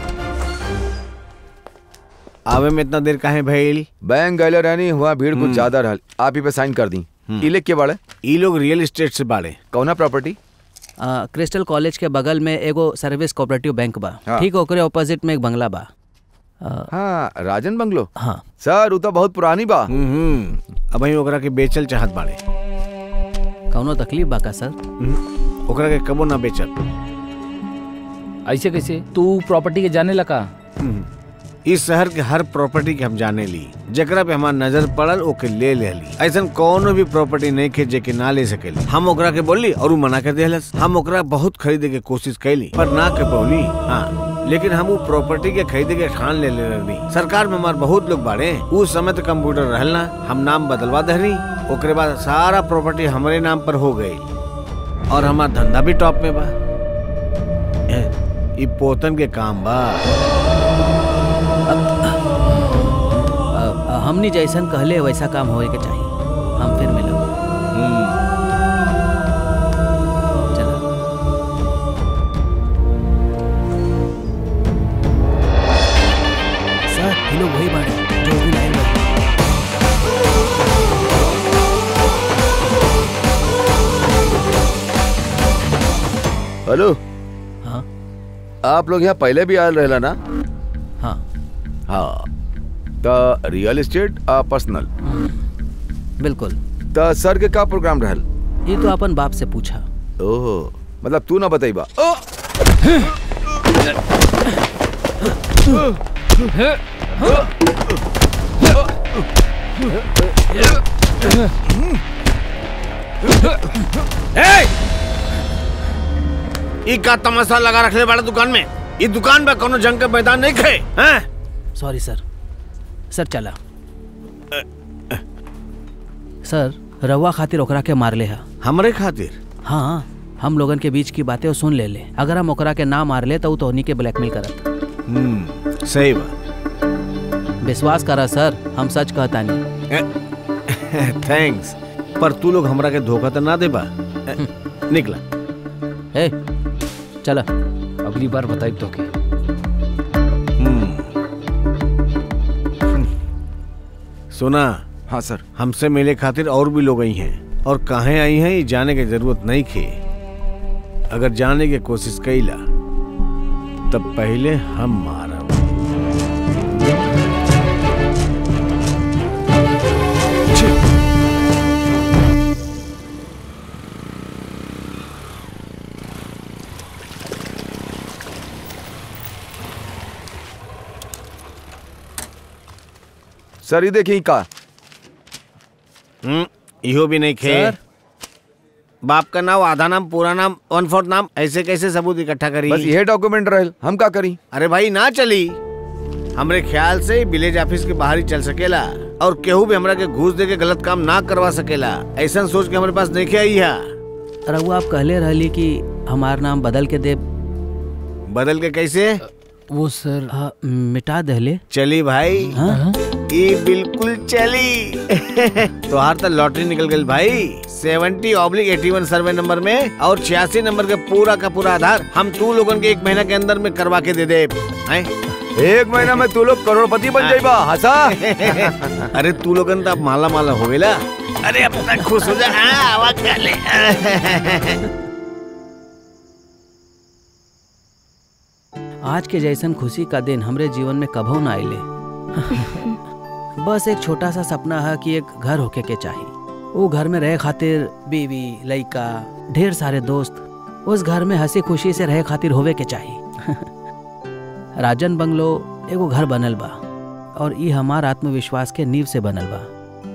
आवे में इतना देर काहे भइल बैंक गैले रहनी हुआ भीड़ कुछ ज्यादा रहल आप ही पे साइन कर दी इलेक के बाड़े ई लोग रियल एस्टेट से बाड़े कौना प्रॉपर्टी आ, क्रिस्टल कॉलेज के बगल में एगो सर्विस कोऑपरेटिव बैंक बा हाँ। ठीक ओकरे ऑपोजिट में एक बंगला बा आ, हाँ राजन बंगलो हाँ सर वो तो बहुत पुरानी बा हम्म अब वही ओकरा के बेचल चाहत बाड़े कौनो तकलीफ बा का सर हम्म, ओकरा के कबो ना बेचल ऐसे कैसे तू प्रॉपर्टी के जाने लगा हम्म, इस शहर के हर प्रॉपर्टी के हम जाने ली जकरा पे हमार नजर पड़ल ओके ले ले ली ऐसा कोनो भी प्रॉपर्टी नहीं खे जेके ना ले सकेली हम ओकरा के बोली और उ मना कर देहलस हम ओकरा बहुत खरीदे के कोशिश कैली पर ना के बोली हाँ लेकिन हम वो प्रॉपर्टी के खरीदे के ठान ले ले रही सरकार में हमार बहुत लोग बाड़े उस समय तो कंप्यूटर रहल ना हम नाम बदलवा दहनी ओकरे बाद सारा प्रॉपर्टी हमारे नाम पर हो गई और हमार धंधा भी टॉप में बा ए, ई पोतन के काम बा आ, आ, हमनी जैसन कहले वैसा काम होए के चाहिए हम फिर मिलब चला सर ये लोग वही बाड़े जो भी लाइन में हेलो हाँ आप लोग यहाँ पहले भी आयल रहला ना हाँ हाँ तो रियल एस्टेट आ पर्सनल बिल्कुल तो सर के का प्रोग्राम रहल ये तो अपन बाप से पूछा ओहो मतलब तू ना बताइबा ओ ई का तमाशा लगा रखले वाला दुकान में ई दुकान पे कोनो जंग का मैदान नहीं खे हैं सॉरी सर सर चला सर रवा खातिर ओकरा के मार ले हा हमरे खातिर हाँ हम लोगन के बीच की बातें वो सुन ले ले अगर हम ओकरा के ना मार ले तो उ तोहनी के ब्लैकमेल करत हम्म सही बात विश्वास करा सर हम सच कहता नहीं थैंक्स पर तू लोग हमरा के धोखा तो ना देबा ए, निकला ए चला अगली बार बताई तो के सुना हाँ सर हमसे मिले खातिर और भी लोग आई हैं और कहाँ आई हैं ये जाने की जरूरत नहीं खे अगर जाने की कोशिश कैला तब पहले हम मारब सर ये देखिए का हम्म, इहो भी नहीं खे सर? बाप का नाम आधा नाम पूरा नाम वन फोर्थ नाम ऐसे कैसे सबूत इकट्ठा करी बस ये डॉक्यूमेंट रहल हम का करी अरे भाई ना चली हमरे ख्याल से विलेज ऑफिस के बाहर ही चल सकेला और केहू भी हमरा के घूस दे के गलत काम ना करवा सकेला ऐसा सोच के हमारे पास नहीं आई है रघु आप कहले रहली कि हमार नाम बदल के दे बदल के कैसे वो सर हाँ, मिटा दहले चली भाई हाँ? ये बिल्कुल चली तोहार तो लॉटरी निकल गई भाई सेवेंटी ऑब्लिक एटी वन सर्वे नंबर में और छियासी नंबर के पूरा का पूरा आधार हम तू लोगन के एक महीना के अंदर में करवा के दे दे हैं? एक महीना में तू लोग करोड़पति बन जाइबा हंसा अरे तू लोगन तो अब माला माला हो गया अरे अब तक खुश हो जा हाँ, आवाज कर ले आज के जैसन खुशी का दिन हमरे जीवन में कभो ना आइले बस एक छोटा सा सपना है कि एक घर होके के चाहिए वो घर में रहे खातिर बीवी लड़का ढेर सारे दोस्त उस घर में हंसी खुशी से रहे खातिर होवे के चाहिए राजन बंगलो एगो घर बनल बा और ई हमार आत्मविश्वास के नींव से बनल बा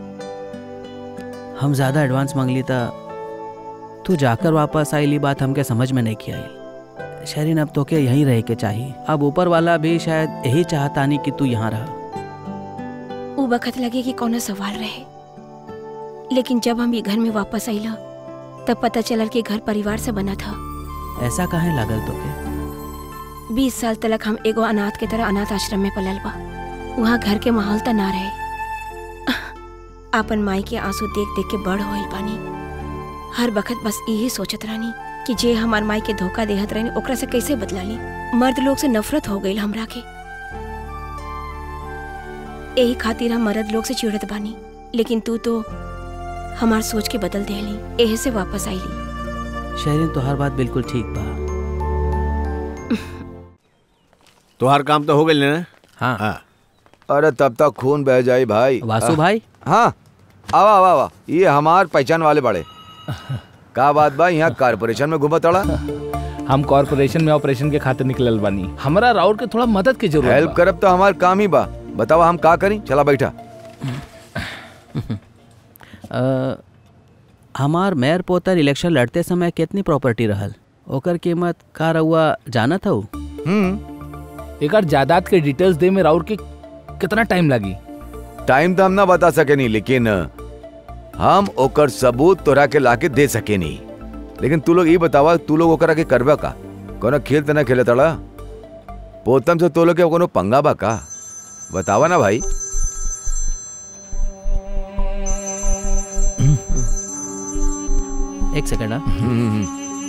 हम ज्यादा एडवांस मांगली था तू जाकर वापस आईली बात हमके समझ में नहीं आई शरीन अब तोके यहीं रहे के चाहिए अब ऊपर वाला भी शायद यही चाहता नहीं कि तू यहाँ रह उ वक्त लगे कि कोनो सवाल रहे लेकिन जब हम ये घर में वापस आइला तब पता चलल कि घर परिवार से बना था ऐसा काहे लागल तोके बीस साल तक हम एगो अनाथ के तरह अनाथ आश्रम में पलल बा वहाँ घर के माहौल त ना रहे आपन माई के आंसू देख देख के बड़ होइल पानी हर वक्त बस यही सोचत रहनी कि जे हमार माई के धोखा देहत रहनी ओकरा से कैसे बदला ली मर्द लोग से नफरत हो गई हमरा के यही खातिर हम मर्द लोग से चिड़त बानी लेकिन तू तो हमार सोच के बदल देली एहे से वापस आईली शहरीन तो हर बात बिल्कुल ठीक बा तोहार काम तो हो गई ना हाँ हाँ अरे तब तक खून बह जाए भाई वासु भाई हाँ आवा आवा आवा ये हमार पहचान वाले बड़े का बात बा यहाँ कारपोरेशन में घूमत अड़ा हम कॉर्पोरेशन में ऑपरेशन के खातिर निकलल बानी हमरा राउर के थोड़ा मदद की जरूरत हेल्प बा। करब तो हमार काम ही बा बतावा हम का करी चला बैठा अ, हमार मेयर पोतर इलेक्शन लड़ते समय कितनी प्रॉपर्टी रहल ओकर कीमत का रहुआ जानत हूँ हम्म एक जायदाद के डिटेल्स दे में राउर के कितना टाइम लगी टाइम तो हम ना बता सके नहीं लेकिन हम ओकर सबूत तोरा के लाके दे सके नहीं लेकिन तू लोग ये बतावा तू लोग ओकरा के करबा का कोनो खेल तना खेले तड़ा पोतम से तो लोग के कोनो पंगा बा का बतावा ना भाई एक सेकंड हाँ हम्म,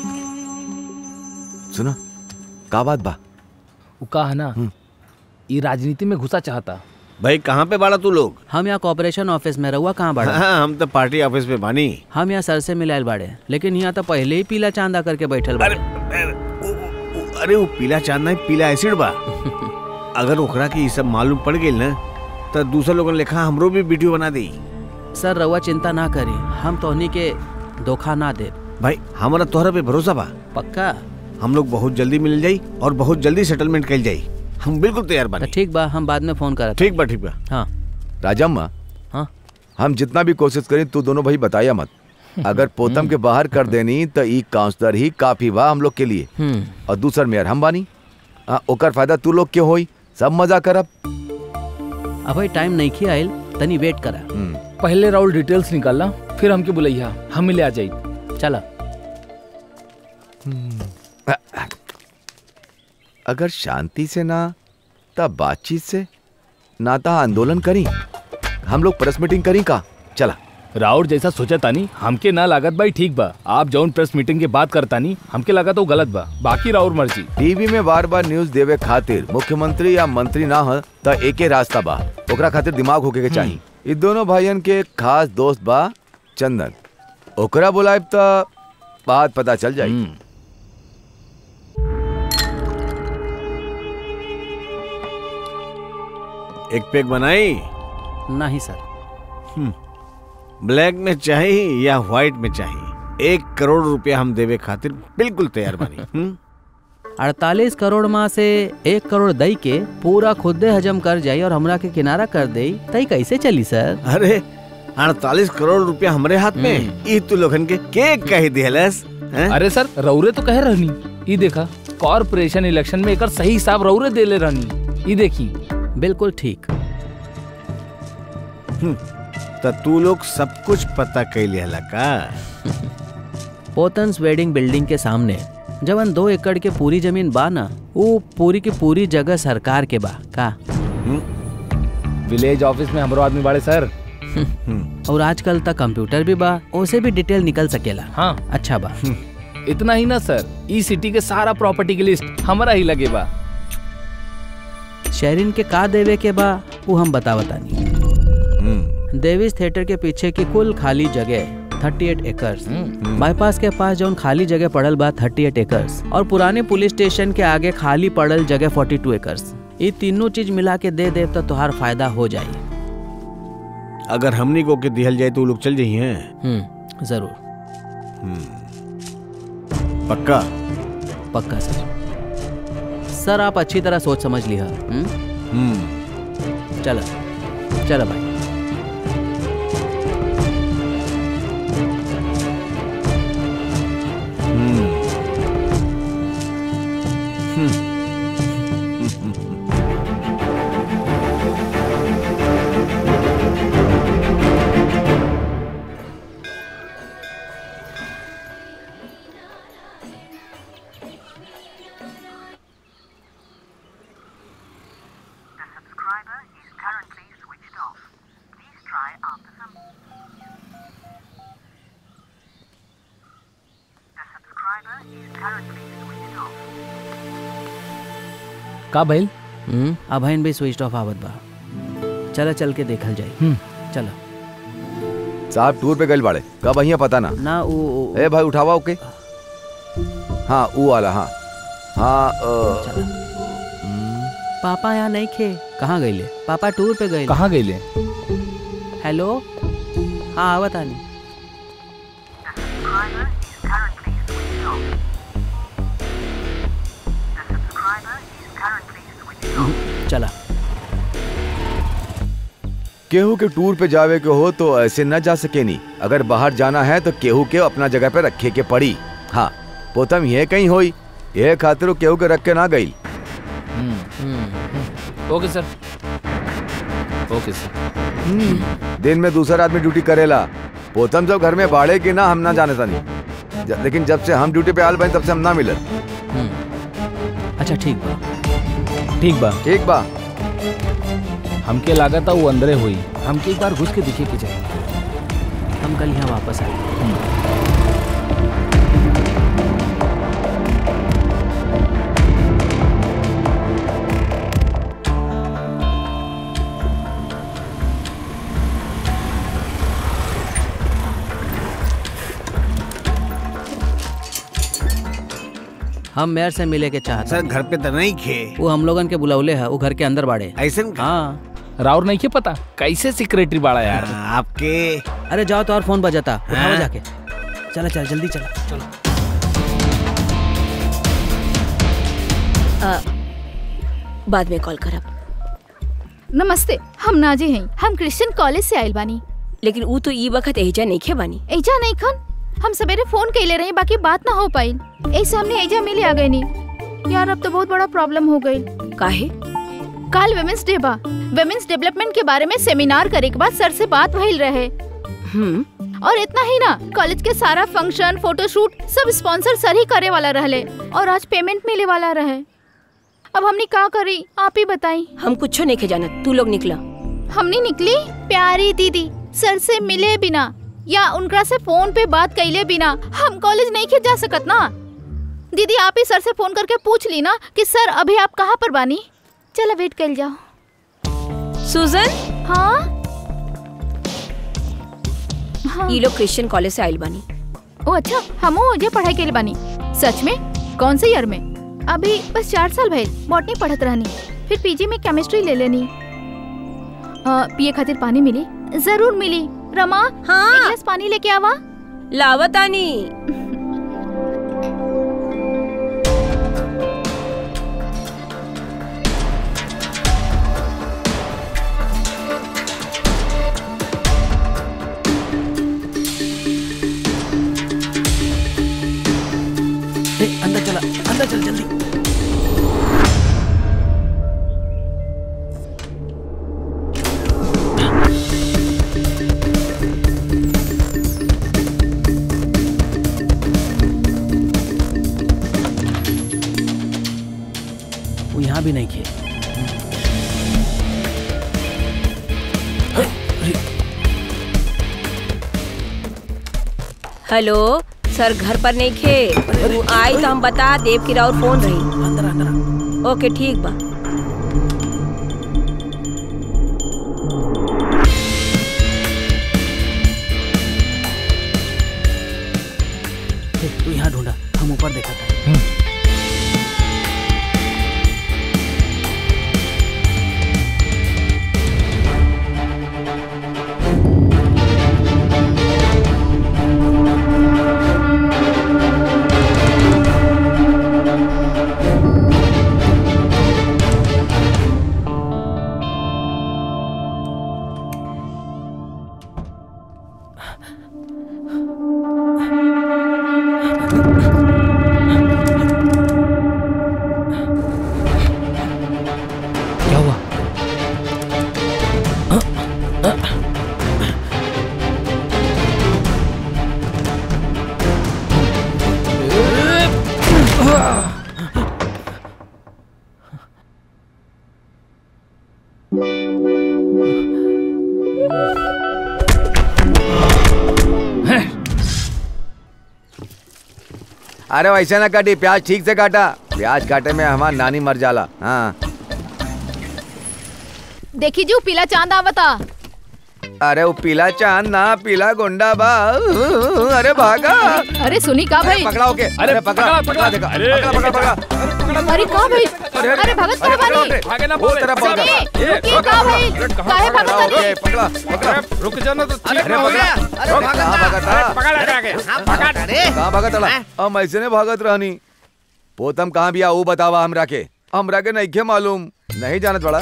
सुना का बात बा उ का है ना ये राजनीति में घुसा चाहता भाई कहाँ पे बाड़ा तू लोग हम यहाँ कॉर्पोरेशन ऑफिस में रहुआ कहाँ बाड़ा हाँ हम तो पार्टी ऑफिस में बानी हम यहाँ सर से मिलायल बाड़े लेकिन यहाँ तो पहले ही पीला चांदा करके बैठल अरे बाड़े अरे, उ- उ- उ- अरे वो पीला चांद नहीं पीला एसिड बा अगर ओकरा के ये सब मालूम पड़ गई ना तो दूसरे लोगन लेखा हमरो भी वीडियो बना दी सर रहुआ चिंता ना करी हम तो उन्हीं के धोखा ना दे भाई हमारा तोहरा पे भरोसा बा पक्का हम लोग बहुत जल्दी मिल जाई और बहुत जल्दी सेटलमेंट कर जाई हम बिल्कुल तैयार तो बानी ठीक बा हम बाद में फोन करत ठीक बा ठीक बा हाँ राजम्मा हाँ हम जितना भी कोशिश करें तू दोनों भाई बताया मत अगर पोतम के बाहर कर देनी तो ई काउंसलर ही काफी बा हम लोग के लिए हम्म और दूसर मेयर हम बानी आ, ओकर फायदा तू लोग के होई सब मजा करब अब भाई टाइम नहीं खी आयल तनी वेट करा हम्म, पहले राउल डिटेल्स निकालना फिर हमके बुलैया हम मिले आ जाई चला अगर शांति से ना तब बातचीत से ना ता आंदोलन करी हम लोग प्रेस मीटिंग करी का चला राउर जैसा सोचा तानी हमके ना लागत भाई ठीक बा आप जौन प्रेस मीटिंग के बात करतानी हमके लगा तो गलत बा बाकी राउर मर्जी टीवी में बार बार न्यूज देवे खातिर मुख्यमंत्री या मंत्री ना हो त एके रास्ता बा ओकरा खातिर दिमाग होके के चाहिए इ दोनों भाइयन के एक खास दोस्त बा चंदन ओकरा बुलाएब त बात पता चल जाई हम्म, एक पैक बनाई नहीं सर ब्लैक में चाहिए या व्हाइट में चाहिए एक करोड़ रुपया हम देवे खातिर बिल्कुल तैयार बानी हम्म? अड़तालीस करोड़ माँ से एक करोड़ दई के पूरा खुदे हजम कर जाई और हमरा के किनारा कर दई तई कैसे चली सर अरे अड़तालीस करोड़ रुपया हमरे हाथ में ई तू लोगन के के कही दिहलस हैं? अरे सर रौरे तो कह रहनी ई देखा कॉर्पोरेशन इलेक्शन में एकर सही हिसाब रौरे देले रहनी ई देखी बिल्कुल ठीक त तू लोग सब कुछ पता कैले हला का पोतन्स वेडिंग बिल्डिंग के सामने जवन दो एकड़ के पूरी जमीन बा ना वो पूरी की पूरी जगह सरकार के बा का विलेज ऑफिस में हमरो आदमी बाड़े सर और आजकल तक कंप्यूटर भी बा उसे भी डिटेल निकल सकेला हाँ अच्छा बा इतना ही ना सर ई सिटी के सारा प्रॉपर्टी की लिस्ट हमारा ही लगे बा शहरीन के का देवे के बा वो हम बतावतानी हम्म, देवीस थिएटर के पीछे की कुल खाली जगह थर्टी एट एकर्स बाईपास के पास जौन खाली जगह पड़ल बा थर्टी एट एकर्स और पुराने पुलिस स्टेशन के आगे खाली पड़ल जगह फोर्टी टू एकर्स ये तीनों चीज मिला के दे देव तो तुहार फायदा हो जाई अगर हमनी को के दिहल जाए तो वो लोग चल जाइए हम्म जरूर पक्का पक्का सर सर आप अच्छी तरह सोच समझ लिया हम्म हम्म चलो चलो भाई The subscriber is currently switched off. Please try after some. The subscriber is currently switched off. का भइल हम्म अभयन भी स्विच ऑफ आवत बा चलो चल के देखल जाई चलो साहब टूर पे गए बाड़े कब अहिया पता ना ना वो ए भाई उठावा ओके हाँ वो वाला हाँ हाँ अ, पापा यहाँ नहीं खे कहाँ गईले पापा टूर पे गए कहाँ गईले हेलो हाँ आवत आनी The subscriber is currently switched off. चला केहू के टूर पे जावे के हो तो ऐसे न जा सके नी अगर बाहर जाना है तो केहू के अपना जगह पे रखे के पड़ी हाँ पोतम ये कहीं होई ये खातिर वो केहू के रख के ना गई ओके सर ओके सर दिन में दूसरा आदमी ड्यूटी करेला पोतम जब घर में बाड़े की ना हम ना जाने तानी ज- लेकिन जब से हम ड्यूटी पे आल बने तब से हम ना मिले अच्छा ठीक बा ठीक बा ठीक बा हमके लागत वो अंदरे हुई हमके एक बार घुस के दिखे के चाहिए हम कल यहाँ वापस आए हम मेयर से मिले के चाहते सर घर पे तो नहीं खे वो हम लोगन के बुलौले है वो घर के अंदर बाड़े ऐसे हाँ राउर नहीं के पता कैसे सेक्रेटरी बाड़ा यार आपके अरे जाओ तो और फोन बजाता उठाओ जाके चला चल जल्दी चला चलो आ, बाद में कॉल करब नमस्ते हम नाजी हैं हम क्रिश्चियन कॉलेज से आइल बानी लेकिन ऊ तो ई वक्त एजा नहीं खे बानी एजा नहीं खन हम सवेरे फोन कैले रहे बाकी बात ना हो पाई ऐसे हमने एजा मिले आ गए नहीं यार अब तो बहुत बड़ा प्रॉब्लम हो गई काहे कल वेमेंस डे बा वेमेंस डेवलपमेंट के बारे में सेमिनार करे के बाद सर से बात भइल रहे हम्म और इतना ही ना कॉलेज के सारा फंक्शन फोटोशूट सब स्पॉन्सर सर ही करे वाला रहले और आज पेमेंट मिले वाला रहे अब हमने का करी आप ही बताई हम कुछ नहीं खे जानत तू लोग निकला हमने निकली प्यारी दीदी सर से मिले बिना या उनका से फोन पे बात कैले बिना हम कॉलेज नहीं के जा सकत ना दीदी आप ही सर से फोन करके पूछ ली ना कि सर अभी आप कहाँ पर बानी चलो वेट कर जाओ सुजन हाँ हाँ ई लोग क्रिश्चियन कॉलेज से आइल बानी ओ अच्छा हम मुझे पढ़ाई के लिए बानी सच में कौन से ईयर में अभी बस चार साल भइल बॉटनी पढ़त रहनी फिर पीजी में केमिस्ट्री ले लेनी अ, पिए खातिर पानी मिली जरूर मिली रमा हाँ। एक गिलास पानी लेके आवा लावतानी ए, अंदर चला अंदर चल जल्दी वो यहाँ भी नहीं किए हेलो सर घर पर नहीं खे तू आई तो हम बता देव की राउर फोन रही अंदर अंदर ओके ठीक बा तू यहाँ ढूंढा हम ऊपर देखा था क्या हुआ अरे वैसे ना काटी प्याज ठीक से काटा प्याज काटे में हमार नानी मर जाला हाँ देखी जो पीला चांद आवता अरे वो पीला चांद ना पीला गुंडा बा अरे भागा अरे सुनी का भाई पकड़ा ओके अरे पकड़ा पकड़ा देखा पकड़ा पकड़ा पकड़ा अरे का भाई अरे भगत का बानी भागे ना वो तरफ पकड़ा सुनी रुकी का भाई काहे भगत ओके बानी पकड़ा पकड़ा रुक जाना तो ठीक अरे हो गया पकड़ा अरे भागत था पकड़ लगा के पकड़ कहाँ भागत रहा हम ऐसे ने भागत रहनी पोतम कहाँ भी वो बतावा हमरा के हमरा के नहीं के मालूम नहीं जानत बड़ा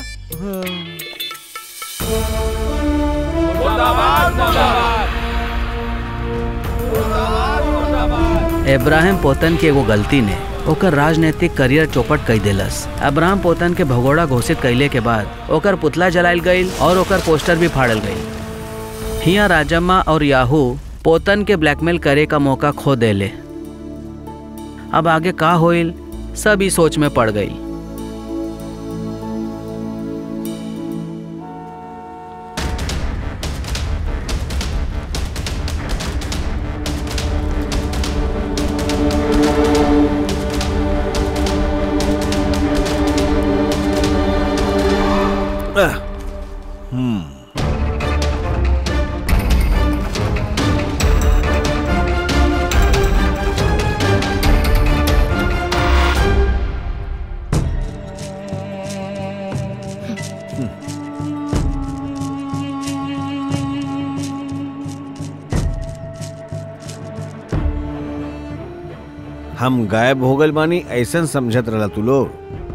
इब्राहिम पोतन के एगो गलती ने ओकर राजनीतिक करियर चौपट कई देलस अब्राहम पोतन के भगोड़ा घोषित कैले के बाद ओकर पुतला जलायल गईल और ओकर पोस्टर भी फाड़ल गईल हिया राजम्मा और याहू पोतन के ब्लैकमेल करे का मौका खो देले अब आगे का होइल सब ई सोच में पड़ गई हम गायब हो गए बानी ऐसन समझत रहला तू लोग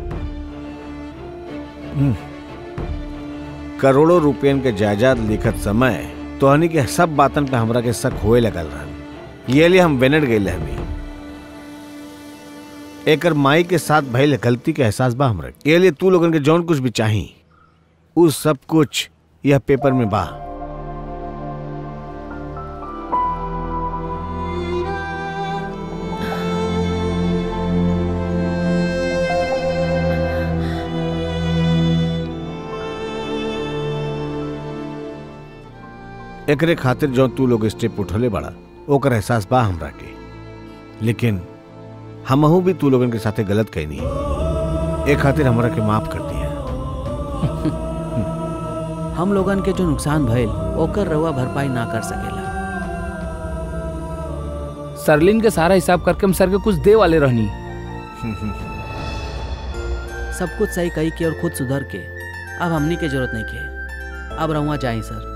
हम्म। करोड़ों रुपयन के जायदाद लिखत समय तोहनी के सब बातन पे हमरा के शक होए लगल रहन ये लिए हम बेनट गए हमी एकर माई के साथ भइल गलती के एहसास बा हमरा ये लिए तू लोगन के जौन कुछ भी चाही उ सब कुछ यह पेपर में बा एकरे खातिर जो तू लोग स्टेप उठले बड़ा ओकर एहसास बा हमरा के लेकिन हमहू भी तू लोगन के साथे गलत कहनी ए खातिर हमरा के माफ कर दिया हम लोगन के जो नुकसान भइल ओकर रउआ भरपाई ना कर सकेला सरलिन के सारा हिसाब करके हम सर के कुछ दे वाले रहनी सब कुछ सही कही के और खुद सुधर के अब हमनी के जरूरत नहीं के अब रहुआ जाई सर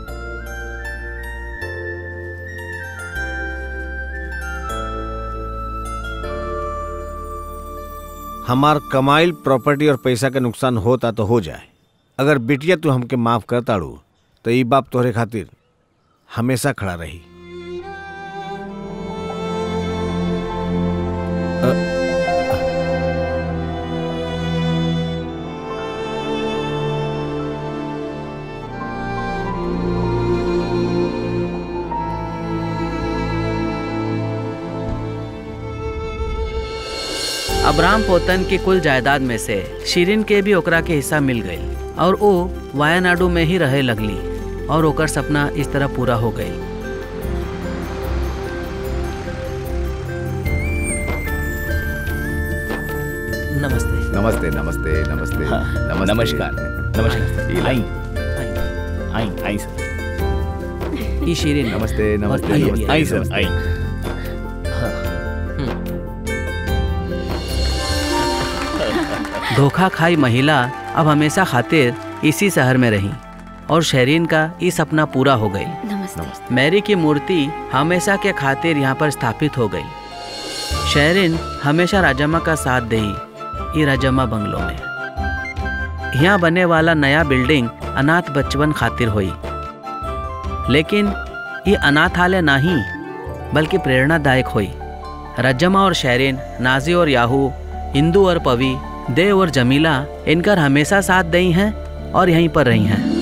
हमार कमाइल प्रॉपर्टी और पैसा का नुकसान होता तो हो जाए अगर बिटिया तू हमके माफ करताड़ू तो ई बाप तोहरे खातिर हमेशा खड़ा रही अब्राम पोतन की कुल जायदाद में से शिरीन के भी ओकरा के हिस्सा मिल गई और वो वायानाडु में ही रहे लगली और ओकर सपना इस तरह पूरा हो गई नमस्ते नमस्ते नमस्ते नमस्ते नमस्ते नमस्कार नमस्कार आई आई आई सर ई शिरीन नमस्ते नमस्ते आइए, नमस्ते आई सर आई धोखा खाई महिला अब हमेशा खातिर इसी शहर में रही और शहरीन का ये सपना पूरा हो गई नमस्ते मैरी की मूर्ति हमेशा के खातिर यहाँ पर स्थापित हो गई शहरीन हमेशा राजम्मा का साथ दही ये राजम्मा बंगलों में यहाँ बने वाला नया बिल्डिंग अनाथ बचपन खातिर हुई लेकिन ये अनाथालय नहीं बल्कि प्रेरणादायक हुई रजमा और शहरीन नाजी और याहू इंदू और पवी देव और जमीला इनकर हमेशा साथ दई हैं और यहीं पर रही हैं